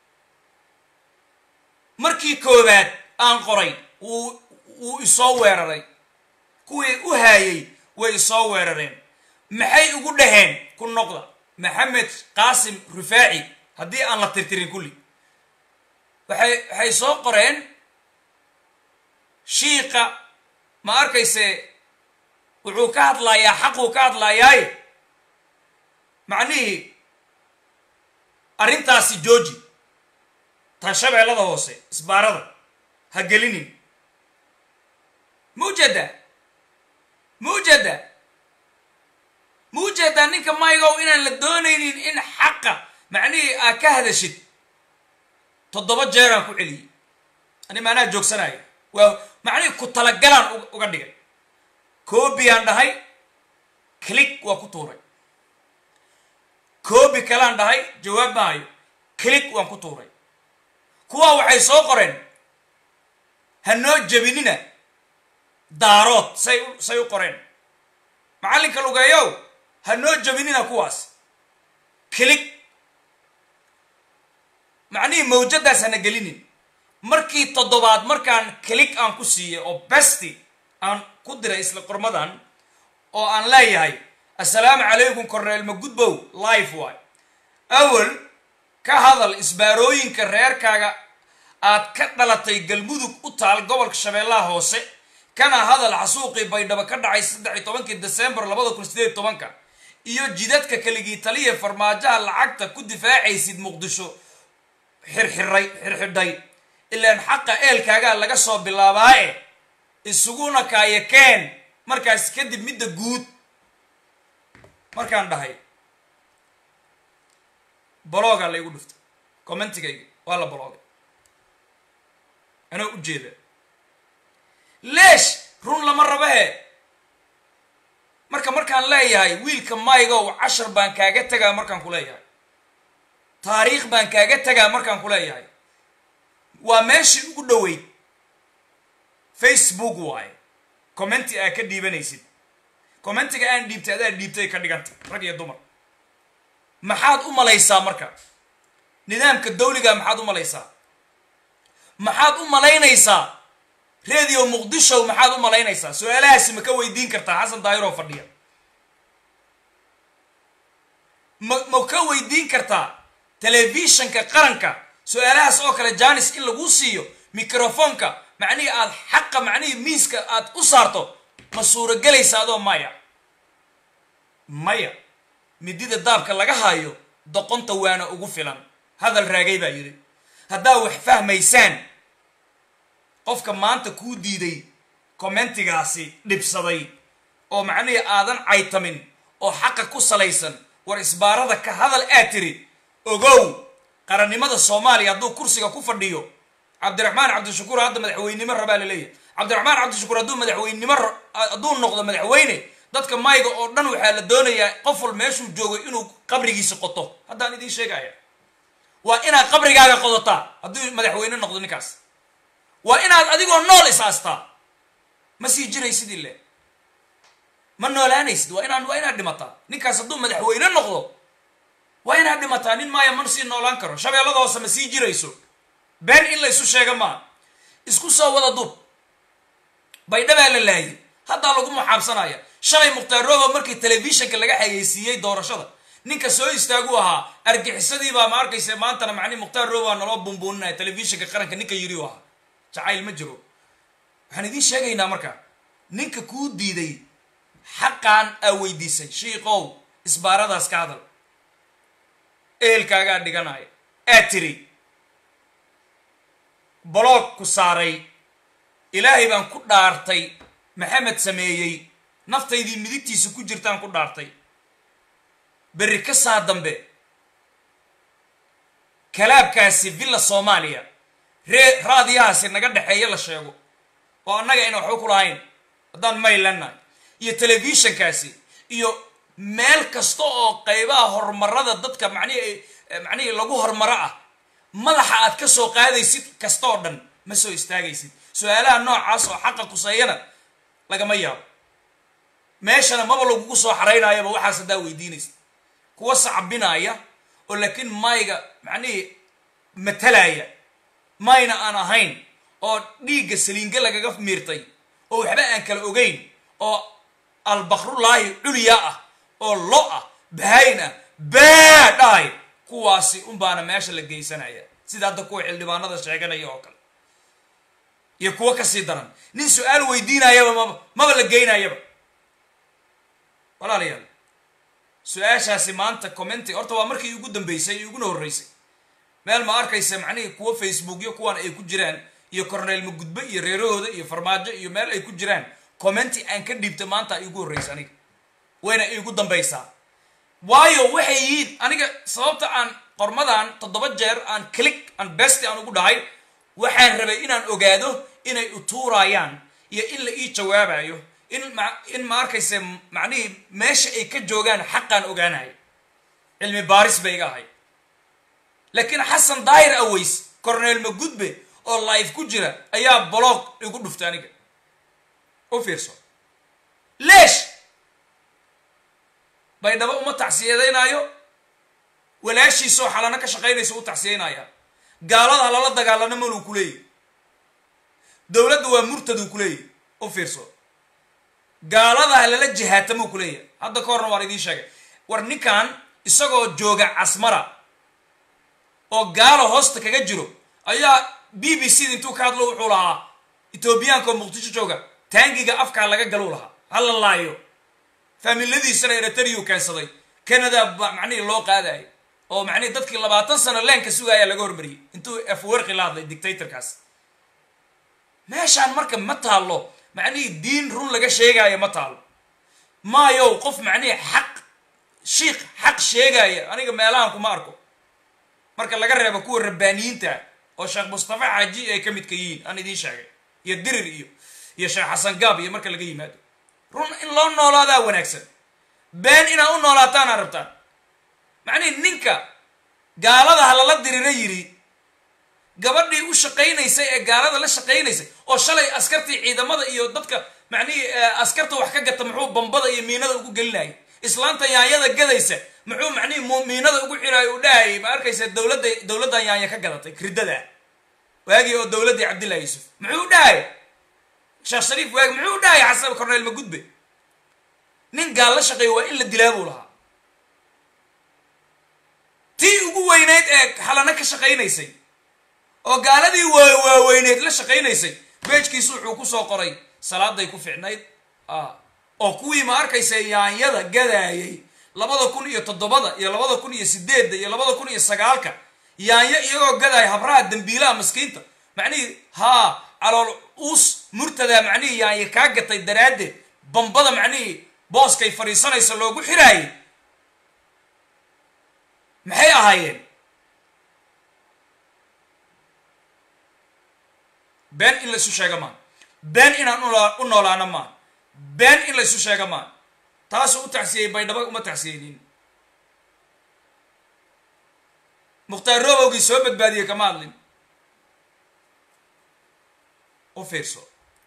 markii koowaad aan qoray wuu wuu isoo weeraray kuwii u haayay way isoo weerareen maxay ugu dhaheen ku noqda maxamed qaasim rufaaci haddii aan la tirtirin kulli waxay waxay soo qoreen shiiqa ma arkayse wuxuu ka hadlayaa xaquu ka hadlayaaye macnihii arrintaasi jooji tan shabeellada hoose isbaarada ha gelinin mujada mujada mujada ninka maygow inaan la doonaynin in xaqa macnihii aa ka hadashid toddoba jeeraan ku celiyey ani maanaa joogsanaya waa macnihii ku talagalaan uga dhigay koobiyaan dhahay click waa ku tuuray koobi kalaan dhahay jawaab maayo click waan ku tuuray kuwaa waxay soo qoreen ha noo jebinina daarood say say u qoreen macallinka lugeeyow ha noo jebinina kuwaas kilig macnihii mawjadaas hana gelinin markii toddobaad markaan kilig aan ku siiyey oo besti aan ku diray isla qormadan oo aan leeyahay assalaamu calaykum corneel magudbow life waay awel ka hadal isbaarooyinka reerkaaga aad ka dhalatay galmudug u taal gobolka shabeellaha hoose kana hadal xasuuqii baydhabo ka dhacay saddex iyo tobankii desembar labada kun sideed tobanka iyo jidadka kaligii taliya farmaajaha lacagta ku difaacaysid muqdisho xirxiray xirxidhay ilaan xaqa eelkaagaa laga soo bilaabaaye isuguna kaayakeen markaas kadib midda guud markaan dhahay boloogaa laygu dhuftay commentigayga waa la boloogay anoo u jeeda leesh run lama rabahe marka markaan leeyahay wiilka maygow cashar baan kaaga tegaa markaan ku leeyahay taariikh baan kaaga tegaa markaan ku leeyahay waa meeshii ugu dhoweyd facebook waaye commenti aa ka dhiibanaysid commentiga aan dhiibtay adaa dhiibtay ka dhiganta rag iyo dumar maxaad u malaysaa marka nidaamka dawliga maxaad u malaysaa maxaad u malaynaysaa radio muqdisho maxaad u malaynaysaa su-aalahaasi ma ka weydiin kartaa xasan daayiroo fadhiya ma ma ka weydiin kartaa telefishanka qaranka su-aalahaas oo kale janis in lagu siiyo microfonka macnihii aad xaqa macnihii miiska aad u saarto ma suuragelaysa adoo maya maya midida daabka laga haayo doqonta waana ugu filan hadal raagay baa yidhi haddaa wax fahmaysaan qofka maanta kuu diiday commentigaasi dhibsaday oo macnihii aadan caytamin oo xaqa ku salaysan war isbaarada ka hadal aad tiri ogow qarannimada soomaaliya hadduu kursiga ku fadhiyo cabdiraxmaan cabdishakuur hadda madaxweynenimo rabaa la leeyahay cabdiraxmaan cabdishakuur hadduu madaxweynenimo hadduu noqdo madaxweyne dadka mayga oo dhan waxaa la doonayaa qof wal meeshuu joogo inuu qabrigiisa qoto haddaan idiin sheegaya waa inaad qabrigaaga qodotaa hadduu madaxweyne noqdo ninkaas waa inaad adigoo nool isaastaa ma sii jiraysid ile ma noolaanaysid waa inaan waa inaad dhimataa ninkaas hadduu madaxweyne noqdo waa inaad dhimataa nin maaya ma sii noolaan karo shabeellada hoose ma sii jirayso been in la isu sheega maa isku soo wada dub baydhabaa la laayay haddaa lagu muxaabsanaya shalay mukhtaar robo markii telefishanka laga xayeysiiyey doorashada ninka soo istaagu ahaa argixisadii baa ma arkaysa maantana macnihi mukhtaar roobaa naloo bumbuuninaya telefishinka qaranka ninka yidhi u ahaa jacayl ma jiro waxaan idiin sheegaynaa marka ninka kuu diiday xaqaan aa weydiisay shiikow isbaaradaas ka hadal ehelkaagaa dhiganaya aad tiri boloog ku saaray ilaahay baan ku dhaartay maxamed sameeyey naftaydii midigtiisa ku jirtaan ku dhaartay berri ka saa dambe kalaabkaasi villa soomaaliya ree raadiyahaasi naga dhexeeya la sheego oo annaga ayna waxba ku lahayn haddaan maylannahay iyo telefishinkaasi iyo meel kasta oo qaybaha horumarada dadka macnihi macnihii lagu horumaro ah madaxa aad ka soo qaadaysid kasta oo dhan ma soo istaagaysid su-aalaha noocaas oo xaqa kuseeyana lagama yaabo meeshana maba lagugu soo xaraynayaba waxaas haddaa weydiinaysa kuwa sacbinaya oo laakiin mayga macnihii matalaya mayna aan ahayn oo dhiigga saliinge lagaga miirtay oo waxba aan kala ogeyn oo albakrullaahi culya ah oo lo ah bahayn ah baa dhahay kuwaasi unbaana meesha la geysanaya sida hadda kuwa xildhibaanada sheeganaya oo kale iyo kuwo kasii daran nin su-aal weydiinayaba maba maba la geynayaba walaalayaal su-aashaasi maanta commenti horta waa markii ugu dambeysay iyo iguna horreysay meel ma arkaysa macnihii kuwo facebookyo kuwan ay ku jiraan iyo corneel magudbe iyo reerahooda iyo farmaajo iyo meel ay ku jiraan commenti aan ka dhiibta maanta ay igu horreysa aniga wayna iigu dambaysaa waayo waxay yihiin aniga sababta aan qormadan toddoba jeer aan click aan besti aan ugu dhahay waxaan rabay inaan ogaado inay utuurayaan iyo in la ii jawaabayo in ma in ma arkayse macnihii meesha ay ka joogaan xaqaan ogaanayo cilmi baaris bay iga ahay laakiin xasan daahir aways corneel magudbe oo life ku jira ayaa blog igu dhuftay aniga u fiirso leesh baydhabo uma tacsiyadeynaayo walaashiisoo xalano ka shaqaynaysa u tacsiyaynaya gaalada lala dagaalano maluu ku leeyahy dowladda waa murtaduu ku leeyahy u fiirso gaalada lala jihaatamuu ku leeyahay hadda ka horna waan idiin sheegay war ninkan isagoo jooga casmara oo gaalo hoosta kaga jiro ayaa b b c da intuu ka hadlo wuxuu lahaa etoobiyaanka oo muqdisho jooga taangiga afkaa laga galuu lahaa hala laayo faamiladiisana eritariyu keensaday canada ba macnihii loo qaadayo oo macnihii dadkii labaatan sano leenka sugaayaa laga hormariyey intuu afwerqi la hadlay dictatorkaas meeshaan marka ma taallo macnihii diin run laga sheegaayo ma taalo maayow qof macnihii xaq shiik xaq sheegaya aniga meelahan kuma arko marka laga reebo kuwa rabbaaniyiinta oo sheekh mustafa xaaji ay ka midka yihiin aan idiin sheegay iyo dirir iyo iyo sheekh xasan gaab iyo marka laga yimaado run in loo noolaadaa wanaagsan been inaad u noolaataana rabtaan macnihi ninka gaalada ha lala dirina yidhi gabadhii u shaqaynaysay ee gaalada la shaqaynaysay oo shalay askartii ciidamada iyo dadka macnihii askarta wax ka gata muxuu bambada iyo miinada ugu gelinayay islaanta yaanyada gadaysa muxuu macnihii miinada ugu xiraayo u dhahayay ma arkaysa dowladda dowladdan yaanya ka gadatay riddada waagii oo dowladdii cabdillahi yuusuf muxuu u dhahaya sheekh shariif waagi muxuu u dhahaya xasan corneel magudbe nin gaal la shaqeeya waa in la dilaa buu lahaa tii ugu weyneyd ee xalano ka shaqaynaysay oo gaaladii waa waaweyneyd la shaqaynaysay beejkiisu wuxuu kusoo qoray salaaday ku ficnayd oo kuwii ma arkaysa yaanyada gadaayay labada kun iyo toddobada iyo labada kun iyo sideedda iyo labada kun iyo sagaalka yaanyo iyagoo gadaaya habraha dambiilaha maskiinta macnihii haa calool uus murtada macnihii yaanyo kaa gatay daraaddeed bambada macnihii booskay fadhiisanaysa loogu xiraayay maxay ahaayeen been in la isu sheega maan been inaan u noolaano maan been in la isu sheega maan taasuu u tacsiyey baydhabo uma tacsiyeynin mukhtaar roobowgii soo badbaadiyey kama hadlin u fiirso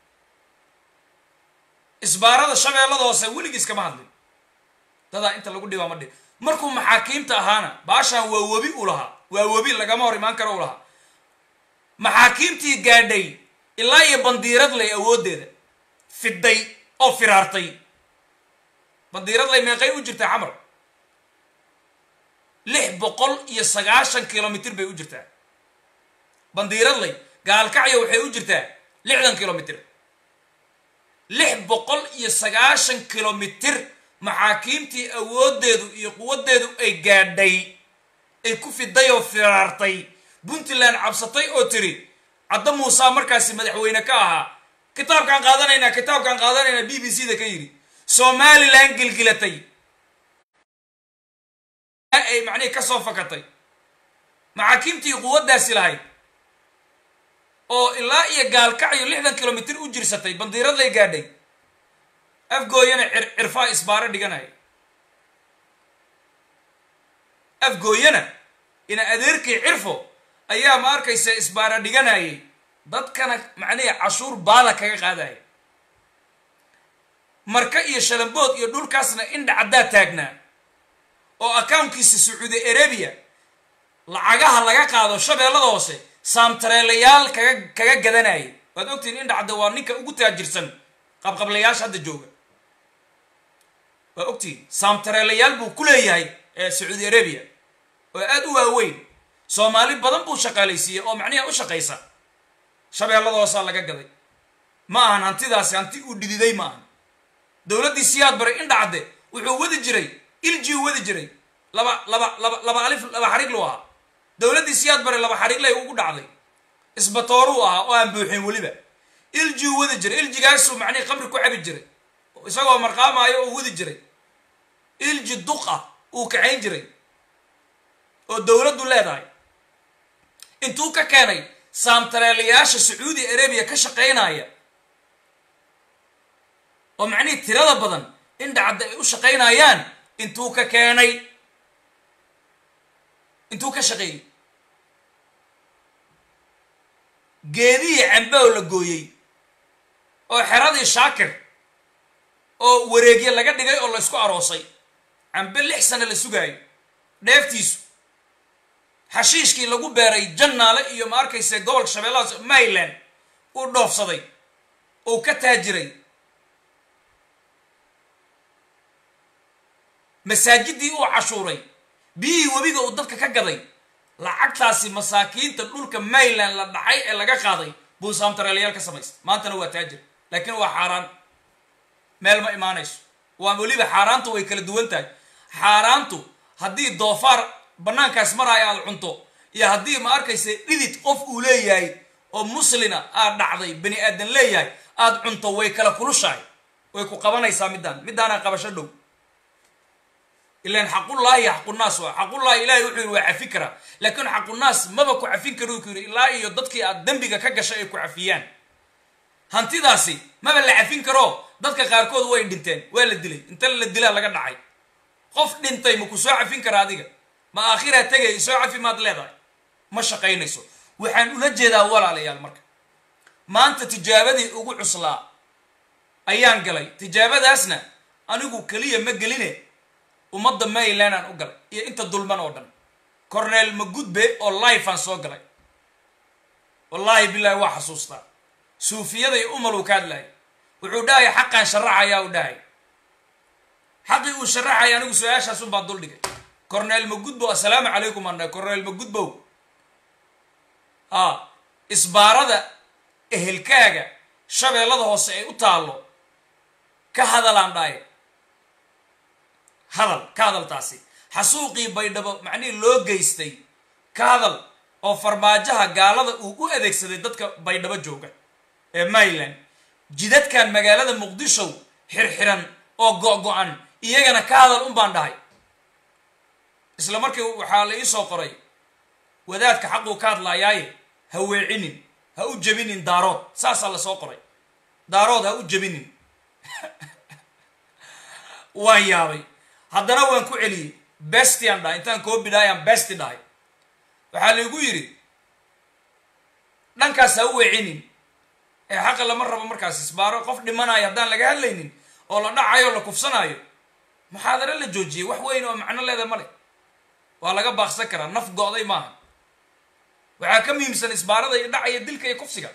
isbaarada shabeellada hoose weligiis kama hadlin dadaa inta lagu dhibaa ma dhib markuu maxaakiimta ahaana baashaan waa webi u lahaa waa webi lagama hor imaan karo u lahaa maxaakiimtii gaadhay ilaa iyo bandiiradley awooddeeda fiday oo firaartay bandiiradley meeqay u jirtaa xamar lix boqol iyo sagaashan kilomitr bay u jirtaa bandiiradley gaalkacyo waxay u jirtaa lixdan kilomitr lix boqol iyo sagaashan kilomitr maxaakiimtii awooddeedu iyo quwaddeedu ay gaadhay ay ku fiday oo firaartay puntland cabsatay oo tiri cadda muusaa markaasi madaxweyne ka ahaa kitaabkaan qaadanaynaa kitaabkaan qaadanaynaa b b c da ka yidhi somalilan gilgilatay ay macnihii ka soo fakatay maxaakiimtii quwaddaasi lahayd oo ilaa iyo gaalkacyo lixdan kilomitr u jirsatay bandiiradlay gaadhay afgooyana cirfaa isbaaro dhiganaya afgooyana ina adeerkii cirfo ayaa ma arkaysa isbaaro dhiganayay dadkana macnihii cashuur baada kaga qaadaya marka iyo shalambood iyo dhulkaasna indha caddaa taagnaa oo accounkiisa sacuudi arabia lacagaha laga qaado shabeellada hoose saamtareelayaal kaga kaga gadanayay waad ogtihiin indha cadda waa ninka ugu taajirsan qabqablayaasha hadda jooga waa ogtihiin saamtareelayaal buu ku leeyahay sacuudi arabia oo aada u waaweyn soomaali badan buu shaqaalaysiiyey oo macniha u shaqaysa shabeellada hoosaa laga gaday ma ahan hantidaasi hanti uu dhididay ma ahan dowladdii siyaad baray indha cadde wuxuu wadi jiray ilji u wadi jiray laba laba laba laba alif laba xariig lu ahaa dowladdii siyaad bare laba xariiglay ugu dhacday isbatooruu ahaa oo aan buuxin weliba ilji u wadi jiray iljigaasuu macnihi qamri ku cabi jiray isagoo marqaamaayo oo wadi jiray ilji duqa uu kaxayn jiray oo dowladdu leedahay intuu ka keenay saamtareelayaasha sacuudi arabiya ka shaqaynaya oo macnihii tirada badan indha cadda ay u shaqaynayaan intuu ka keenay intuu ka shaqeeyey geedihii cambe oo la gooyey oo xeradii shaakir oo wareegye laga dhigay oo la ysku aroosay cambe lix sano la sugaayo dheeftiisu xashiishkii lagu beeray jannaale iyo ma arkayse gobolka shabeellahaas mayland uu dhoofsaday uu ka taajiray masaajidii uu cashuuray biyihii webiga uu dadka ka gaday lacagtaasi masaakiinta dhulka mayland la dhacay ee laga qaaday buu saamtareelayaal ka samaystay maantana waa taajir laakiin waa xaaraan meel ma imaanayso waa weliba xaaraantu way kala duwan tahay xaaraantu haddii doofaar bannaankaas maraayo aada cunto iyo haddii ma arkaysa dhidid qof uu leeyahay oo muslina aad dhacday bani aadan leeyahay aada cunto way kala kulushahay way ku qabanaysaa middaan middaanaa qabasho dhow ilan xaqullaahi xaqunaas waa xaqullaahi ilahay wuxuu yidhi waa cafi karaa laakiin xaqunaas maba ku cafin karo ku yidhi ilaa iyo dadkii aad dembiga ka gashay ay ku cafiyaan hantidaasi maba la cafin karo dadka qaarkood way dhinteen waa la dilay inta la dilaa laga dhacay qof dhintay ma ku soo cafin kara adiga ma aakhiraa tegay soo cafi maad leedahay ma shaqaynayso waxaan ula jeedaa walaalayaal marka maanta tijaabadii ugu cuslaa ayaan galay tijaabadaasna anigu keliya ma geline ummadda mayland aan u galay iyo inta dulman oo dhan corneel magudbe oo life aan soo galay wallaahi bilahi waa xasuustaa suufiyada iyo umal uu ka hadlahay wuxuu dhahay xaqaan sharaxayaa u dhahay xaqii uu sharaxaya anigu su-aashaas unbaa dul dhigay corneel magudbow assalaamu calaykum aan dhahay corneel magudbow a isbaarada ehelkaaga shabeellada hoose ay u taallo ka hadalaan dhahay hadal ka hadaltaasi xasuuqii baydhabo macnihii loo geystay ka hadal oo farmaajaha gaalada uu u adeegsaday dadka baydhabo jooga ee mayland jidadkan magaalada muqdisho xirxiran oo go-go-an iyagana ka hadal un baan dhahay isla markii waxaa la iisoo qoray wadaadka xaquu ka hadlaayaaye ha weecinin ha u jebinin daarood saasaa lasoo qoray daarood ha u jebinin waan yaabay haddana waan ku celiyey bestian dhahay intaan koobi dhahay aan besti dhahay waxaa laigu yidhi dhankaas ha u weecinin ee xaqa lama rabo markaas isbaaro qof dhimanayo haddaan laga hadlaynin oo la dhacayo o la kufsanaayo muxaadaro la joojiyey wax weyn oo macno leeda ma le waa laga baaqsan karaa naf go-day maaha waxaa ka muhiimsan isbaarada iyo dhacaya dilka iyo kufsiga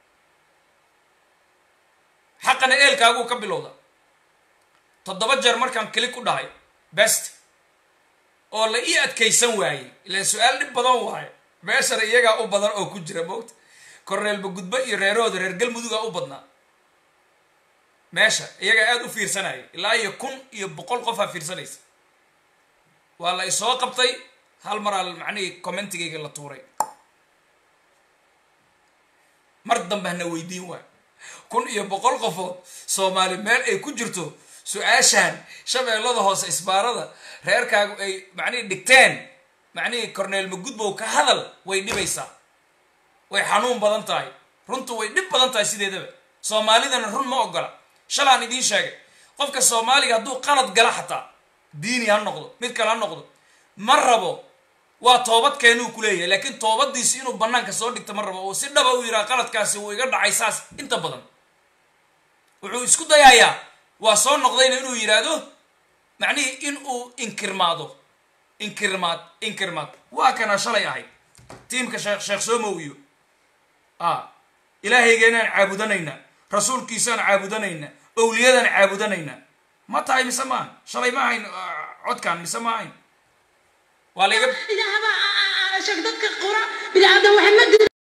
xaqana eelkaaguu ka bilowda toddoba jeer markaan keli ku dhahay best oo la ii adkaysan waayey ilaan su-aal dhib badan waayo meeshana iyagaa u badan oo ku jira moogta korneelba gudbe iyo reerahooda reer galmudugaa u badnaa meesha iyagaa aada u fiirsanaya ilaa iyo kun iyo boqol qofaa fiirsanaysa waa la isoo qabtay hal maraa macnihii commentigayga la tuuray mar dambe hana weydiin waay kun iyo boqol qofood soomaali meel ay ku jirto su-aashaan shabeellada hoose isbaarada reerkaagu ay macnihii dhigteen macnihii corneel magudbow ka hadal way dhibaysaa way xanuun badan tahay runtu way dhib badan tahay sideedaba soomaalidana run ma ogola shalaan idiin sheegay qofka soomaaliga hadduu qalad gala xataa diini ha noqdo mid kale ha noqdo ma rabo waa toobad keenuu ku leeyahay laakiin toobadiisi inuu banaanka soo dhigta ma rabo oo si dhaba u yidhaha qaladkaasi wuu iga dhacay saas inta badan wuxuu isku dayayaa waa soo noqdayna inuu yidhaahdo macnihii in uu inkirmaado inkirmaad inkirmaad waa kana shalay ahayd tiimka sheekh sheekh soomow iyo a ilaahaygeennaan caabudanaynaa rasuulkiisaan caabudanaynaa owliyadaan caabudanaynaa ma tahay mise maahan shalay ma ahayn codkaan mise ma ahayn waa laiga ilaahbaa sheeg dadka qura biniaadam waxay ma diro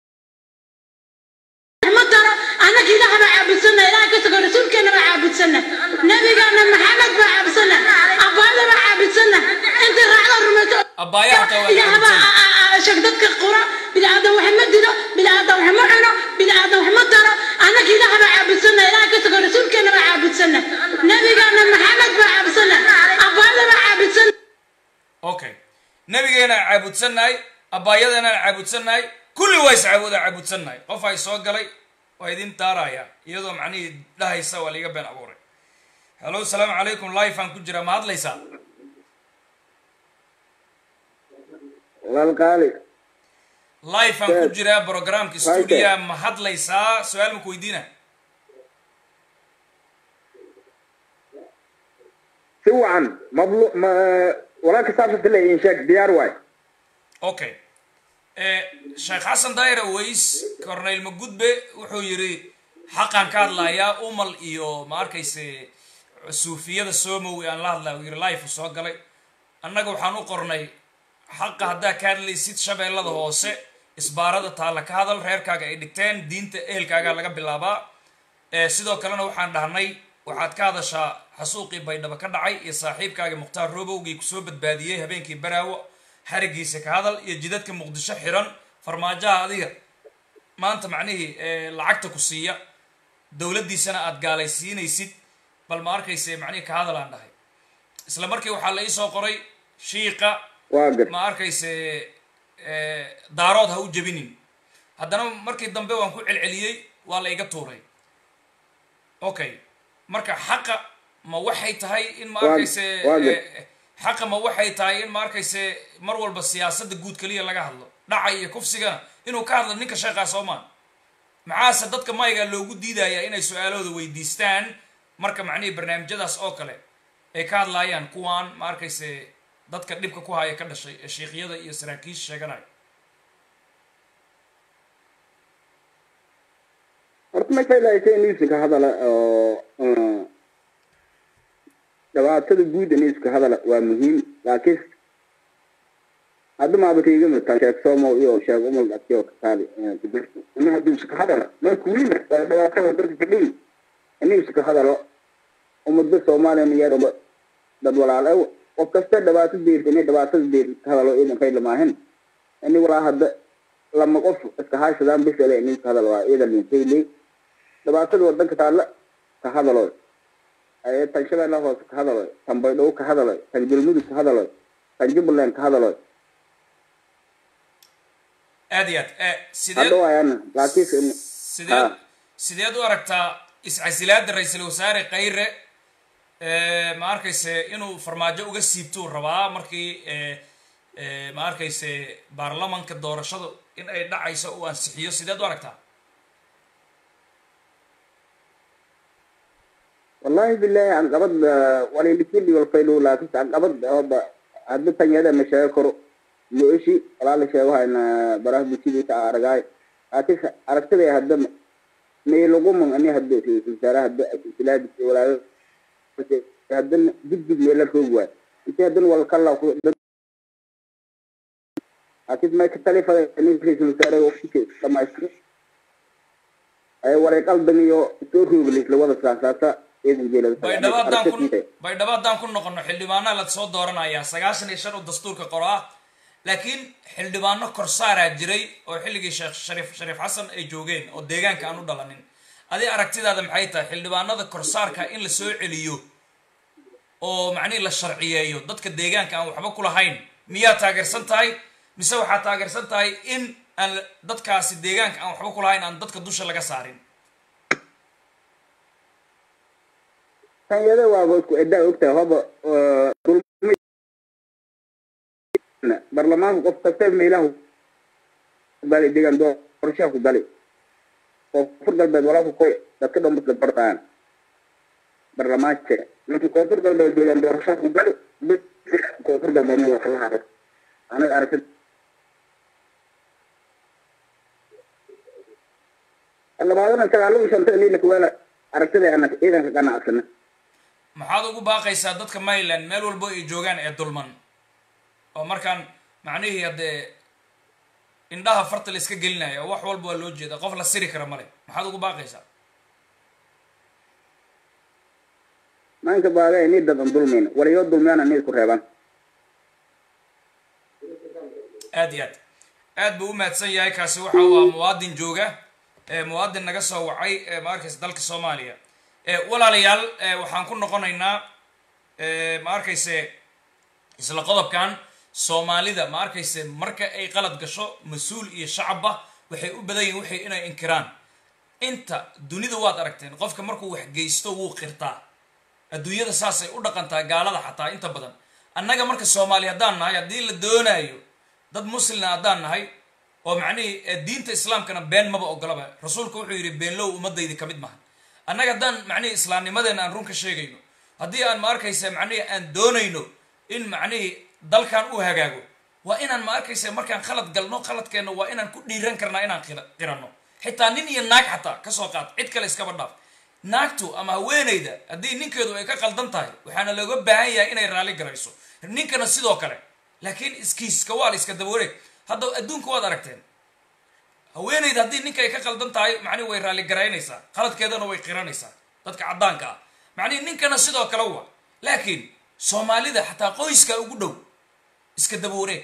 ma daro annaga ilaah baa caabudsana ilaah ka sugo rasuulkeena baa caabudsana nabigaana maxamed baa caabudsana abbaada baa caabudsana inta raacda rumayso abbaaya hataa waa la ilaah caabudsan baa sheeg dadka qura biniaadam waxay ma diro biniaadam wax ma cuno biniaadam wax ma daro annaga ilaah baa caabudsana ilaah ka sugo rasuulkeena baa caabudsana nabigaana maxamed baa caabudsana abbaada baa caabudsana okay nabigeenaan caabudsannahay abbaayadeenaan caabudsannahay kulli waa iscaabuda caabudsannahay qof ay soo galay waa idin daaraya iyadoo macnihii dhahaysa waa laiga been abuuray hallo salaamu calaykum life aan ku jiraa ma hadlaysaa walaalkaali life aan ku jiraa programka stuudia ma hadlaysaa su-aal maku weydiina si wacan mablu ma walaalka saabsanta le in sheeg diyaar waay okay sheekh xasan daayir aways corneyl magudbe wuxuu yidhi xaqaan ka hadlayaa umal iyo ma arkayse suufiyada somowi aan la hadlaya uu yidhi life soo galay annaga waxaan u qornay xaqa haddaa ka hadlaysid shabeellada hoose isbaarada taalla ka hadal reerkaaga ay dhigteen diinta ehelkaaga laga bilaabaa sidoo kalena waxaan dhahnay waxaad ka hadashaa xasuuqii baydhabo ka dhacay iyo saaxiibkaagii mukhtaar robowgii kusoo badbaadiyey habeenkii baraawo xarigiisa ka hadal iyo jidadka muqdisho xiran farmaajaha adiga maanta macnihii lacagta ku siiya dowladdiisana aada gaalaysiinaysid bal ma arkayse macnihii ka hadal aan dhahay isla markii waxaa la iisoo qoray shiiqa waa gar ma arkayse daarood ha u jebinin haddana markii dambe waan ku celceliyey waa la iga tuuray okay marka xaqa ma waxay tahay in ma Waa- arkayse waa gar. eh, xaqa ma waxay tahay in ma arkayse mar walba siyaasadda guud keliya laga hadlo dhaca iyo kufsigana inuu ka hadlo ninka sheekaa soomaan maxaase dadka mayga loogu diidayaa inay su-aalahooda weydiistaan marka macnihii barnaamijyadaas oo kale ay ka hadlaayaan kuwaan ma arkayse dadka dhibka ku haya ka dhashay ee shiikyada iyo saraakiisha sheeganaya horta ma faylaaysa newska ka hadala oo uh, dhibaatada guud newska hadala waa muhiim laakiin hadda maabatayga mataa sheeg somo iyo sheeg umal dhati oo kataali ina hadduu iska hadala marka weliba waa dhibaatada dadka kadhiwi newska ka hadalo ummadda soomaaliya niyaar uma dad walaal ew qof kasta dhibaato deerta inay dhibaatada deerta ka hadalo idan fayla maahin ini walaa hadda lama qof iska haysadaan bisale inin ka hadal waa idan linfayley dhibaatada wadanka taalla ka hadaloy ee tan shabeella hoose ka hadaloy tan baydhabo ka hadaloy tan galmudug ka hadaloy tan jubbaland ka hadaloy aad iyo aad eh, sideed hadha waayana laakiin sideed Ha. sideed u aragtaa iscasilaada ra-iisul wasaare kayre eh, ma arkayse inuu farmaajo uga siibtuu rabaa markii eh, eh, ma arkayse baarlamanka doorashadu in ay dhacayso uu ansixiyo sideed u aragtaa wallahi billahi caqabad walilikili walfaylu laakiin caqabad oba hadda tanyada ma sheego karo mooshi walaa la sheego hayna baraha bulshada ka aragaay laakiin aragtida hadda meeluguma ani hadda ra-iisul wasaare hadda asilaadi walaayo haddana digdig meela roog waay intii haddana walkala laakiin may ka talifada nin ra-iisul wasaaraha waqtigiisa dhamaystiro ay waray qaldan iyo soo rooglis la wada saansaasa ciidan jeelada baydhabo haddaan ku baydhabo haddaan ku noqono xildhibaana la soo dooranayaa sagaashan iyo shan oo dastuurka qoro ah laakiin xildhibaano korsaaraa jiray oo xilligii sheekh shariif shariif xasan ay joogeen oo deegaanka aan u dhalanin adi aragtidaada maxay tahay xildhibaanada korsaarka in la soo celiyo oo macnihi la sharciyeeyo dadka deegaanka aan waxba ku lahayn miyaa taageersan tahay mise waxaa taageersan tahay in aan dadkaasi deegaanka aan waxba ku lahayn aan dadka dusha laga saarin tanyada waaba isku edaa ogtahay hoba barlamaanka qof kasta meelahu gali deegaan doorashaha ku gali koonfur galbeed walaalka koy dadka dhan basla bardaan barlamaanka laakiin koonfur galbeed deegaan doorashaha ku gali koonfur galbeed ma wax lahaado anaga aragtid labaadana sagaalada shanta liilaka weela aragtida ana ciidanka ganacsana maxaad ugu baaqaysaa dadka maryland meel walbo ay joogaan ee dulman oo markaan macnihii haddee indhaha farta la iska gelinaya oo wax walba waa loo jeeda qof la siri kara male maxaad ugu baaqaysaa maanka baaga ni dadan dulmayna walayo dulmiyana ni isku reebaan aad iyo aad aad buu u mahadsan yahay kaasi waxa uu ah muwaadin jooga muwaadin naga soo wacay ma arkaysa dalka soomaaliya walaalayaal waxaan ku noqonaynaa ma arkayse isla qodobkan soomaalida ma arkayse marka ay qalad gasho mas-uul iyo shacabba waxay u badan yihin waxay inay inkiraan inta dunida waad aragteen qofka markuu wax geysto wuu qirtaa adduunyada saasay u dhaqantaa gaalada xataa inta badan annaga marka soomaali haddaan nahay haddii la doonaayo dad muslina haddaan nahay oo macnihii diinta islaamkana been maba ogolaba rasuulku wuxuu yidhi beenlow ummadaydi ka mid maha annaga haddaan macnihii islaamnimadeena aan run ka sheegayno haddii aan ma arkaysa macnihii aan doonayno in macnihii dalkan u hagaago waa inaan ma arkaysa markaan khalad galno khaladkeenna waa inaan ku dhiiran karnaa inaan qiranno xitaa nin iyo naag xataa kasoo qaad cid kale iskaba dhaaf naagtu ama haweenayda haddii ninkeedu ay ka qaldan tahay waxaana looga baahan yahay inay raalli garayso ninkana sidoo kale laakiin iskiiska waa la iska dabawareeg hadda adduunka waad aragteen haweenayda haddii ninka ay ka qaldan tahay macnihi way raalli garaynaysaa qaladkeedana way qiranaysaa dadka caddaanka ah macnihi ninkana sidoo kale wa laakiin soomaalida xataa qoyska ugu dhow iska dabawareeg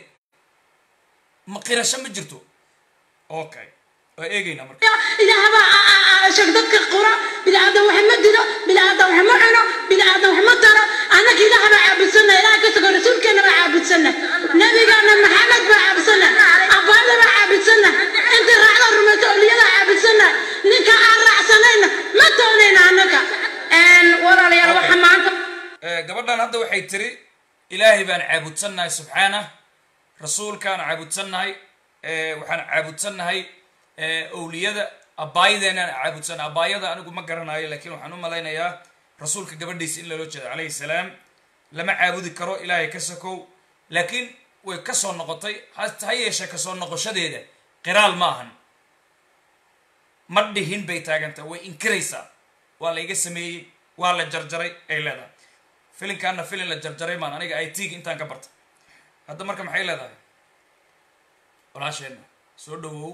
ma qirasho ma jirto okay waa eegaynaa marka ilaahbaa sheeg dadka qura bini aadan wax ma dilo bini aadan wax ma cuno bini aadan wax ma daro annaka ilaah baa caabudsana ilaah ka tago rasuulkeena baa caabudsana nabigaana maxamed baa caabudsana abbaada baa caabudsana inta raacda rumaysa oliyada caabudsana ninka aan raacsanayna ma doonayna annaka walaalayaal waxa maanta gabadhan hadda waxay tiri ilaahay baan caabudsannahay subxaanah rasuulkaan caabudsannahay waxaan caabudsannahay owliyada abaayadeenaan caabudsan abaayada anigu ma garanayo laakiin waxaan u malaynayaa rasuulka gabadhiisa in loola jeedo calayhi salaam lama caabudi karo ilaahay ka sakow laakiin way ka soo noqotay ha yeeshee kasoo noqoshadeeda qiraal ma ahan ma dhihin bay taagantah way inkiraysaa waa la iga sameeyey waa la jarjaray ay leedahay filinkaana filin la jarjaray maan aniga i t-ga intaan ka barta hadda marka maxay leedahay walaasheenna soo dhawow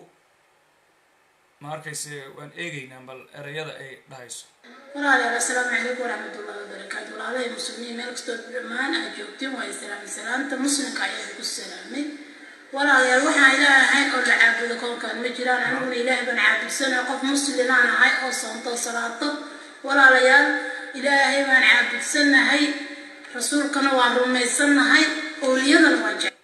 ma arkayse waan eegaynaa bal erayada ay dhahayso walaalayaal assalaamu calaykum waraxmatullahi wabarakaatu walaalahay muslimiin meel kastoo dhammaan aad joogtiin waa islaami salaanta muslimka ayaa ku salaamay walaalayaal waxaan ilaah ahayn oo la caabudo koonkaan ma jiraan aniguna ilaah baan caabudsana qof muslimaan ahay oo soonto salaato walaalayaal ilaahay baan caabudsanahay rasuulkana waan rumaysannahay owliyadana waan jecel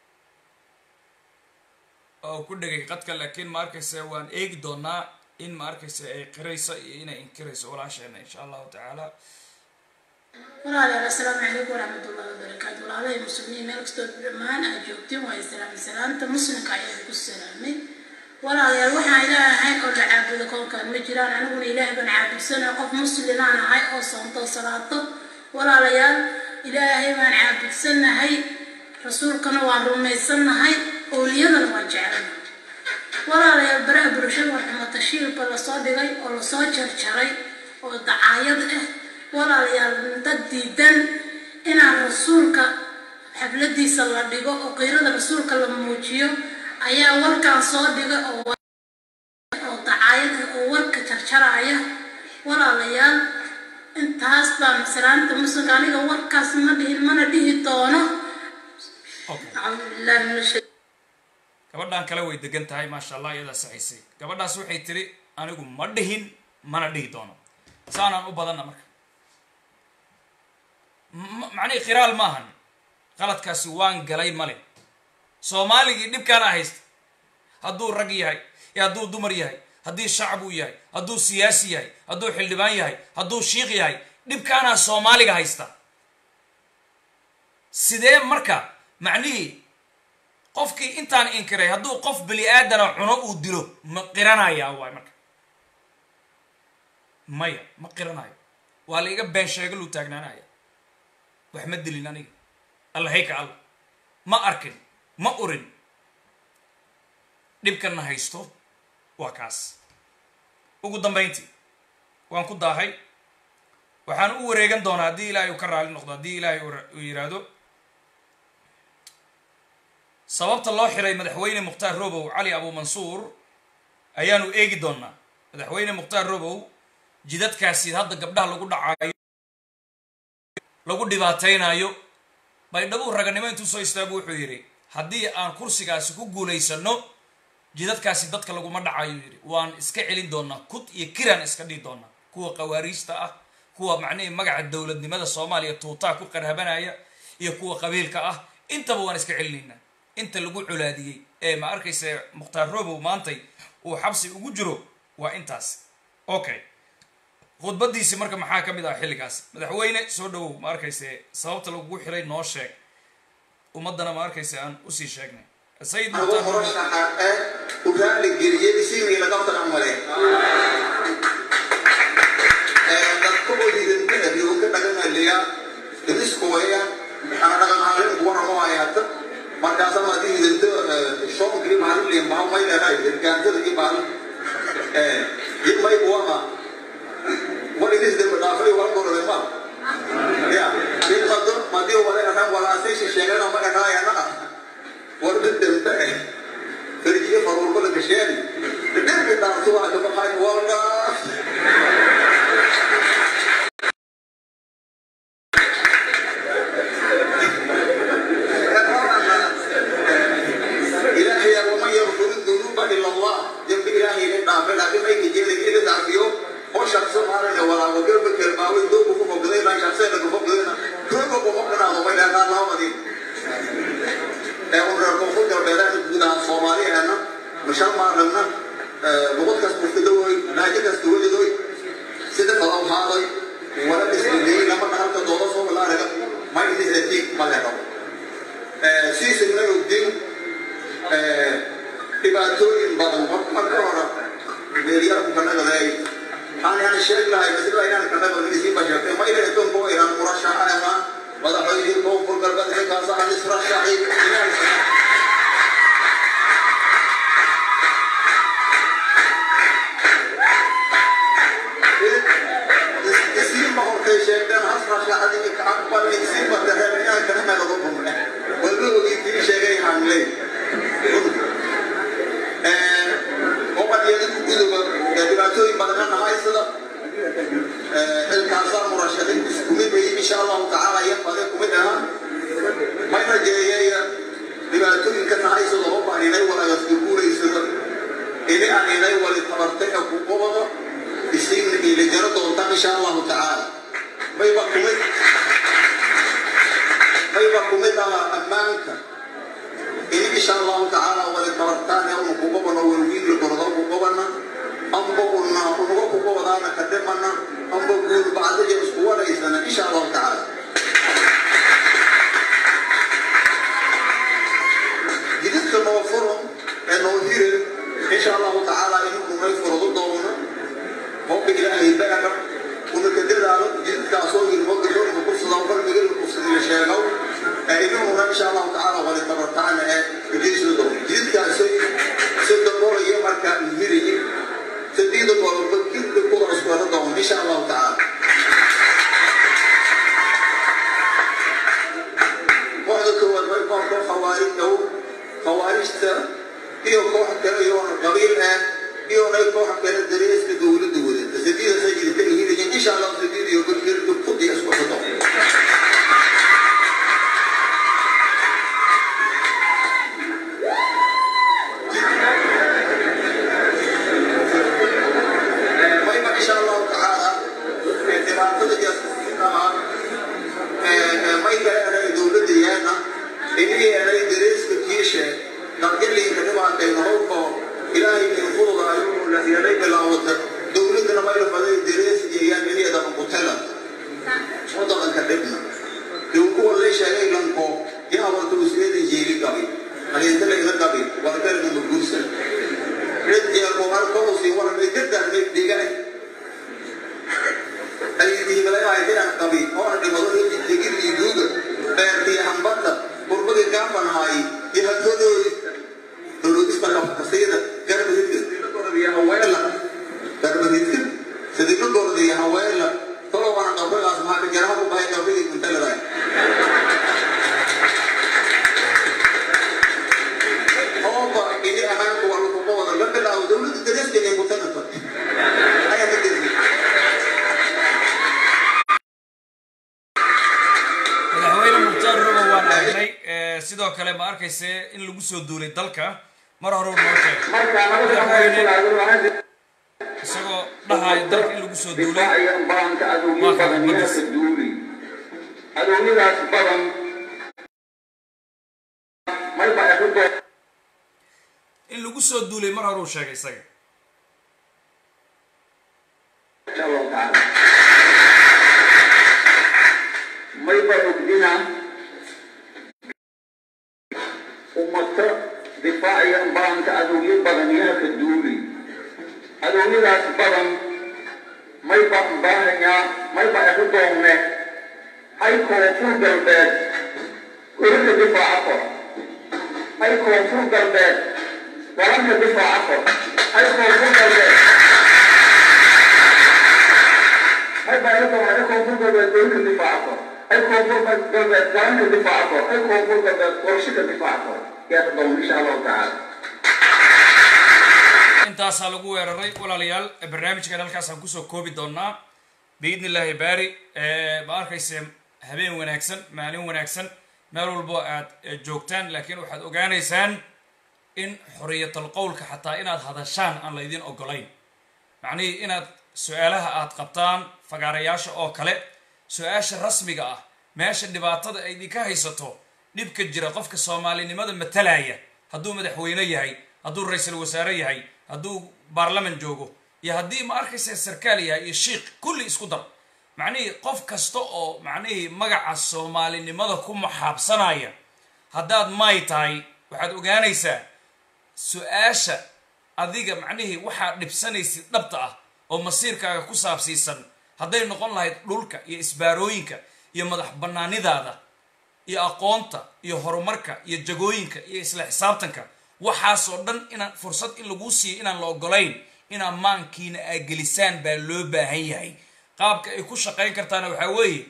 oo ku dhegay qadka laakiin ma arkayse waan eegi doonaa in ma arkayse ay qirayso iyo inay inkirayso walaasheena insha allahu tacaala walaalayaal assalaamu calaykum waraxmatullahi wabarakaatu walaalahay muslimiin meel kastoo dhammaan aad joogtiin waa islaami salaanta muslimka ayaa ku salaamay walaalayaal waxaan ilaah ahayn oo la caabudo koonkaan ma jiraan aniguna ilaah baan caabudsana qof muslimaan ahay oo soonto salaato walaalayaal ilaahay baan caabudsanahay rasuulkana waan rumaysannahay owliyadana waan jecelna walaalayaal baraha bulshada waa xumatashiilba lasoo dhigay oo lasoo jarjaray oo dacaayad ah walaalayaal dad diidan inaan rasuulka xafladiisa la dhigo oo qiirada rasuulka la muujiyo ayaa warkaan soo dhiga oo oo dacaayad oo warka jarjaraya walaalayaal intaas baa masalaanta muslimka aniga warkaas ma dhihin mana dhihi doono okay acuudu billahi min ashay gabadhan kale way degan tahay maasha allah iyadaa saxaysay gabadhaas waxay tiri anigu ma dhihin mana dhihi doono saanaan u badanna marka M- macnihi khiraal maahan qaladkaasi waan galay male soomaaligii dhibkaana haysta hadduu rag yahay iyo hadduu dumar yahay haddii shacab uu yahay hadduu siyaasi yahay hadduu xildhibaan yahay hadduu shiikh yahay dhibkaanaa soomaaliga haysta sidee marka macnihii qofkii intaan inkiray hadduu qof bani aadana cuno uu dilo ma qiranayaa waay marka maya ma qiranayo waa la iga been sheegaluu taagnaanaya wax ma dilin aniga allahayka alla ma arkin ma urin dhibkanna haysto waa kaas ugu dambayntii waan ku daahay waxaan u wareegan doonaa haddii ilaahay uu ka raali noqdo haddii ilaahay uu ra- uu yidhaahdo sababta loo xiray madaxweyne mukhtaar robow cali abu mansuur ayaanu eegi doonaa madaxweyne mukhtaar robow jidadkaasi hadda gabdhaha lagu dhacaayo lagu dhibaataynayo baydhabuu raganimo intuu soo istaagu wuxuu yidhi haddii aan kursigaasi ku guulaysano jidadkaasi dadka laguma dhacayo yidhi waan iska celin doonaa kud iyo kiraan iska dhihi doonaa kuwa qawaariijta ah kuwa macnihii magaca dowladnimada soomaaliya tuutaa ku qarhabanaya iyo kuwa qabiilka ah intaba waan iska celinaynaa inta lagu colaadiyey ee ma arkaysa mukhtaar robow maantay uu xabsi ugu jiro waa intaas okay khudbadiisi marka maxaa ka mid ah xilligaas madaxweyne soo dhawow ma arkayse sababta lagugu xiray noo sheeg ummaddana ma arkayse aan usii sheegnay sayid ugu mukhtaar robow murashaxa ee u raali geliyey isiinii laga taramale dadka oo hidantana riwka dhaganaliya isku waya ana dhagan ahayn kuwa ramo ayata markaasa ma di hidanto shoonkii maalin liin baa may leedahay hirgaantada iyo maalin iyo may buwama wal idis dembe dhaafay wal gorode ma ya in mado madi wala anan wala asay sheegana ma dhaqaayana warda dembe فرجي فرور بلد الشيالي الدرب بتاع صباح كما قايل والله إلهي ومن يغفر الذنوب إلا الله جنب إلهي لنا فلا بما يجي لك إلى تعفيه هو شخص ما رأى ولا وقرب كلمة دوب فوق ذي شخصين لك فوق ذي كل فوق مقنا وما إلى قال الله مدين ee urar koonfur galbeedaha guud ahaan soomaaliyeena mashan maaragna luqad kas muftidoy naajo kasta welidoy sida qadaw haaday wala dhisnidey lama dhahalka dooda soo bilaaraga ma idisatiig ma leho siisigna ogdin dhibaatooyin badan marka hore meelyarku kanagaday waxaan yani sheeg lahay masila inaan kanaga isii bashartay ma ila etonko inaan murashaxana madaxweynihii koonfur galbeed xilkaas aan israshaxi inaan isiinba hortay sheegteen hasrashaxadii kacaqbal isiinba dareen inaan kana nagado bumne walba ogii kii sheegay hangley omadiyadinku guduba dhibaatooyin badanana haysada xilkaasaa murashadin iskumid bay insha allahu tacaala iyo fade kumid ahaa may rajeeyaya dhibaatooyinkana haysado ma baan inay walaagaska guuraysado ini aan inay wali tabartay ee ku qobado isiin ila jaro doontaan insha allahu tacaala mayba kumid mayba kumid aha ammaanka ini insha allahu tacaala wali tabartaan ee unu ku qobano walwiinla gordo ku qobana amba una unuga ku qobadaana ka dhimana amba guul bacdaja isku waraysana insha allahu tacaala jididka noo furan ee noo hire insha allahu tacaala inuu nay furado doono hobba ilaahay beera una ka dadaalo jididkaasoo yirmo gadoonka kursadaa qalbiga kursadii la sheegow ee inuna insha allahu tacaala wali tabartaana ee ujeysada doono jididkaasoo sida qoraya marka hirayi sadiida qoloba kirda kuda isku hada doono insha allahu tacaala kooxda koowaad khawaarijta iyo koox kale iyoona qabiil ah iyoonay koox kale dareeska dowladda wadata sadiida sajidka ihinayin insha allah sadiid iyo golgirka kudiya isku xudo mayba insha allahu tacaala dhibaatada iyo may kale anay dowladda yeena inii anay dareeska kiishe naqdiliinka dhibaatayna howlkoo ilaahay in fududaayo la yeelay bilaawata dowladdana mayla baday darees iyo yaan iniya kutela wadadanka dhibna dee kuwa lay sheegay lanko yaabanta usleedan jeeli gabi haleentala iga gabi warkalina maguursan red jeelko halkoosi waramay gadarmay dhigay aydihibalaaydaan qabi oona dhimado tegid iyo duuga beertii hambadda qurbadii gaafanahay iyo hadhadooy dowladista kafkasiida garbahidkasidilagoradaiyo haweela garbahidka sidilagorada iyo haweela tolo wana qabrigaas maxaa ka jaraha ku bahay qabrigii kuntaladay ooba ini amaanku waa lakuqa wada la bilaabo dowladda dareeskeena kutanata ayaa ka dirmi madaxweyne mukhtaar robo waan aragnay sidoo kale ma arkayse in lagu soo duulay dalka mar hore noo sheegay madaxweyne isagoo dhahayo dalka in lagu soo duulay baanka adoomyo badan yaa ka duuli adoomyadaas badan mayba ehudo in lagu soo duulay mar hore uu sheegay isaga insha allahu tacaala mayba ogdina ummata difaaciya baanka adoomyo badan yaa ka duuli adoomyadaas badan mayba baahanyaa mayba ehu doonne hay koonfur galbeed urika difaaca kor hay koonfur galbeed waranka difaaca kor hay koonfur galbeed mayba ehu doonne hay koonfur galbeed urika difaaca kor hay koonfur galbeed waranka difaaca kor hay koonfur galbeed qorshika difaaca kor yaa doon insha allahu tacaala intaasaa lagu weeraray walaalayaal barnaamijkan halkaasaan kusoo koobi doonaa biidni illaahi baari ma arkayse habeen wanaagsan maalin wanaagsan meel walbo aad joogtaan laakiin waxaad ogaanaysaan in xoriyatal qowlka xataa inaad hadashaan aan laydin ogolayn macnihii inaad su-aalaha aad qabtaan fagaarayaasha oo kale su-aasha rasmiga ah meesha dhibaatada ay idinka haysato dhibka jira qofka soomaalinimada matalaya hadduu madaxweyne yahay hadduu ra-iisul wasaare yahay hadduu baarlaman joogo iyo haddii ma arkaysa sarkaal yahay iyo shiikh kulli isku dar macnihii qof kasta oo macnihii magaca soomaalinimada ku maxaabsanaya haddaad may tahay waxaad ogaanaysaa su-aasha adiga macnihii waxaad dhibsanaysid dhabta ah oo masiirkaaga ku saabsiisan hadday noqon lahayd dhulka iyo isbaarooyinka iyo madax bannaanidaada iyo aqoonta iyo horumarka iyo jagooyinka iyo isla xisaabtanka waxaasoo dhan inaan fursad in laguu siiyo inaan la ogolayn inaa maankiina aa gelisaan baa loo baahan yahay qaabka ay ku shaqayn kartaana waxaa weeye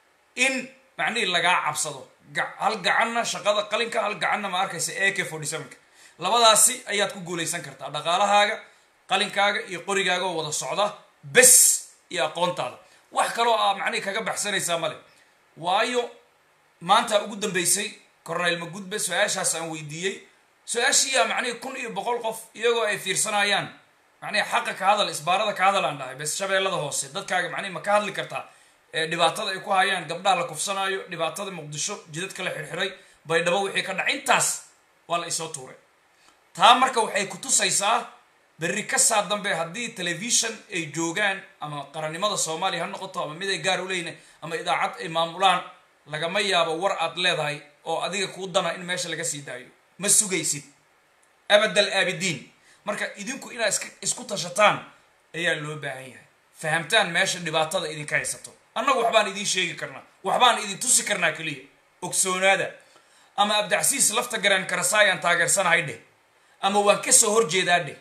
in macnihii lagaa cabsado hal gacanna shaqada qalinka hal gacanna ma arkaysa a k forty sevenka labadaasi ayaad ku guulaysan kartaa dhaqaalahaaga qalinkaaga iyo qorigaaga oo wada socda bes iyo aqoontaada wax kaloo aa macnihii kaga baxsanaysaa male waayo maanta ugu dambeysay corneyl magudbe su-aashaas aan weydiiyey su-aashiiyaa macnihii kun iyo boqol qof iyagoo ay fiirsanayaan macnihi xaqa ka hadal isbaarada ka hadal aan dhahay bes shabeellada hoose dadkaaga macnihi ma ka hadli kartaa dhibaatada ay ku hayaan gabdhaha la kufsanaayo dhibaatada muqdisho jidadka la xirxiray baydhabo wixii ka dhaca intaas waa la isoo tuuray taa marka waxay ku tusaysaa berri ka saa dambe haddii telefishon ay joogaan ama qarannimada soomaaliya ha noqoto ama mid ay gaar u leeyihin ama idaacad ay maamulaan lagama yaabo war aad leedahay oo adiga kuu dana in meesha laga sii daayo ma sugaysid abadal aabidiin marka idinku inaad iska isku tashataan ayaa loo baahan yahay fahamtaan meesha dhibaatada idinka haysato annagu waxbaan idiin sheegi karnaa waxbaan idin tusi karnaa keliya ogsoonaada ama abdacsiis lafta garaan karasaayaan taageersanahay dheh ama waan ka soo horjeedaa dheh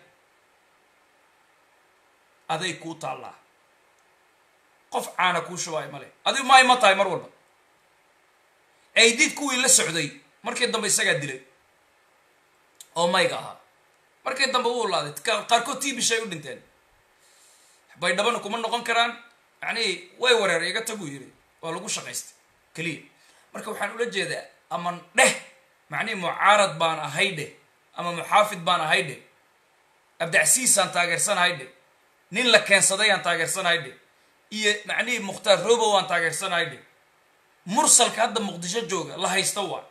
aday kuu taallaa qof caana kuu shubaay male adigu maay ma tahay mar walba aydid kuwii la socday markii dambe isagaa dilay oo mayga ahaa markii dambe wuu laaday qaarkood tiibishay u dhinteen baydhabana kuma noqon karaan macnihii way wareer iga taguu yiri waa lagu shaqaystay keliya marka waxaan ula jeedaa ama dheh macnihii mucaarad baan ahay dheh ama muxaafid baan ahay dheh abdacsiisaan taageersanahay dheh nin la keensaday aan taageersanahay dheh iyo macnihii mukhtaar robow aan taageersanahay dheh mursalka hadda muqdisho jooga la haysta waa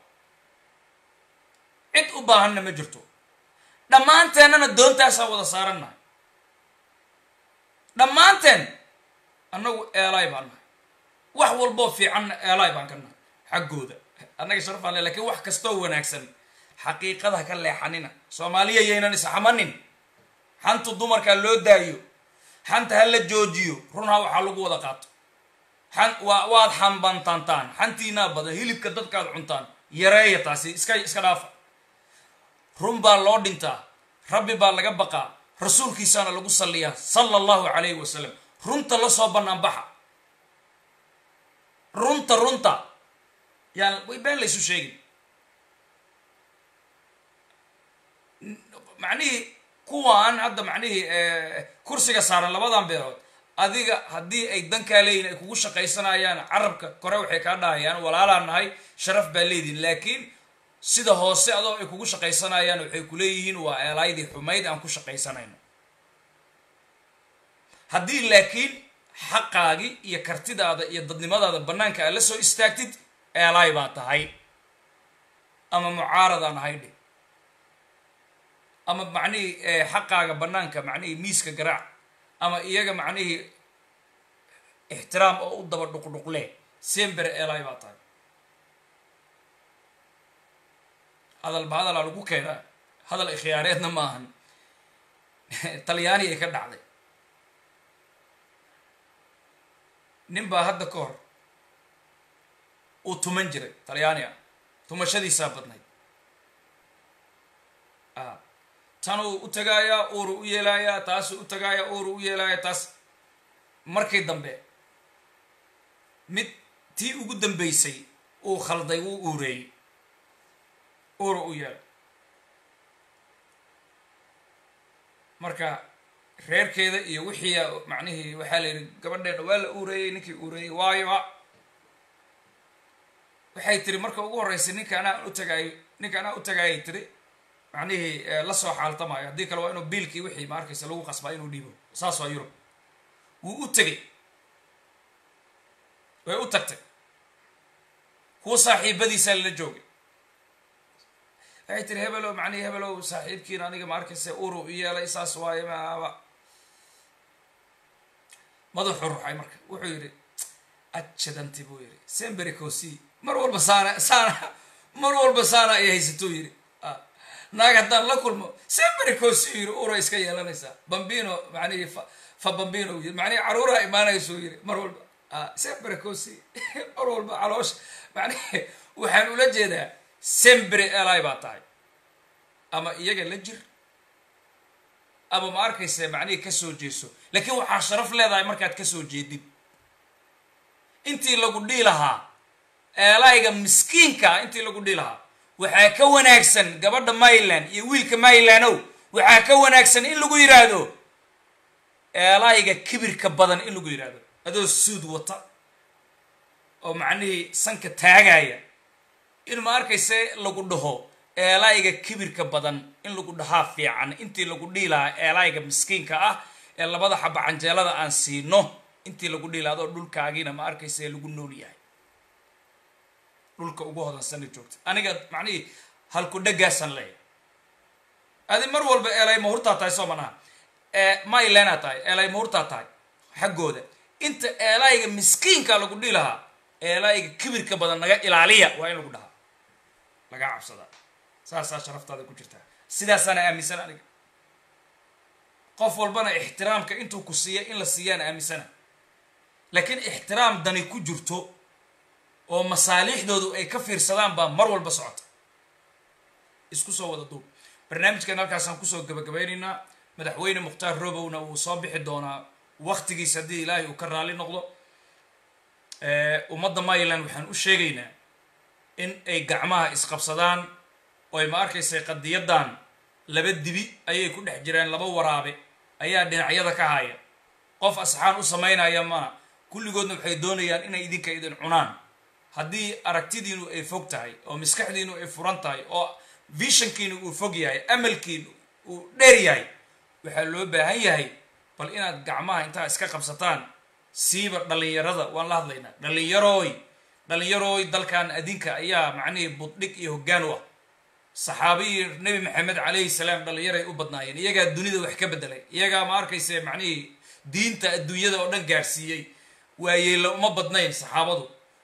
cid u baahanna ma jirto dhammaanteennana doontaasaan wada saarannahay dhammaanteen annagu eelaay baan nahay wax walboo fiicanna eelaay baan ka nahay xaggooda annaga sharafaan le lakiin wax kastoo wanaagsan xaqiiqada ka leexanina soomaaliya yaynan isxamanin xantu dumarkaa loo daayo xanta ha la joojiyo runhaa waxaa lagu wada qaato xan waa waad xambantantaan xantiinaa badan hilibka dadkaad cuntaan yareeya taasi iska iska dhaafa run baa loo dhintaa rabbi baa laga baqaa rasuulkiisaana lagu salliyaa sala allahu calayhi wasalam runta la soo bannaan baxa runta runta yaan way been laysu sheegin macnihii kuwaan hadda macnihii kursiga saaran labadan beerood adiga haddii ay dankaa leeyihin ay kugu shaqaysanayaan carabka kore waxay kaa dhahayaan walaalaa nahay sharaf baa leedihin laakiin sida hoose adoo ay kugu shaqaysanayaan waxay ku leeyihiin waa eelaydii xumayd aan ku shaqaysanayno haddii laakiin xaqaagii iyo kartidaada iyo dadnimadaada bannaanka aad la soo istaagtid eelaay baa tahay ama mucaaradaan ahay dhe ama macnihii xaqaaga bannaanka macnihii miiska garaac ama iyaga macnihii ixtiraam oo u daba dhuqdhuqle sembere eelaay baa tahay hadalba hadalaa lagu keenaa hadal ikhyaareedna ma ahan talyaani ay ka dhacday nin baa hadda ka hor uu tuman jiray talyaani ah tumashadiisaa badnayd tanuu u tagaayaa uuru u yeelaayaa taasuu u tagaayaa uuru u yeelaayaa taas markii dambe mid tii ugu dambeysay uu khalday wuu uureeyey uura u yeelay marka reerkeeda iyo wixii macnihii waxaa la yidhi gabadheena waa la uureeyey ninkii uureeyey waayo waxay tiri marka ugu horreysay ninka anaa u tagaayo ninka anaa u tagaayay tiri macnihii lasoo xaaltamaayo haddii kale waa inuu biilkii wixii ma arkaysa lagu qasbaa inuu dhiibo saas waa yurub wuu u tegay way u tagtay kuwa saaxiibadiisaa lala joogay waxay tiri hebelow macnihi hebelow saaxiibkiina aniga ma arkaysa uru u yeelay saas waaye maaba madaxuu ruxay marka wuxuu yidhi ajadanti buu yidhi semberi cosi mar walba saana saana mar walba saana ay haysatuu yidhi naag haddaan la kulmo semberi cosi yidhi ura iska yeelanaysaa bambino macnihi fa fa bambino yidhi macnihi caruuraha imaanaysuu yidhi mar walba semberi cosi mar walba caloosha macnihi waxaan ula jeedaa semberi eli baa tahay ama iyaga la jir ama ma arkaysa macnihii ka soo jeeso laakiin waxaa sharaf leedahay markaad ka soo jeedid intii lagu dhii lahaa eelayga miskiinka ah intii lagu dhii lahaa waxaa ka wanaagsan gabadha myland iyo wiilka mylandow waxaa ka wanaagsan in lagu yidhaahdo eelayga kibirka badan in lagu yidhaahdo adoo suud wata oo macnihii sanka taagaya in ma arkayse lagu dhaho eelayga kibirka badan in lagu dhahaa fiican intii lagu dhihi lahaa eelayga miskiinka ah ee labada xaba canjeelada aan siino intii lagu dhihi lahaa adoo dhulkaagiina ma arkayse lagu nool yahay dhulka ugu hodansana joogta aniga macnihii halku dhagaasaan leeyahay adi mar walba eelay mahurtaa tahay soo manaha mylanaa tahay eelay mahurtaa tahay xaggooda inta eelayga miskiinka lagu dhihi lahaa eelayga kibirka badan naga ilaaliya waa in lagu dhahaa lagaa cabsadaa saasaa sharaftaada ku jirtaa sidaasaana aaminsan aniga qof walbana ixtiraamka intuu ku siiya in la siiyaana aaminsana laakiin ixtiraam dani ku jirto oo masaaliixdoodu ay ka fiirsadaan baa mar walba socota isku soo wada duub barnaamijkan halkaasaan kusoo gabagabaynaynaa madaxweyne mukhtaar robowna wuu soo bixi doonaa waktigiis haddii ilaahay uu ka raali noqdo ummadda myland waxaan u sheegaynaa in ay gacmaha isqabsadaan oo ay ma arkaysay qadiyaddan laba dibi ayay ku dhex jireen laba waraabe ayaa dhinacyada ka haya qof asxaan u samaynaya mana kulligoodna waxay doonayaan inay idinka idin cunaan haddii aragtidiinu ay fog tahay oo maskaxdiinu ay furan tahay oo vishankiinu uu fog yahay amalkiinu uu dheer yahay waxaa loo baahan yahay bal inaad gacmaha intaa iska qabsataan siiba dhallinyarada waan la hadlaynaa dhallinyarooy dhallinyarooy dalkan adinka ayaa macnihii buddhig iyo hoggaan u ah saxaabihii nebi maxamed calayhi salaam dhallinyaray u badnaayeen iyagaa dunida wax ka bedelay iyagaa ma arkayse macnihii diinta adduunyada oo dhan gaarsiiyey waayeella uma badnayn saxaabadu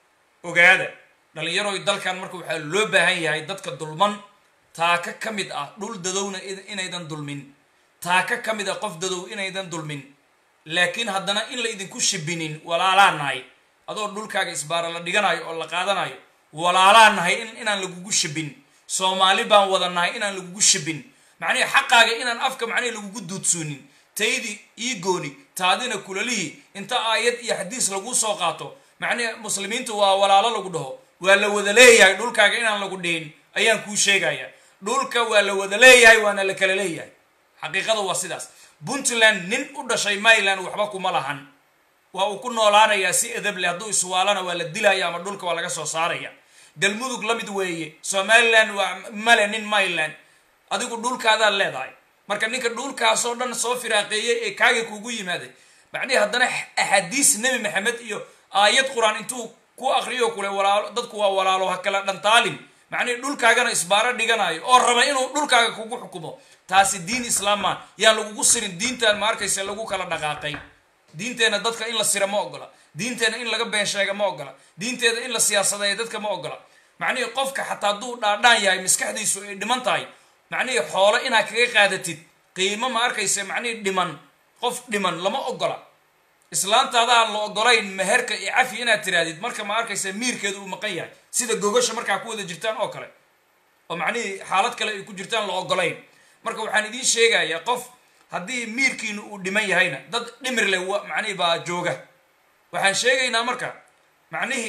ogaada dhallinyarooy dalkan marka waxaa loo baahan yahay dadka dulman taaka ka mid ah dhul dadowna inaydan dulmin taaka ka mid ah qof dadow inaydan dulmin laakiin haddana in la idinku shibinin walaalaa nahay adoo dhulkaaga isbaara la dhiganayo oo la qaadanayo walaalaa nahay inaan lagugu shibin soomaali baan wada nahay inaan lagugu shibin macnihi xaqaaga inaan afka macnihi lagugu duudsuunin taydii ii gooni taadina kulalihii inta aayad iyo xadiis lagu soo qaato macnihi muslimiintu waa walaalo lagu dhaho waa la wada leeyahay dhulkaaga inaan lagu dhihin ayaan kuu sheegaya dhulka waa la wada leeyahay waana la kala leeyahay xaqiiqada waa sidaas puntland nin u dhashay maryland waxba kuma lahan waa uu ku noolaanayaa si edab leh hadduu iswaalana waa la dilaya ama dhulka waa laga soo saaraya galmudug la mid weeye somaliland waa male nin maryland adigu dhulkaadaad leedahay marka ninka dhulkaasoo dhan soo firaaqeeyey ee kaaga kugu yimaaday macnihi haddana axaadiis nebi maxamed iyo aayad qur-aan intuu ku akriyo kule walaalo dadku waa walaalo ha kala dhantaalin macnihi dhulkaagana isbaaro dhiganayo oo raba inuu dhulkaaga kugu xukumo taasi diin islaamaa yaan lagugu sirin diintan ma arkayse lagu kala dhaqaaqay diinteenna dadka in la sira ma ogola diinteenna in laga been sheega ma ogola diinteeda in la siyaasadeeya dadka ma ogola macnihii qofka xataa hadduu dhaadhaan yahay maskaxdiisu ay dhiman tahay macnihii xoolo inaad kaga qaadatid qiimo ma arkayse macnihii dhiman qof dhiman lama ogola islaantaadaan la ogolayn meherka iyo cafi inaad tirahdid marka ma arkayse miirkeedu uu maqan yahay sida gogasha markaa ku wada jirtaan oo kale oo macnihii xaalad kale ay ku jirtaan la ogolayn marka waxaan idiin sheegayaa qof haddii miirkiinu uu dhiman yahayna dad dhimir leh macnihii baa jooga waxaan sheegaynaa marka macnihii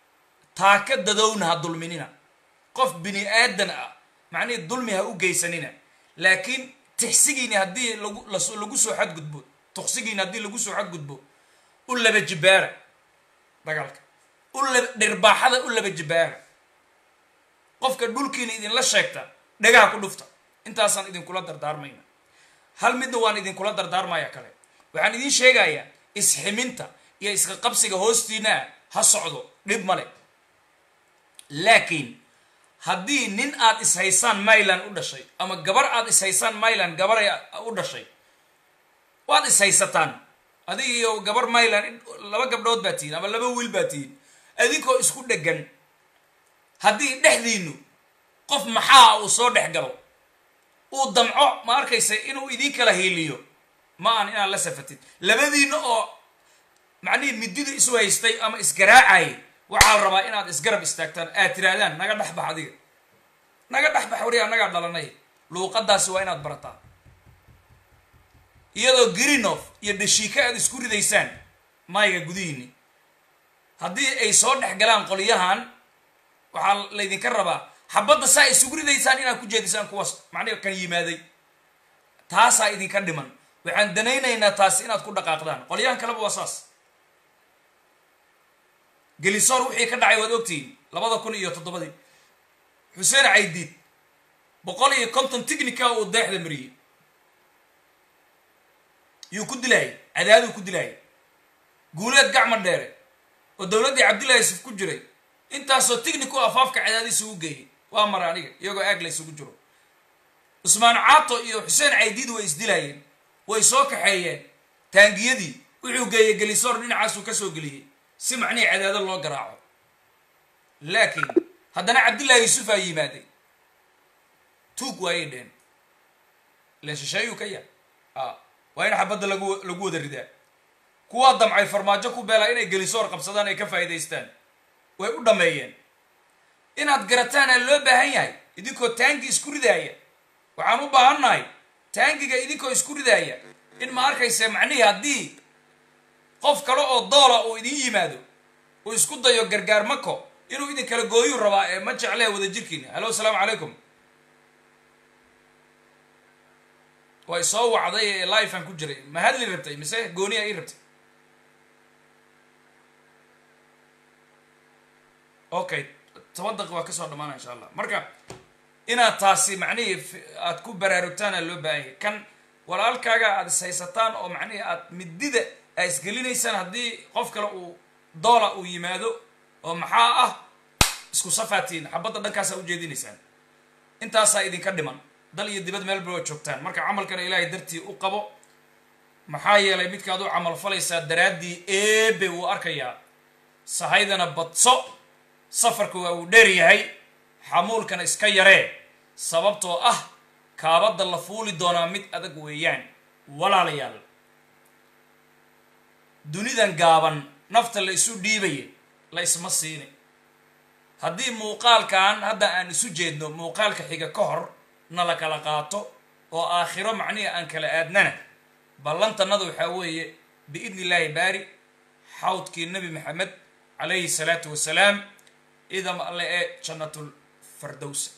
taaka dadowna ha dulminina qof bini aadan ah macnihii dulmi ha u geysanina laakiin tixsigiini haddii lagu lagu soo xadgudbo tuqsigiini haddii lagu soo xadgudbo u laba jibaara dagaalka u laba dhirbaaxada u laba jibaara qofka dhulkiina idinla sheegta dhagaha ku dhufta intaasaan idinkula dardaarmayna hal midna waan idinkula dardaarmaya kale waxaan idiin sheegayaa isximinta iyo iska qabsiga hoostiinaa ha socdo dhib male laakiin haddii nin aad ishaysaan myland u dhashay ama gabar aad ishaysaan myland gabaray u dhashay waad ishaysataan adig iyo gabar myland laba gabdhood baa tihiin ama laba wiil baa tihiin adinkoo isku dhegan haddii dhexdiinu qof maxaa uu soo dhex galo uu damco ma arkaysa inuu idin kala hiiliyo ma aan inaad la safatid labadiina oo macnihii midida isu haystay ama isgaraacayay waxaa la rabaa inaad isgarab istaagtaan aad tirahdaan naga dhexbax adiga naga dhexbax wari annagaa dhalanay luuqadaasi waa inaad barataa iyadoo grinof iyo dhashiika aad isku ridaysaan mayga gudihiini haddii ay soo dhex galaan qolyahan waxaa laydinka rabaa xabadda saa isugu ridaysaan inaad ku jeedisaan kuwaas macnihi kan yimaaday taasaa idinka dhiman waxaan danaynaynaa taasi inaad ku dhaqaaqdaan qolyahan kaleba waa saas gelisoor wixii ka dhacay waad ogtihiin labada kun iyo toddobadii xuseen caydiid boqol iyo konton tignica uu deexda mariyey yuu ku dilaayay cadaaduu ku dilaayay guuleed gacma dheere oo dowladdii cabdillahi yusuf ku jiray intaasoo tignico afaafka cadaadi isugu geeyay waa mara aniga iyagoo aag la isugu jiro cusmaan caato iyo xuseen caydiid way isdilaayeen way soo kaxeeyeen taangiyadii wuxuu geeyey gelisoor dhinacaasuu ka soo geliyey si macnihii cadaado loo garaaco laakiin haddana cabdillahi yuusufaa yimaaday tuug waayay dheen ile shisheeyuu ka yahay a waa in xabadda lagu lagu wada ridaa kuwaa damcay farmaajo ku beelaa inay gelisoor qabsadaan ay ka faa'iidaystaan way u dhammeeyeen inaad garataanaa loo baahan yahay idinkoo taangi isku ridaaya waxaan u baahannahay taangiga idinkoo isku ridaaya in ma arkaysa macnihii haddii qof kale oo doola uu idin yimaado uu isku dayo gargaar mako inuu idin kala gooyuu rabaa ee ma jeclee wada jirkiina hallo asalaamu calaykum way soo wacday ee livean ku jiray ma hadli rabtay mise gooniya ii rabtay okay toban daqiiq waa kasoo dhamaana insha allah marka inaad taasi macnihii f- aad ku baraarugtaana loo baahan yahay kan walaalkaaga aad is haysataan oo macnihii aad midida aa isgelinaysaan haddii qof kale uu doola uu yimaado oo maxaa ah isku safaatiin xabadda dhankaasaa ujeedinaysaan intaasaa idinka dhiman dal iyo dibad meel baa joogtaan marka camalkana ilaahay dartii u qabo maxaa yeelay midkaad u camal falaysaa daraaddii eebe wuu arkayaa sahaydana badso safarka waa uu dheer yahay xamuulkana iska yaree sababtoo ah kaabadda la fuuli doonaa mid adag weeyaan walaalayaal dunidan gaaban nafta la isu dhiibaya la isma siini haddii muuqaalkan hadda aan isu jeedno muuqaalka xiga ka hor na la kala qaato oo aakhiro macnihi aan kala aadnana ballantanada waxaa weeye biidni illaahi baari xawdkii nebi maxamed calayhi salaatu wasalaam idam alle ee jannatul fardowsa